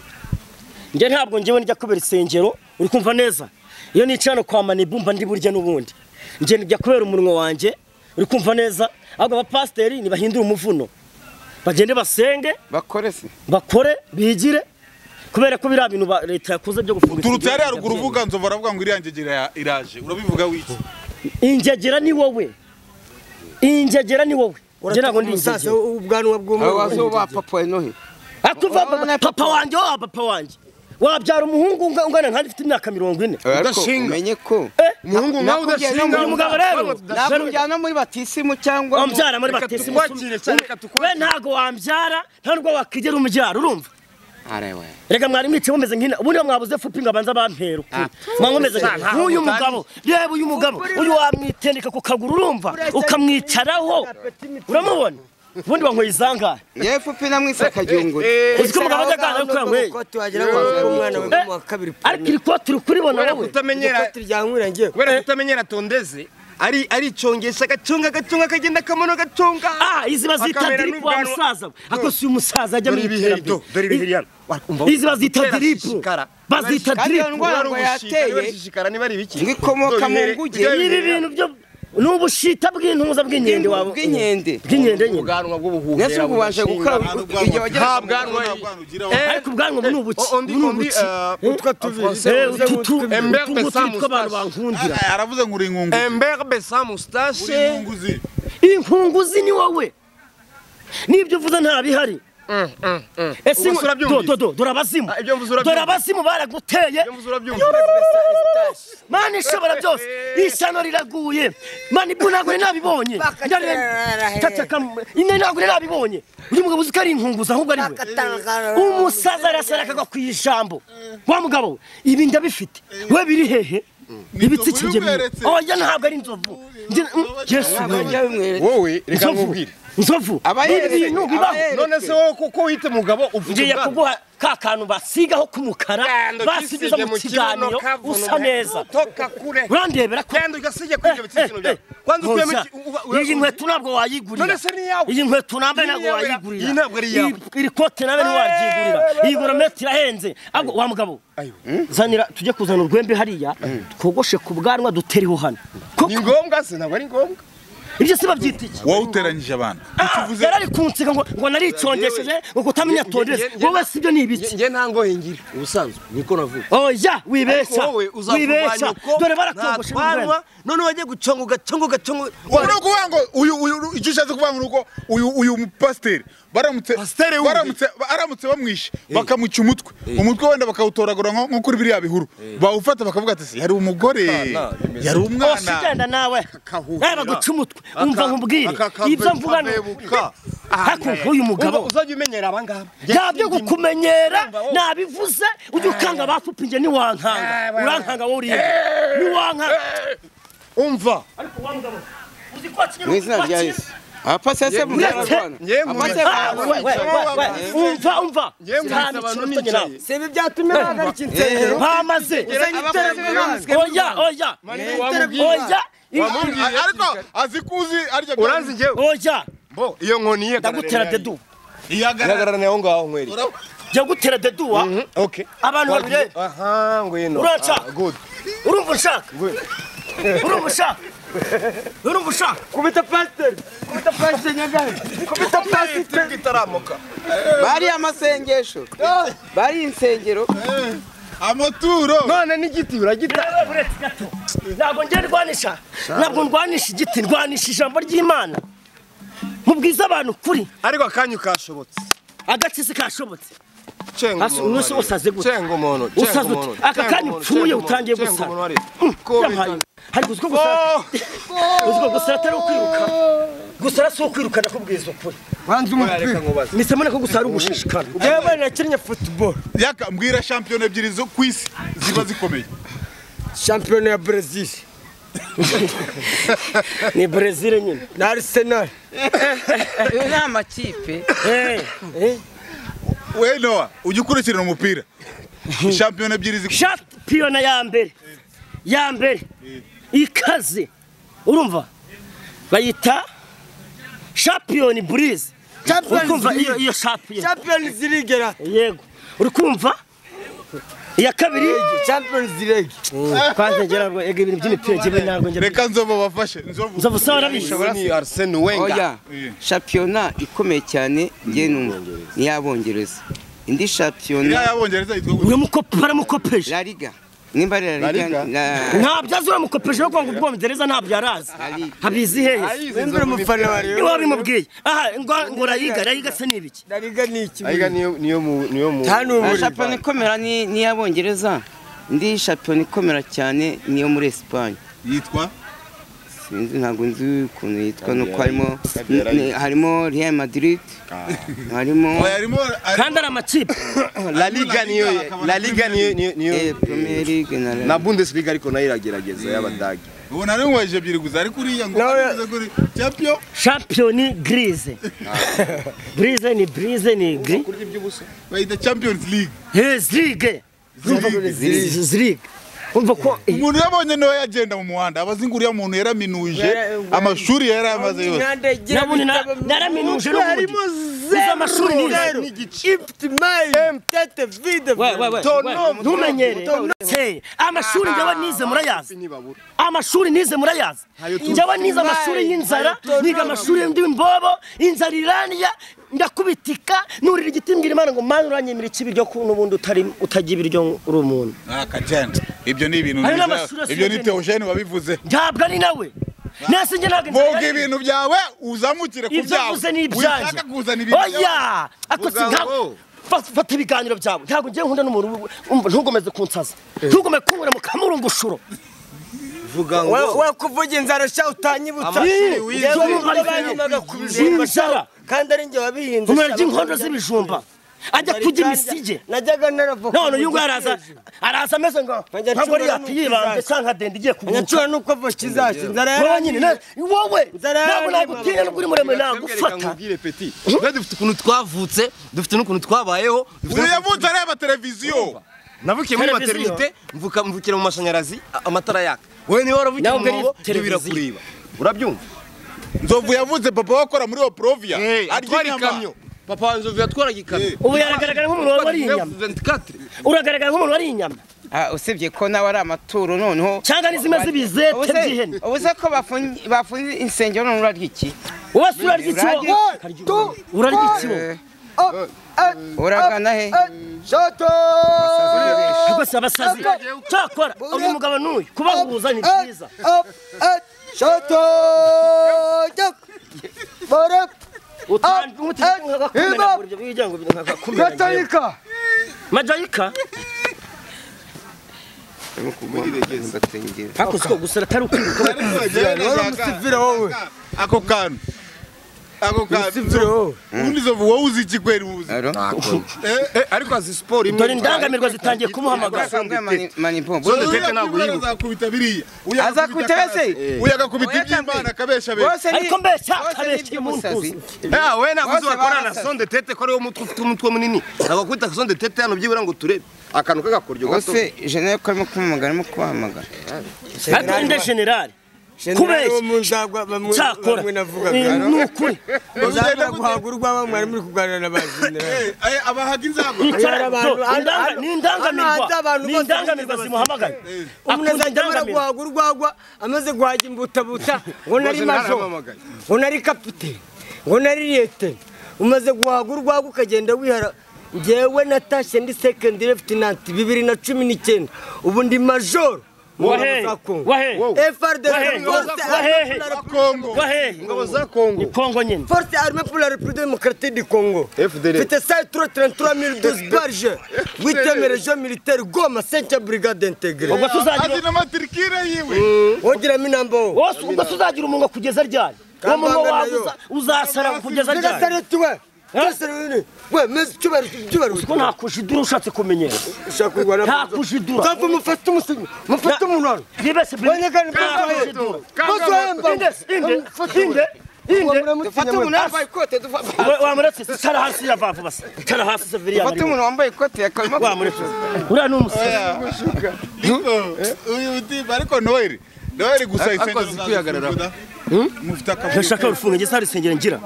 S10: Njye ntabwo njyewe njya kubera isengero, uri kumva neza? Iyo nicara hano kwa Mani Bumba ndi burya n'ubundi. Njye njya kubera umunwa wanjye, uri kumva neza? Ahubwo abapasiteri nibahindure umuvuno. Bagende basenge,
S2: bakore se
S10: bakore, bigire. Kubera ko biriya bintu ba- leta yakoze byo gufunga
S1: turutse hariya
S10: insengero,
S1: ruguru uvuga nzova aravuga ngo iriya ngegera ya- iraje urabivuga wiki
S10: Injegera ni wowe. Injegera ni wowe. Njye ntabwo ndi injegera.
S4: ubwanwa
S2: wazo
S4: bw'umwana
S2: wa papa nohe
S10: akuva papa, papa wanjye wa papa wanjye wabyara umuhungu unga- ungana nkanjye ufite imyaka mirongo ine
S2: ariko
S5: Udashinga.
S2: umenye ko
S5: Umuhungu nkawe udashinga.
S10: uyu mugabo rero
S2: nakujyana muri batisimu cyangwa mu-
S10: wambyara muri batisimu we ntago wambyara nta nubwo wakigera umubyara urumva
S2: arewe
S10: reka mwari mwicaye mumeze nk'ina ubundi mwabuze fupi ngo abanza bampera ukuri mwa meze nk'uyu mugabo yewe uyu mugabo uyu wamwitendeka ku kaguru urumva ukamwicaraho uramubona ubundi wanyweye izangare
S2: yewe fupi namwe isaka ryungura
S10: uzi ko umugabo ajya aganira ko yanyweye
S4: ko tuhagera ngo avuge umwana we mu wa kabiri
S10: ariko iri kote uri kuribona
S5: Kubera
S10: wowe
S5: kutamenyera,
S4: ryankwira ngewe
S5: kubera kutamenyera tondeze, ari ari congesha gatunga gatunga kagenda kamono gatunga.
S10: Ah, izi bazita
S5: Akamera
S10: diripu wa
S5: n'ubwanwa.
S10: musaza. Akosi uyu musaza ajya
S5: Dore
S10: muri
S5: ibihe do, dore ibihe
S10: iterambere.
S5: hano. Wa- umva-
S10: Izi bazita
S5: Kubera
S10: diripu.
S5: shishikara.
S10: Bazita
S2: Kandi iyo
S10: diripu.
S2: ndwara
S5: Kubera
S2: ngo
S5: ubushita, niba
S2: yateye
S5: shishikara niba ari biki?
S2: ngo ikomoka mu
S5: Dore
S2: nguge
S5: ibihere-
S10: Ibi bintu byo ni ubushita bw'intuza bw'inkende wabo.
S2: bw'inkende
S10: Bw'inkende nyine.
S5: ubwanwa bw'ubuhuhera
S2: nese ubwo ubanje gukora igihe wagera
S5: Ha,
S2: ku
S5: bwanwa.
S1: nta bwana ugira
S5: Eh,
S10: Ariko ubwanwa ni ubuki.
S5: on dit-
S10: Ni
S5: on dit,
S10: ubuki.
S5: euh,
S4: utwo tubiri
S10: Eh, ututu-
S5: Embere
S10: utungutu
S5: sans moustache.
S10: tw'abantu bankundira.
S1: Ah, aravuze ngo uri inkunguzi
S5: Un berbe sans
S1: uri
S5: moustache.
S1: inkunguzi
S10: Inkunguzi ni wowe. N'ibyo uvuze nta bihari. Ese
S5: Ubusura byumvise.
S10: dore abazimu.
S5: Ah, ibyo mvuze urabyumvise.
S10: Dore abazimu baraguteye.
S5: Ibyo mvuze urabyumvise.
S10: Mana ishobora byose ishyano riraguye Mana ibyo ntabwo nari nabibonye Ndari- Cacaka mu- Ine ntabwo nari nabibonye uyu mugabo uzi ko ari inkunguza ahubwo ari we umusaza arasara akagwa ku ijambo wa mugabo ibi ndabifite we biri hehe ibitsikige
S1: bimweretse.
S10: oya ntabwo ari inzovu Njye- mm, yesu
S2: bajya bimwereka
S5: Wowe reka
S10: Inzovu.
S5: nkubwire.
S10: inzovu
S2: Aba
S10: ni
S2: yeretse,
S10: ibintu
S2: aba
S10: bibaho
S2: yeretse.
S5: None se wowe kuko wita umugabo uvuga
S10: ngiye
S5: ubwanwa.
S10: kuguha ka kantu basigaho k'umukara
S5: Genda
S10: basigiza
S5: ukisige
S10: mu
S5: mu kibuno
S10: kiganiro
S5: kavuno.
S10: usa neza
S5: Toka kure.
S10: urandebera ko
S5: Genda ugasige kujya bitsinzino byawe. Kwanza ukuyemo iki- uba- uba-
S10: iyi nkweto ntabwo wayigurira
S5: None se ni iyawe?
S10: iyi nkweto nambaye
S5: Iyi
S10: ntabwo
S5: ni iyawe,
S10: wayigurira
S5: iyi ntabwo ari iyawe.
S10: Iyi- iri kote nawe ntiwaryigurira iyi gorometi irahenze ahubwo wa mugabo zanira tujye kuzana urwembe hariya twogoshe ku bwanwa dutereho hano
S5: Ni
S10: koko
S5: ngombwa se ntabwo ari ngombwa.
S10: ibyo si babyita iki
S1: wowe uteranyije abantu
S10: Ah, yarari kunseka ngo ngo naricongesheje ngo kutamenya tondeze wowe si byo ni ibiki
S5: Nge nta ngohe ngira. Ubusanzwe niko navuga.
S10: oya wibeshya
S5: wowe uzakuvanya
S10: wibeshya
S5: uko
S10: dore
S5: nta
S10: barakogoshe n'urwembe
S5: twanwa none wajye guconga ugaconga ugaconga
S1: uri kuvuga ngo uyu uyu icyo ushatse kuvuga ngo ni uko uyu uyu mupasiteri baramutse
S5: Pasiteri wumve.
S1: baramutse aramutse bamwishe bakamuca umutwe umutwe wenda bakawutoragura nko nko kuri biriya bihuru bawufata bakavuga ati "Se, yari umugore yari
S10: bose
S1: umwana
S10: ugenda nawe
S5: Kakahurira.
S10: reba guca umutwe umva nkubwire
S5: Akakave
S10: ibyo mvuga ni
S5: kabebuka.
S10: ariko nk'uyu mugabo
S5: Uba uzajya umenyera aba ngaba.
S10: nta byo gukumenyera
S5: Urumva wowe?
S10: nabivuze ujya ukanga bafupa inge niwankanga urankanga wowe uriye niwankanga
S5: Umva.
S2: mu izina rya yesu abapasiteri se
S10: Uretse-
S2: muzarwana
S5: Nge nkubwira.
S2: Abasaba-
S10: We, we, we, we, umva umva
S5: Yewe
S10: nta
S5: mwiza abantu
S10: mikino utonye nawe
S5: nicaye.
S4: sebi byatumye bahagarika insengero
S10: bamaze oya oya oya i-
S1: ariko azi kuzi arya
S5: Uranzi njyewe.
S10: oya
S5: Bo iyo nkoni ye.
S10: ndagutera dedu
S1: ihagarara
S5: Ihagararane aho ngaho nkweri.
S10: jya gutera deduwa
S5: Okay.
S10: abantu babirebe
S5: Aha ngwino.
S10: Uraca.
S5: Ah, Good.
S10: urumva ushaka urumva ushaka urumva ushaka
S4: kubita pasiteri kubita pasiteri nyagare kubita pasiteri
S5: Itaramuka.
S2: bariya amasengesho bariya insengero
S1: amaturo
S5: none n'igiti uragita
S10: ntabwo njye ndwanisha ntabwo ndwanisha igiti ndwanisha ijambo ry'imana mubwiza abantu kuri
S5: ariko akanyu kashobotse
S10: agakizi kashobotse
S5: cenga
S10: Asi- umunsi wose aze gute?
S5: cenga umuntu
S10: Usaze
S5: cenga
S10: ute?
S5: umuntu
S10: Aka
S5: cenga
S10: kanya
S5: umuntu,
S10: upfuye
S5: cenga
S10: utangiye
S5: umuntu,
S10: gusara.
S5: cenga umuntu
S10: Mm,
S5: Ko
S10: yabaye.
S5: bita-
S10: ariko uziko gusara uziko gusara atari ukwiruka gusara si ukwiruka ndakubwiza ukuri
S5: wanze umupira
S10: mpise mbona ko gusara ugushishikana yewe nakinnye football
S1: yaka mbwira shampiyona ebyiri zo ku isi ziba zikomeye
S4: shampiyona ya brezil
S10: ni brezil nyine
S4: na arisenali
S11: Ayo ni amakipe
S10: Eh, eh.
S1: we nowa ujya ukurikirana umupira shampiyona ebyiri zi-
S10: shampiyona ya mbere ya mbere ikaze urumva bayita shampiyoni burize
S4: Champions
S10: ukumva
S4: League.
S10: iyo iyo shampiyona
S4: champions league ra
S10: yego uri kumva iya kabiri
S4: champions league
S10: kwanza njye ntabwo ega ibintu by'imipira njyewe ntabwo njye
S1: reka nzobo bafashe nzobo
S10: nza gusa warabizi
S5: uyu ni arsene wenga
S2: oya shampiyona ikomeye cyane njye numva ni iy'abongereza indi
S1: iriya
S2: shampiyona
S1: y'abongereza yitwa gute?
S10: uramukope baramukopeje
S2: la liga nimba ari la liga la-
S10: ntabyo azi uramukopeje no kuvuga ngo ubwongereza ntabyo yarazi habizi hehe
S4: wembe umufana wa
S10: niwe
S4: rero
S10: wabimubwiye aha ngo ngo rayiga rayiga se ni ibiki
S4: na liga ni iki
S5: ayiga niyo niyo mu niyo mu
S4: Tanu
S2: la
S4: buri
S2: shampiyona ikomera ni ni iy'abongereza indi shampiyona ikomera cyane ni iyo muri esipanye
S1: yitwa
S2: sinzi ntabwo nzi ukuntu yitwa nuko harimo ni- harimo real madrid harimo
S1: oya arimo
S10: kandi ari amakipe
S5: la liga niyo la liga niyo niyo
S2: eh,
S5: niyo
S2: premier league na la
S5: na bundesliga ariko nayo iragerageza y'abadage
S1: ubona ari ngo ejo ebyiri gusa ariko uriya ngo
S4: Nawe-
S1: uze kuri champion
S10: shampiyoni girize burize ni burize ni giri
S1: bayita champions league
S10: zirige zirige umva ko
S1: umuntu yabonye niwe yagenda mu muhanda abazi ngo uriya muntu yaraminuje amashuri yari amaze yose
S10: nabonye na- naraminuje n'ubundi uzi amashuri n'izeru
S4: ifite mayi tete vide
S10: ntumenyere Hey, amashuri njyewe nize murayazi amashuri nize murayazi njyewe nize amashuri y'inzara niga amashuri y'imbobo inzara iraniya ndakubitika nurira igiti mbwira imana ngo mana uranyemera ikibi ryo ku- n'ubundi utari- utagira ibiryo ngo uri umuntu
S1: akagenda ibyo ni ibintu
S10: Hari
S1: nizera.
S10: n'amashuri asigaye
S1: ibyo ni
S10: agenda.
S1: teogene wabivuze
S10: ntabwo ari nawe nasi njye ntabwo inzara
S1: vuga
S10: yari-
S1: ibintu byawe uzamukire ku
S10: ibyo
S1: byawe
S10: mvuze ni ibyanjye
S1: ushaka kuzana ibintu byawe
S10: oya ako si
S5: Vuga
S10: nka
S5: ngo.
S10: Fa- fata ibiganiro byawe ntabwo ngiye nkunda n'umuntu ubu- umva ntugomeze kunsaza ntugome kunkura mu kamurungushuro
S5: vuga ngo
S4: wakuvuga inzara sha utanyibutsa
S5: Amashuri wize.
S4: Njyewe umugore banyimaga ku bijumba sha.
S10: Inzara.
S4: kandi ari njye wabihinze
S10: umuriro
S4: sha,
S10: ry'inkondo
S4: bakajya-
S10: z'ibijumba ajya
S4: Bari
S10: kujya
S4: kandi-
S10: imisige
S4: najyaga naravoka
S10: none uyu nguyu
S4: mu
S10: araza
S4: giti hejuru.
S10: araza ameze ngo
S4: Nkajya
S10: ntabwo ari
S4: acura
S10: yati
S4: n'uko
S10: yibanze
S4: izaza.
S10: cyangwa nkadenda igiye kuguca
S4: nkacura nuko voka izashya inzara
S10: wowe nyine na- wowe
S4: Inzara
S10: ntabwo
S4: yarangiye,
S10: nagutinya nubwo uri muremure
S5: Reka
S10: nagufata
S5: nkubwire peti twe dufite ukuntu twavutse dufite n'ukuntu twabayeho dufite
S1: uyu
S5: n'ukuntu-
S1: yavutse areba televiziyo
S5: navukiye muri
S10: Televiziyo.
S5: materinite mvuka mvukira mu mashanyarazi a- amatara yaka wowe niba waravukiye mu
S10: Ntabwo ari
S5: mwobo ibyo
S10: televiziyo.
S5: birakureba urabyumva
S1: nzovu yavutse papa we akora muri oprovia arya
S5: atwara
S1: inyama
S5: ikamyo papa wanjye uvuye atwara ikamyo
S10: ubu yaragaragara nk'umuntu wari inyama
S5: 24
S10: uragaragara nk'umuntu wari inyama
S2: Ah, usibye ko nawe ari amaturo noneho
S10: cyangwa n'izimeze ibizete by'ihene
S2: ubuze ko bafungi- bafunze insengero none urarya iki
S10: wese urarya iki wowe? urarya iki wowe
S2: uragana he
S10: rwose abasazi cyakora uyu mugabo n'uyu kubahuza ni byiza utange umuti nkagakumenagura ibyo bigira ngo nkagakumenagura majayika
S2: Ndatengera.
S10: hakuze ko gusara atari ukwiruka
S1: ako kantu ako kantu ubundi nzovu wowe uzi iki kweri mu buzima
S2: Aro?
S5: Eh, ariko azi siporo imwe
S10: dore indangamirwa zitangiye kumuhamagara
S2: Urambiwe mani- manipombo.
S5: Zo-
S1: Uyu
S5: Teka ntabwo
S1: yakubita
S5: yibuka.
S1: azakubita biriya uyu agakubita
S2: Azakubita wese?
S1: akarasi, uyu agakubita
S2: Oya,
S1: iby'imana
S2: kampe.
S1: akabesha benshi
S2: Bose ni-
S10: ariko mbese
S2: bose ni
S10: akabeshya umuntu
S2: iby'umusazi.
S5: nawe naguze
S2: Bose
S5: bakora na
S2: barasaze.
S5: sonde tete ko ari wowe umutwe ufite umutwe munini ntabwo kwita sonde tete hano byibura ngo turebe akantu k'agakoryo gato
S2: Bose jene ko arimo kumpamagara arimo kubahamagara
S10: ariko nde generali
S4: Generali wo
S10: kubeshya
S4: mu nzagwa bamwe
S10: cyakora
S4: bamwe
S10: ni
S4: navugaga
S10: ni ukuri
S4: uzabona guhaga urwa bamwe mwari muri kuganira na ba generali
S1: Eh, eh, abahaga inzagwa
S4: hari abantu-
S10: Do-
S4: hano- hano- hano
S10: indanga- ni
S4: hanze
S10: indangamirwa
S4: abantu
S10: ni
S4: bose
S10: indangamirwa
S4: bagize
S10: zimuhamagara
S4: umuntu
S10: akunda
S4: azajya amara
S10: indangamirwa
S4: guhaga urwagwa amaze guhaga imbutabuta ngo nari majo
S5: ntaramamagaye.
S4: ngo nari kapitene ngo nari liyetene umaze guhaga urwagwa ukagenda wihara ngewe natashye ndi second lieutenant bibiri na cumi n'icyenda ubu ndi majoro
S10: Wahe, wahe, wahe, wahe,
S1: Kongo.
S10: wahe,
S3: ingabo za kongo
S10: ni Kongo nyine.
S4: Force armée pour la République démocratique du Congo.
S3: FDL.
S4: C'était 133 012 barges. 8e région militaire Goma, 5e brigade intégrée.
S10: Ubwo tuzagira
S1: azi n'amatirikire yiwe
S4: Ogira minambo.
S10: wose ubwo tuzagira umunwa kugeza ryari? Uwo munwa
S4: Kambanda
S10: wawe
S4: nayo.
S10: uza- uzasara kugeza ryari?
S4: Nyagasare tuwe. Nyagasare we. We, mais tu vas tu vas.
S10: Kuko nta kujidura ushatse kumenyera.
S4: Ushaka kurwana.
S10: Nta kujidura.
S4: Kavu mufate umusigo. Mufate umunwa.
S10: Bibese bi-
S4: Bone kandi
S10: Nta
S4: mufate
S10: kujidura.
S4: Mufate
S10: Inde, inde, inde, inde.
S7: dufate umuntu wambaye ikote dufate
S10: Wa- wamuretse se, cara hasi ya vavu basi. Cara hasi seviriya bari mu-
S7: umuntu wambaye ikote yakarimo
S10: wamuretse. Uriya ni umusazi.
S1: uyu utimba ariko noheli noheli gusa
S3: Ako-
S1: insengero
S3: akoze kwihagararaho.
S1: zazo mufite akavuyo
S10: ntashaka urufunga njye nta rusengero ngira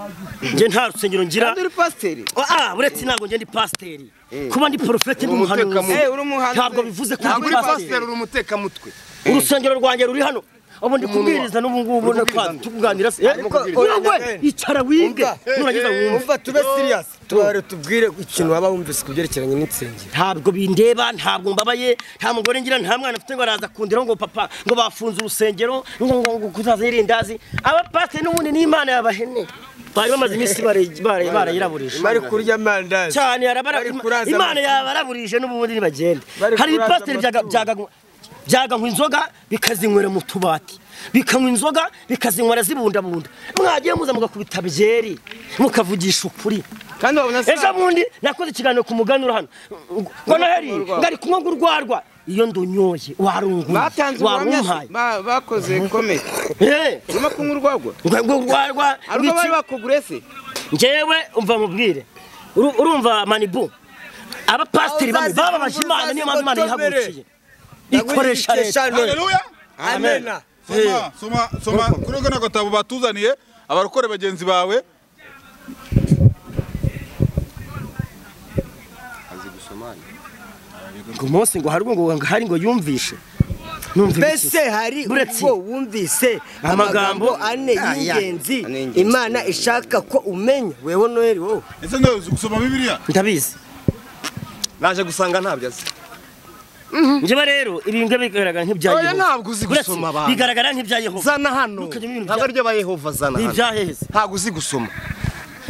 S10: njye nta rusengero ngira
S7: kandi uri pasiteri
S10: ah uretse ntabwo njye ndi pasiteri kuba ndi porofeti ndi
S3: Uri
S10: umuhanuzi
S3: umutekamutwe.
S7: Eh, uri umuhanuzi.
S10: ntabwo bivuze ko
S3: ntabwo uri
S10: ndi
S3: pasiteri
S10: pasiteri
S3: uri umutekamutwe
S10: urusengero rwanjye ruri hano ubu ndi
S3: Umunwa.
S10: kubwiriza n'ubu ngubu
S3: Uri
S10: ubona
S3: kubwiriza.
S10: tukuganira se
S4: Ariko
S10: wowe icara wige
S4: Umva.
S10: nurangiza wumve
S4: Umva tube serious. Tubare tubwire ikintu waba wumvise ku byerekeranye n'insengero.
S10: ntabwo bindeba ntabwo mbabaye nta mugore ngira nta mwana mfite ngo araza kundira ngo papa ngo bafunze urusengero ngo ngo ngo kuzaza irindazi abapasiteri n'ubundi n'imana yabahene bari bamaze iminsi bare- bare- barayiraburije
S9: bari kurya amandazi
S10: cyane yarabara
S9: Bari kuraza
S10: imana
S9: abantu.
S10: yabaraburije n'ubundi ntibagende
S9: Bari kuraza
S10: hari ibipasiteri byaga-
S9: amatungo.
S10: byaga- byaganywa inzoga bikazinywera mu tubati bikanywa inzoga bikazinywera zibundabunda mwagiye muza mugakubita byeri mukavugisha ukuri
S7: kandi wabona se
S10: ejo bundi nakoze ikiganiro ku muganura hano ngo noheli ngari kunywa ngo urwarwa iyo ndunyoye warunguye
S7: batanze ubuhamya se?
S10: warumpaye
S7: Ba- bakoze komedi
S10: Eh,
S7: urimo kunywa urwagwa
S10: ngo ngo urwarwa
S7: hari ubwo
S10: w'iki-
S7: bari bakugure se
S10: njyewe umva mubwire Uru- urumva manibu abapasiteri bamwe bababaje imana niyo mpamvu imana yihagurukiye ikoresha leta
S1: haleluya
S9: amena
S1: soma soma soma kuri kano gatabo batuzaniye abarokore bagenzi bawe
S10: ngo umunsi ngo hari ngo ngo hari ngo yumvishe numva
S4: mbese hari
S10: Buretse.
S4: ubwo wumvise amagambo ane y'ingenzi
S2: ane y'ingenzi.
S4: imana ishaka ko umenya wewe noheli wowe
S1: ese ndazi gusoma bibiliya
S10: ndabizi
S5: naje gusanga ntabyo azi
S10: njyewe rero ibi ngibi bigaragara nk'ibya
S5: Oya,
S10: Yehova.
S5: ntabwo uzi
S10: Buretse,
S5: gusoma abantu.
S10: bigaragara nk'ibya yehova
S5: zana hano
S10: Ntukajye mu bintu
S5: ntabwo
S10: bya-
S5: aribyo ba yehova zana
S10: ni
S5: hano
S10: ibya heza
S5: ntabwo uzi gusoma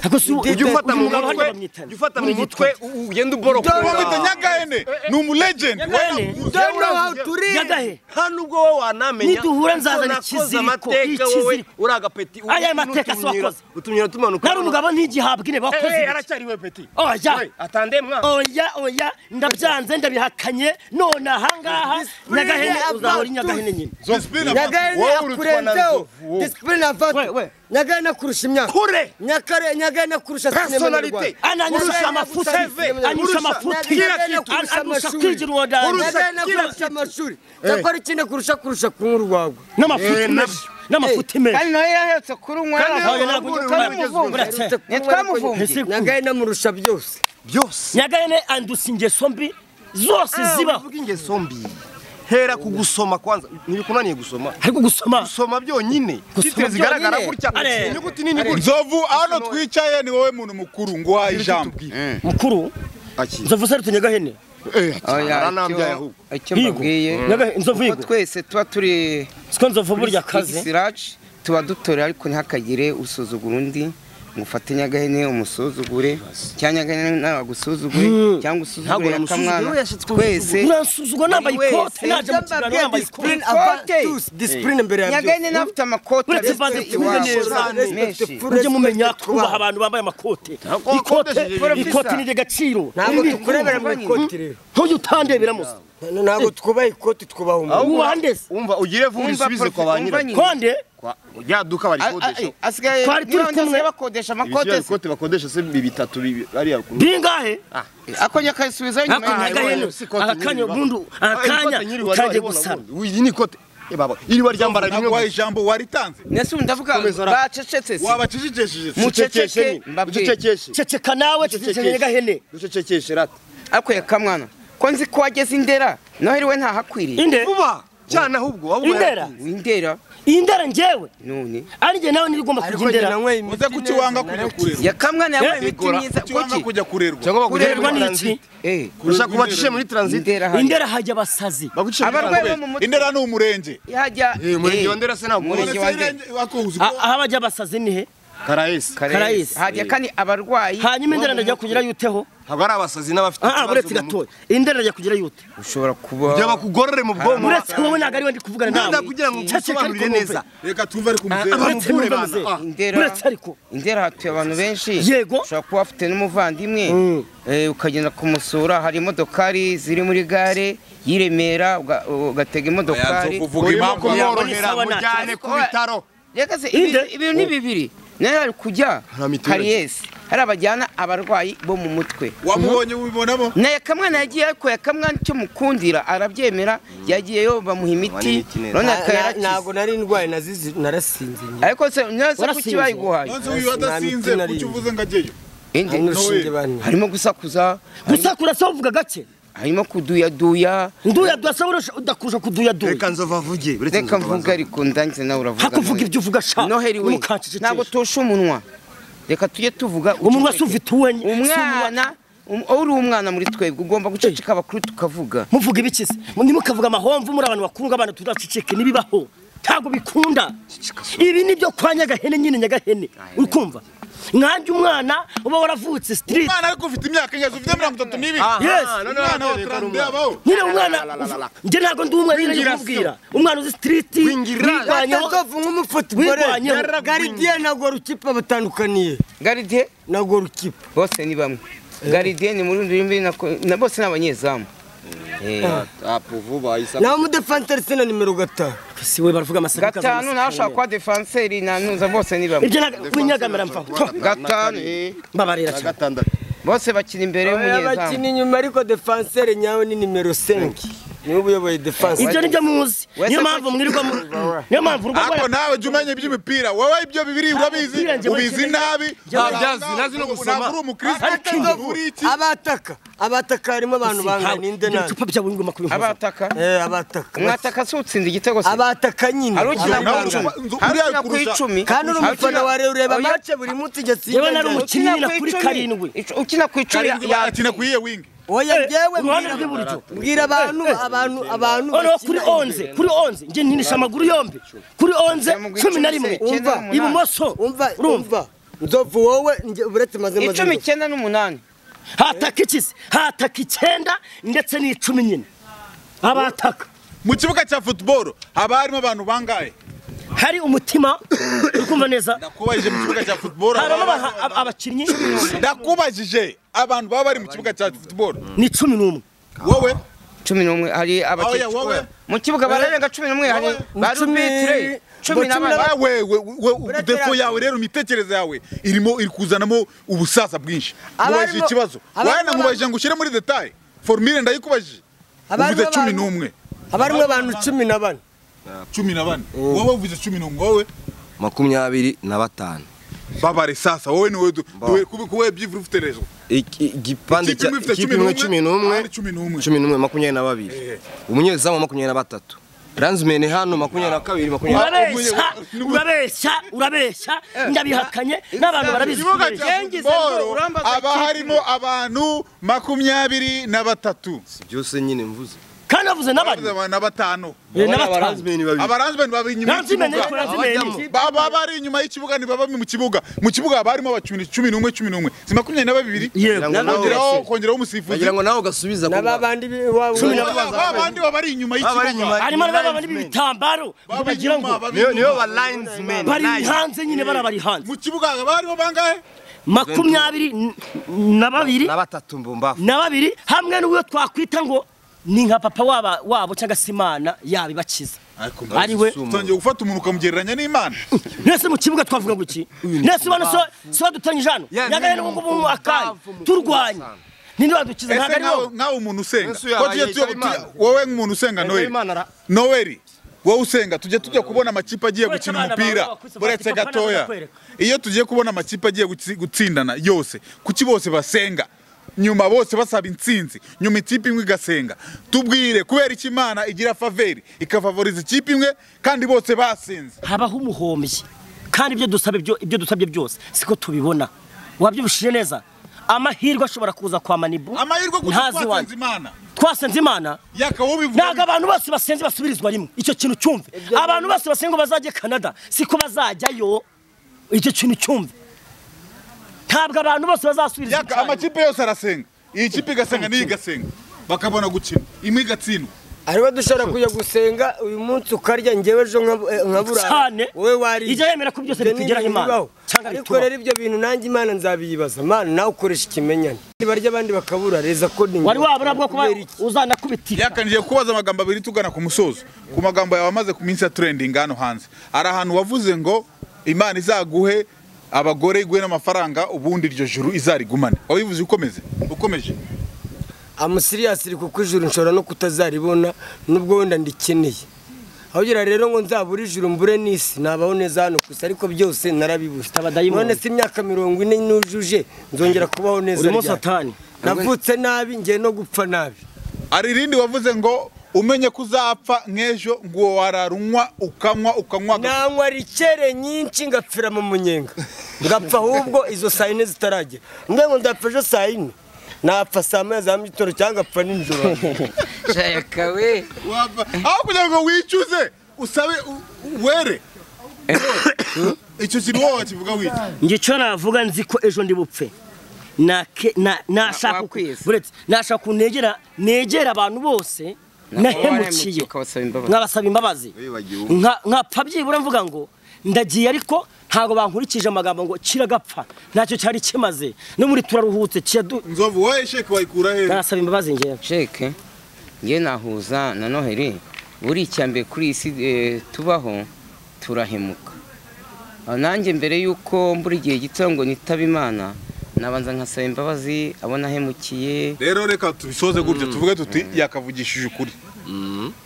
S10: Ako si uyu
S5: ujya ufata mu
S10: mugabo
S5: mutwe
S10: hariya bamwitana.
S5: ujya ufata mu
S10: Buri
S5: mutwe
S10: gitondo.
S5: u- ugenda uborokora
S1: bamwita nyagahene ni umulegend
S10: Nyagahene?
S1: Wewe navuze.
S10: Nyagahe.
S5: hano ubwo wowe wanamenya
S10: Niduhura nzazana
S5: ko nakoze
S10: ikiziriko,
S5: amateka wowe
S10: ikiziriko.
S5: uri agapeti ubu
S10: Aya mateka si
S5: n'utumyira-
S10: wakoze.
S5: utumyira tumanuka
S10: nari umugabo ntigihabwa ine
S5: Eh,
S10: bakoze
S5: eh,
S10: ibiki.
S5: aracyari we peti
S10: oya
S5: We, atande mwana
S10: oya oya ndabyanze ndabihakanye none ahangaha nyagahene uzahora uri nyagahene nyine
S1: Discipline about-
S4: nyagahene
S1: Wowe urutwa na
S4: akurenzeho
S1: nzovu, wowe.
S4: disipurine avatu nyagahene akurusha imyaka
S5: kure
S4: Nyakare- nyagahene akurusha sinema
S5: Personality.
S4: nyarwanda
S10: ananyusha amafuti anyusha amafuti An- anyusha kwigira uwodanza
S4: nyagahene akurusha amashuri cyakora ikindi kurusha kurusha kunywa urwagwa
S10: n'amafuti menshi n'amafuti menshi
S7: kandi nawe yarahetse kuri umwe
S10: Oya, ntabwo njya kubara
S7: twamuvumbuye
S10: Buretse.
S7: twamuvumbuye
S10: Ese ku-
S4: nyagahene amurusha byose
S5: byose
S10: nyagahene andusa ingeso mbi zose zibaho
S5: uvuga ingeso mbi hera ku gusoma kwanza ntibikunaniye gusoma
S10: ariko gusoma
S5: gusoma byonyine titire zigaragara gutya
S10: Are.
S5: inyuguti nini gutya
S1: nzovu aho twicaye ni wowe muntu mukuru nguhaye ijambo
S10: mukuru
S5: Aki.
S10: nzovu se rutse nyagahene
S2: Oya,
S5: aranambya
S2: icyo-
S5: ahubwo
S2: icyo
S10: Higo.
S2: mbabwiye
S10: Nyagahene, inzovu
S2: ko
S10: higo.
S2: twese tuba turi
S10: siko nzovu burya
S2: X
S10: kaze
S2: large, tuba dutorera ariko ntihakagire usuzugura undi ngo ufate nyagahene umusuzugure cyangwa nyagahene nawe agusuzugure
S5: Ntabwo
S2: cyangwa usuzugure
S5: yamusuzugura,
S2: akamwana
S5: yashatse
S2: twese
S10: uransuzugwa nambaye
S2: Buri
S10: ikote
S2: wese.
S10: naje mu kiganiro
S4: Ndababwira
S10: nambaye ikote
S4: disipurine avatu disipurine imbere ya byose
S2: nyagahene nawe ufite amakoti
S10: Uretse
S2: aretse
S10: baze tuvuge
S2: iwabo.
S10: neza.
S2: Menshi.
S10: mujye mumenya kubaha abantu bambaye amakote ikote ikote ni gaciro
S4: ntabwo tukurebera mu ikoti rero
S10: ntujye utandebera musa
S4: ntabwo twubaha ikoti twubaha umuntu
S10: wubaha ndese
S5: umva ugire vuba
S2: Umva
S5: usubize
S2: prof-
S5: kwa ba
S2: umva
S5: nyirayo
S2: nyine.
S10: konde
S5: Kwa- rya duka
S2: A- a-
S5: barikodesha
S2: asigaye
S10: Twari turi
S2: niba undi
S10: kumwe.
S2: asigaye bakodesha
S5: ibyo
S2: amakote se
S5: bikote bakodesha se bi- bitatu bi- bariya ku
S10: bingahe
S2: ako nyakayisubizayo nyuma
S10: Ako
S2: yawe.
S10: nyagahene. akanya bundu akanya utangiye gusaba
S5: uyu ni ikote Eh, baba iri baryambara rimwe
S1: naguhaye
S5: gusa.
S1: ijambo waritanze
S2: Nese ubu ndavuga
S5: Komeza rap.
S2: bacecetse se
S1: wabacecekesheje se
S5: Ucecekeshe
S2: muceceke
S5: nyine,
S2: mbabwiye
S5: ucecekeshe
S10: ceceka nawe ceceka nyagahene
S5: ucecekeshe rata
S2: akuye kamwana ko nzi ko wageze indera noheri we ntahakwiriye
S10: inde
S5: vuba cyane ahubwo ahubwo
S10: Indera.
S2: windera
S10: iyi ndera njyewe
S2: none
S10: ari njye nawe nibigomba kujya indera
S1: uze kuki wanga kujya kurerwa
S2: yakamwana yambaye imiti
S5: Igora.
S2: myiza
S1: kuki wanga
S2: kuki
S1: kujya kurerwa
S5: cyangwa
S10: kurerwa
S5: baguherwa
S10: n'iki
S2: eh
S5: gusa kuba cishe muri transit
S2: indera hajya
S10: indera hajya abasazi
S5: bagucishe muri
S2: abarwayi
S5: transit
S2: bo mu mutwe
S1: indera ni umurenge
S2: hajya
S5: Eh, umurenge
S2: eh,
S5: wa ndera se ntabwo
S2: Umurenge
S1: Uretse
S2: wa Ndera.
S1: Irenge- wako uzi ko-
S10: A- aho abajya abasazi ni he
S5: karayesi
S10: Karayesi.
S2: hajya kandi abarwayi
S10: hanyuma indera ndajya kugira yuteho
S5: ntabwo ari abasazi n'abafite
S10: ah buretse gatoya indera ndajya kugira yute
S2: ushobora kuba
S5: byaba kugorore mu bwonko
S10: buretse wowe ntabwo ari we ndi kuvugana nawe
S5: Nenda kugira ngo ubisobanurire neza
S1: reka tuve ariko
S10: Ah,
S1: umuzehe
S10: buretse
S5: Muvure
S10: numva
S5: bana.
S10: muzehe.
S5: Ah.
S2: Indera-
S10: buretse ariko
S2: indera hatuye abantu benshi
S10: Yego.
S2: ushobora kuba wafite n'umuvandimwe eh, ukagenda kumusura hari imodokari ziri muri gare y'iremera uga- ugatega imodokari
S1: kuvuga impamvu
S5: kumworohera
S10: Sawa na-
S5: mujyane ku bitaro
S2: reka se
S10: Inde?
S2: ibi- ibintu ni bibiri nayo hari kujya
S5: Hari mituweli.
S2: kariyesi hari abajyana abarwayi bo mu mutwe
S1: wamubonye ubibonamo
S2: na yakamwana yagiye ariko yakamwana icyo mukundira arabyemera yagiyeyo bamuha imiti
S5: imiti neza.
S2: none
S9: Na-
S2: akayarakiza
S9: ntabwo nari ndwaye nazizi- narasinze njye
S2: ariko se nose kuki
S10: Warasinze.
S2: bayiguhaye
S1: nonse uyu adasinze
S9: Nta mitima
S1: kuki
S9: nari-
S1: uvuze ngo ajyeyo
S2: indi
S9: hari n'urushinge
S1: No way.
S9: banteye
S2: harimo gusakuza
S10: gusa kurasa uvuga gake
S2: harimo kuduyaduya
S10: nduya dusa udakuje kuduya duya
S5: reka nzova vuge buretse
S2: reka
S5: nzova
S2: mvuga ariko ndangize nawe uravuga
S10: hakuvuga
S2: nawe.
S10: ibyo uvuga sha
S2: noheri we
S10: numukancecekesha.
S2: ntabwo tosha umunwa reka tujye tuvuga
S10: umunwa
S2: uceceke.
S10: si ufite uwe
S2: umwana um- uri umwana muri twebwe ugomba guceceka abakuru tukavuga
S10: muvuga ibiki se ntimukavuga amahomvu muri abantu bakuru ngo abana turaceceke ntibibaho ntabwo bikunda ibi ni byo kwa nyagahene nyine nyagahene uri kumva nkanjye umwana uba waravutse street
S1: umwana ariko ufite imyaka ingazi ufite mirongo itatu n'ibiri
S10: Yes.
S1: umwana wa tarande yabaho
S10: nyine umwana njye ntabwo ndi umwana nyine nkubwira umwana uzi street wirwanyeho
S9: atatovu nk'umufotibore
S10: wirwanyeho
S9: garidiye na gorukipa batandukaniye
S2: garide
S9: na gorukipa
S2: bose ni bamwe garide ni muri rurimi nako- na bose ni abanyezamu Eh,
S5: apu vuba isa
S9: naho umudefansi aretse na nimero gatanu
S10: si we baravuga amasaka
S2: gatanu nawe ashaka kuba defanseri nanuza bose ni bamwe
S10: ibyo ntabwo winyagamira mvaho
S2: gatanu eh,
S10: mbabarira
S5: na
S10: cyane
S5: gatandatu
S2: bose bakina imbere y'umunyezamu
S9: bakina inyuma ariko defanseri nyawe ni nimero senke niwe uyoboye defansi
S10: ibyo nibyo muzi
S2: Wese
S10: niyo mpamvu
S2: ko-
S10: mwirirwa mu- niyo mpamvu urwo
S1: ariko nawe jya umenya iby'imipira wowe ibyo bibiri urabizi
S10: umupira njye
S1: ubizi
S10: wese-
S1: nabi
S10: Ntabwo
S5: byazi, nazi no gusoma.
S1: ntabwo uri
S9: Ariko
S1: umukristo
S9: inzovu,
S1: uri iki
S9: abataka abataka harimo abantu bangana inde nabi
S10: icupa byawe ngoma kubimpa
S2: abataka
S9: Eh, abataka
S2: mwataka se utsinda igitego se
S9: abataka nyine
S2: hari ukina
S9: abantu
S1: nawe
S9: bangana.
S1: uruba-
S2: hari
S1: uriya
S2: ukina ku
S1: kurusha-
S2: icumi
S9: kandi uri
S2: hari
S9: umufana
S2: ukina-
S9: wa rero ureba
S2: Oya,
S9: mace buri munsi
S10: Yewe nari
S9: ugasinya
S10: umukinnyi na kuri
S2: icumi.
S10: karindwi.
S2: Ic- ukina ku icumi
S1: Karindwi
S2: ya-
S1: barakina ku iyihe wingi
S9: oya yewe
S10: uruhande
S9: mbwira-
S10: rw'iburyo.
S9: mbwira abantu abantu abantu
S10: noneho kuri
S9: bakina
S10: onze kuri onze njye ntinisha amaguru yombi kuri onze
S2: Mugwi
S10: cumi
S2: icumi
S10: na
S2: se,
S10: rimwe
S2: icyenda
S9: Umva,
S2: n'umunani.
S10: ibumoso
S9: umva
S10: urumva
S9: umva nzovu wowe njye- uretse maze maze
S2: icumi icyenda n'umunani
S10: hataka iki se hataka icyenda ndetse n'icumi nyine abataka
S1: mu kibuga cya football haba harimo abantu bangahe
S10: hari umutima uri kumva neza
S1: ndakubajije mu kibuga cya football haba
S10: harimo
S1: abantu-
S10: aba- aba- abakinnyi
S1: ndakubajije abantu baba bari mu kibuga cya football
S10: ni cumi n'umwe
S1: wowe
S2: cumi n'umwe hari
S1: oya
S2: abakecuru
S1: wowe
S2: mu kibuga bararenga cumi n'umwe hari ba
S9: Cumi-
S2: rubitire cumi
S9: cumi
S2: n'abane
S1: Ah, we we we
S9: Uratera-
S1: defo yawe rero imitekerereze yawe irimo iri kuzanamo ubusaza bwinshi
S9: Abarimo-
S1: mubajije ikibazo
S9: abarimo
S1: wowe namubajije ngo ushyire muri detaye formule ndayikubajije
S9: Abarimo
S1: uvuze cumi
S9: abantu-
S1: n'umwe
S9: abarimo abantu cumi na bane
S1: cumi na bane wowe uvuze cumi n'umwe wowe
S5: makumyabiri na batanu
S1: babare sasa wowe niwe du- duwe- kube kuwe byivura ufite rezo
S5: Iki- igipande
S1: Ikipe
S5: cya
S1: imwe ifite
S5: ikipe imwe
S1: cumi
S5: cumi
S1: n'umwe,
S5: n'umwe
S1: abandi cumi n'umwe.
S5: cumi n'umwe makumyabiri na babiri umunyezamu makumyabiri na batatu ransmeni hano makumyabiri na kabiri makumyabiri na
S10: urabeshya urabeshya urabeshya ndabihakanye n'abantu barabizi
S1: ikibuga
S10: kubeshya.
S1: cya
S2: Yengize ngo
S1: football
S2: urambaza
S1: haba
S2: ikipe.
S1: harimo abantu makumyabiri na batatu
S5: byose nyine mvuze
S10: kandi bavuze n'abandi
S1: na batanu
S10: Eh, n'abatanu
S5: abaranzmeni babiri
S1: abaranzmeni baba inyuma
S10: Narabyimene,
S1: y'ikibuga
S10: narabyimene.
S1: baba bari inyuma y'ikibuga ntibaba mu kibuga mu kibuga haba harimo abakinnyi cumi n'umwe cumi n'umwe si makumyabiri na babiri
S10: Yego.
S1: kongeraho kongeraho umusifuzi
S5: bagira ngo nawe ugasubiza ku
S9: n'aba bandi waba
S10: Cumi na-
S1: babandi baba bari inyuma
S5: bari
S1: y'ikibuga
S5: inyuma.
S10: harimo n'ababa bari ibitambaro
S1: Baba
S10: bagira
S1: inyuma,
S10: ngo
S1: baba
S5: niyo niyo
S1: inyuma.
S5: ba linesmen
S10: bari hanze nyine bari abari hanze
S1: mu kibuga haba harimo bangahe
S10: makumyabiri n- na babiri
S5: na batatu mbumbafu
S10: na babiri hamwe n'uwo twakwita ngo ni nka papa waba wabo cyangwa se imana yabibakiza ari we
S1: utangiye gufata umuntu ukamugereranya n'imana
S10: mwese mu kibuga twavuga ngo iki mwese bano so so dutangije hano
S5: Ya,
S10: yagaye
S5: ni
S10: n'ubu ngubu mu akanya
S5: impamvu
S10: turwanya ninde wadukiza ntabwo
S1: ese
S10: ari wowe
S1: nkawe nkawe umuntu usenga
S5: Yesu
S1: ko
S5: yabaye
S1: tujye tujya
S5: Imana.
S1: tujya- wowe nk'umuntu usenga
S5: Yego,
S1: noheli
S5: Imana ara-
S1: noheli wowe usenga tujya tujya kubona amakipe agiye
S10: Uretse
S1: gukina
S10: abana
S1: umupira
S10: bawe bakubise
S1: uretse
S10: bati, "Papa, nawe
S1: gatoya
S10: ndakwereka."
S1: iyo tugiye kubona amakipe agiye gutsi- gutsindana yose kuki bose basenga nyuma bose basaba intsinzi nyuma ikipe imwe igasenga tubwire kubera iki imana igira faveri ikafavoriza ikipe imwe kandi bose basinze
S10: habaho umuhombyi kandi ibyo dusabye byo- ibyo dusabye byose siko tubibona wabyibishije neza amahirwe ashobora kuza kwa manibu
S1: amahirwe kuko
S10: ntazi
S1: twatanze
S10: wanjye
S1: imana
S10: twasenze imana
S1: yakabaho bivuga
S10: ntabwo abantu bose basenze basubirizwa rimwe icyo kintu cyumve abantu bose basenga ngo bazajye canada siko bazajyayo icyo kintu cyumve ntabwo abantu bose bazasubirizwa
S1: yaka amakipe yose arasenga iyi kipe igasenga n'iyi igasenga bakabona gukina imwe igatsindwa
S4: ariwe dushobora kujya gusenga uyu munsi ukarya njyewe ejo nka- nkabura
S10: cyane
S4: wowe wari
S10: ijya yemera ko byose bitugeraho imana cyangwa
S4: ariko
S10: bitubaho.
S4: rero ibyo bintu nanjye imana nzabiyibaza mana nawe ukoresha ikimenyane barya abandi bakabura reza ko ni
S10: wari wabura bwo kuba uzanakubitika
S1: yaka ngiye kubaza amagambo abiri tugana ku musozo ku magambo yawe amaze ku minsi ya trending hano hanze hari ahantu wavuze ngo imana izaguhe abagore iguhe n'amafaranga ubundi iryo juru izarigumane wabivuze ukomeze ukomeje
S4: amusiriyasiri kuko ijuru nshobora no kutazaribona nubwo wenda ndikeneye ahubwo rero ngo nzabure ijuru mbure n'isi nabaho neza hano gusa ariko byose narabibuze
S10: abadayimoni.
S4: none se imyaka mirongo ine nujuje nzongera kubaho neza
S10: urimo
S4: ryari?
S10: satani
S4: navutse nabi ngiye no gupfa nabi
S1: hari irindi wavuze ngo umenye ko uzapfa nk'ejo ngo uwo wararunywa ukanywa ukanywa agapfa."
S4: nanywa rikere nyinshi ngapfira mu munyenga ngapfa ahubwo izo saa yine zitaragera ngira ngo ndapfa ejo saa yine napfa saa moya za mu gitondo cyangwa ngapfa nijoro
S2: shakawe
S1: Wapfa. aho kugira ngo wicuze usabe u- were icyo kintu wowe wakivuga wita
S10: njye icyo navuga nzi ko ejo ndi bupfe Nake- na- nashaka
S2: wakwiyese.
S10: uretse, nashaka ukuntu negera negera abantu bose nahemukiye
S2: ukabasaba imbabazi
S10: nkabasaba imbabazi Nka- nkapfa byibura mvuga ngo ndagiye ariko ntabwo bankurikije amagambo ngo kiragapfa ntacyo cyari kimaze no muri turaruhutse kiradu
S1: nzovu wowe sheke wayikura hehe
S10: nasaba imbabazi ngewe
S2: sheke nge nahuza na noheli buri mbere kuri iyi si eh, tubaho turahemuka Ah, nanjye mbere y'uko mbura igihe gito ngo nitaba imana nabanza nkasaba imbabazi abo nahemukiye
S1: rero reka tubisoze gutyo tuvuge tuti yakavugishije ukuri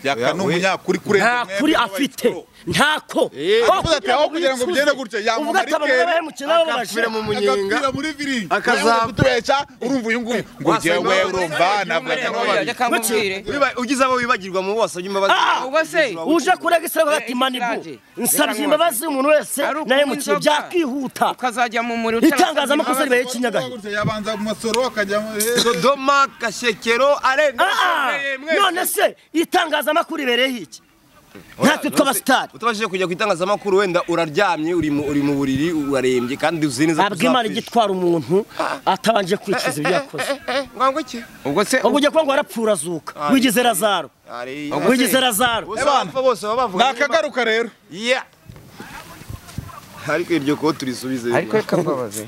S1: yaka ni umunyakuri kurenza
S10: nta
S1: mwebwe
S10: kuri
S1: n'abayisibo.
S10: afite ntako
S1: Aho kugira ngo bigende gutya, yamamaye
S10: uvuga ati abantu
S1: rikeri,
S10: b'abahemukiye nabo babashira
S5: akapfira mu munyenga
S1: agapira muri viringi
S5: Akazapfa.
S1: akazaba kutubeshya urumva uyu nguyu ngo
S12: Wasanga
S1: jyewe
S12: imbabazi
S1: urumva navuga
S12: z'umurego
S1: n'ababiri
S2: reka nkubwire
S12: Wiba- ugize abo wibagirwa mu bo wasabye imbabazi
S10: Ah,
S2: ubase
S10: uje kurega isirego ati
S2: Eh,
S10: manibu
S2: ikiranje.
S10: nsabye
S2: Reka
S10: imbabazi umuntu wese
S2: Ari ukunywa
S10: nahemukiye
S2: inzoga.
S10: byakwihuta
S2: ukazajya mu muriro
S10: itangazamakuru ribaye ikinyagahe
S1: Gutya yabanza mu masoro akajyamo eh,
S12: dodoma gashyekero arenga
S10: Ah,
S12: Shoreye, mwese.
S10: none se itangazamakuru ribereyeho iki natwe tw'abasitari
S12: utabashije kujya ku itangazamakuru wenda uraryamye uri mu uri mu buriri urarembye kandi uzi neza
S10: ntabwo imana ijya itwara umuntu atabanje kwicuza ibyo yakoze
S12: ngango iki
S2: ubwo se
S10: ubwo ujya kuba ngo arapfura azuka wigize razaro
S12: ari
S10: wigize razaro
S1: Abana.
S12: abapfa bose baba bavuga
S1: nakagaruka rero
S12: Yeah. ariko iryo ko turisubize
S2: ariko reka mbabaze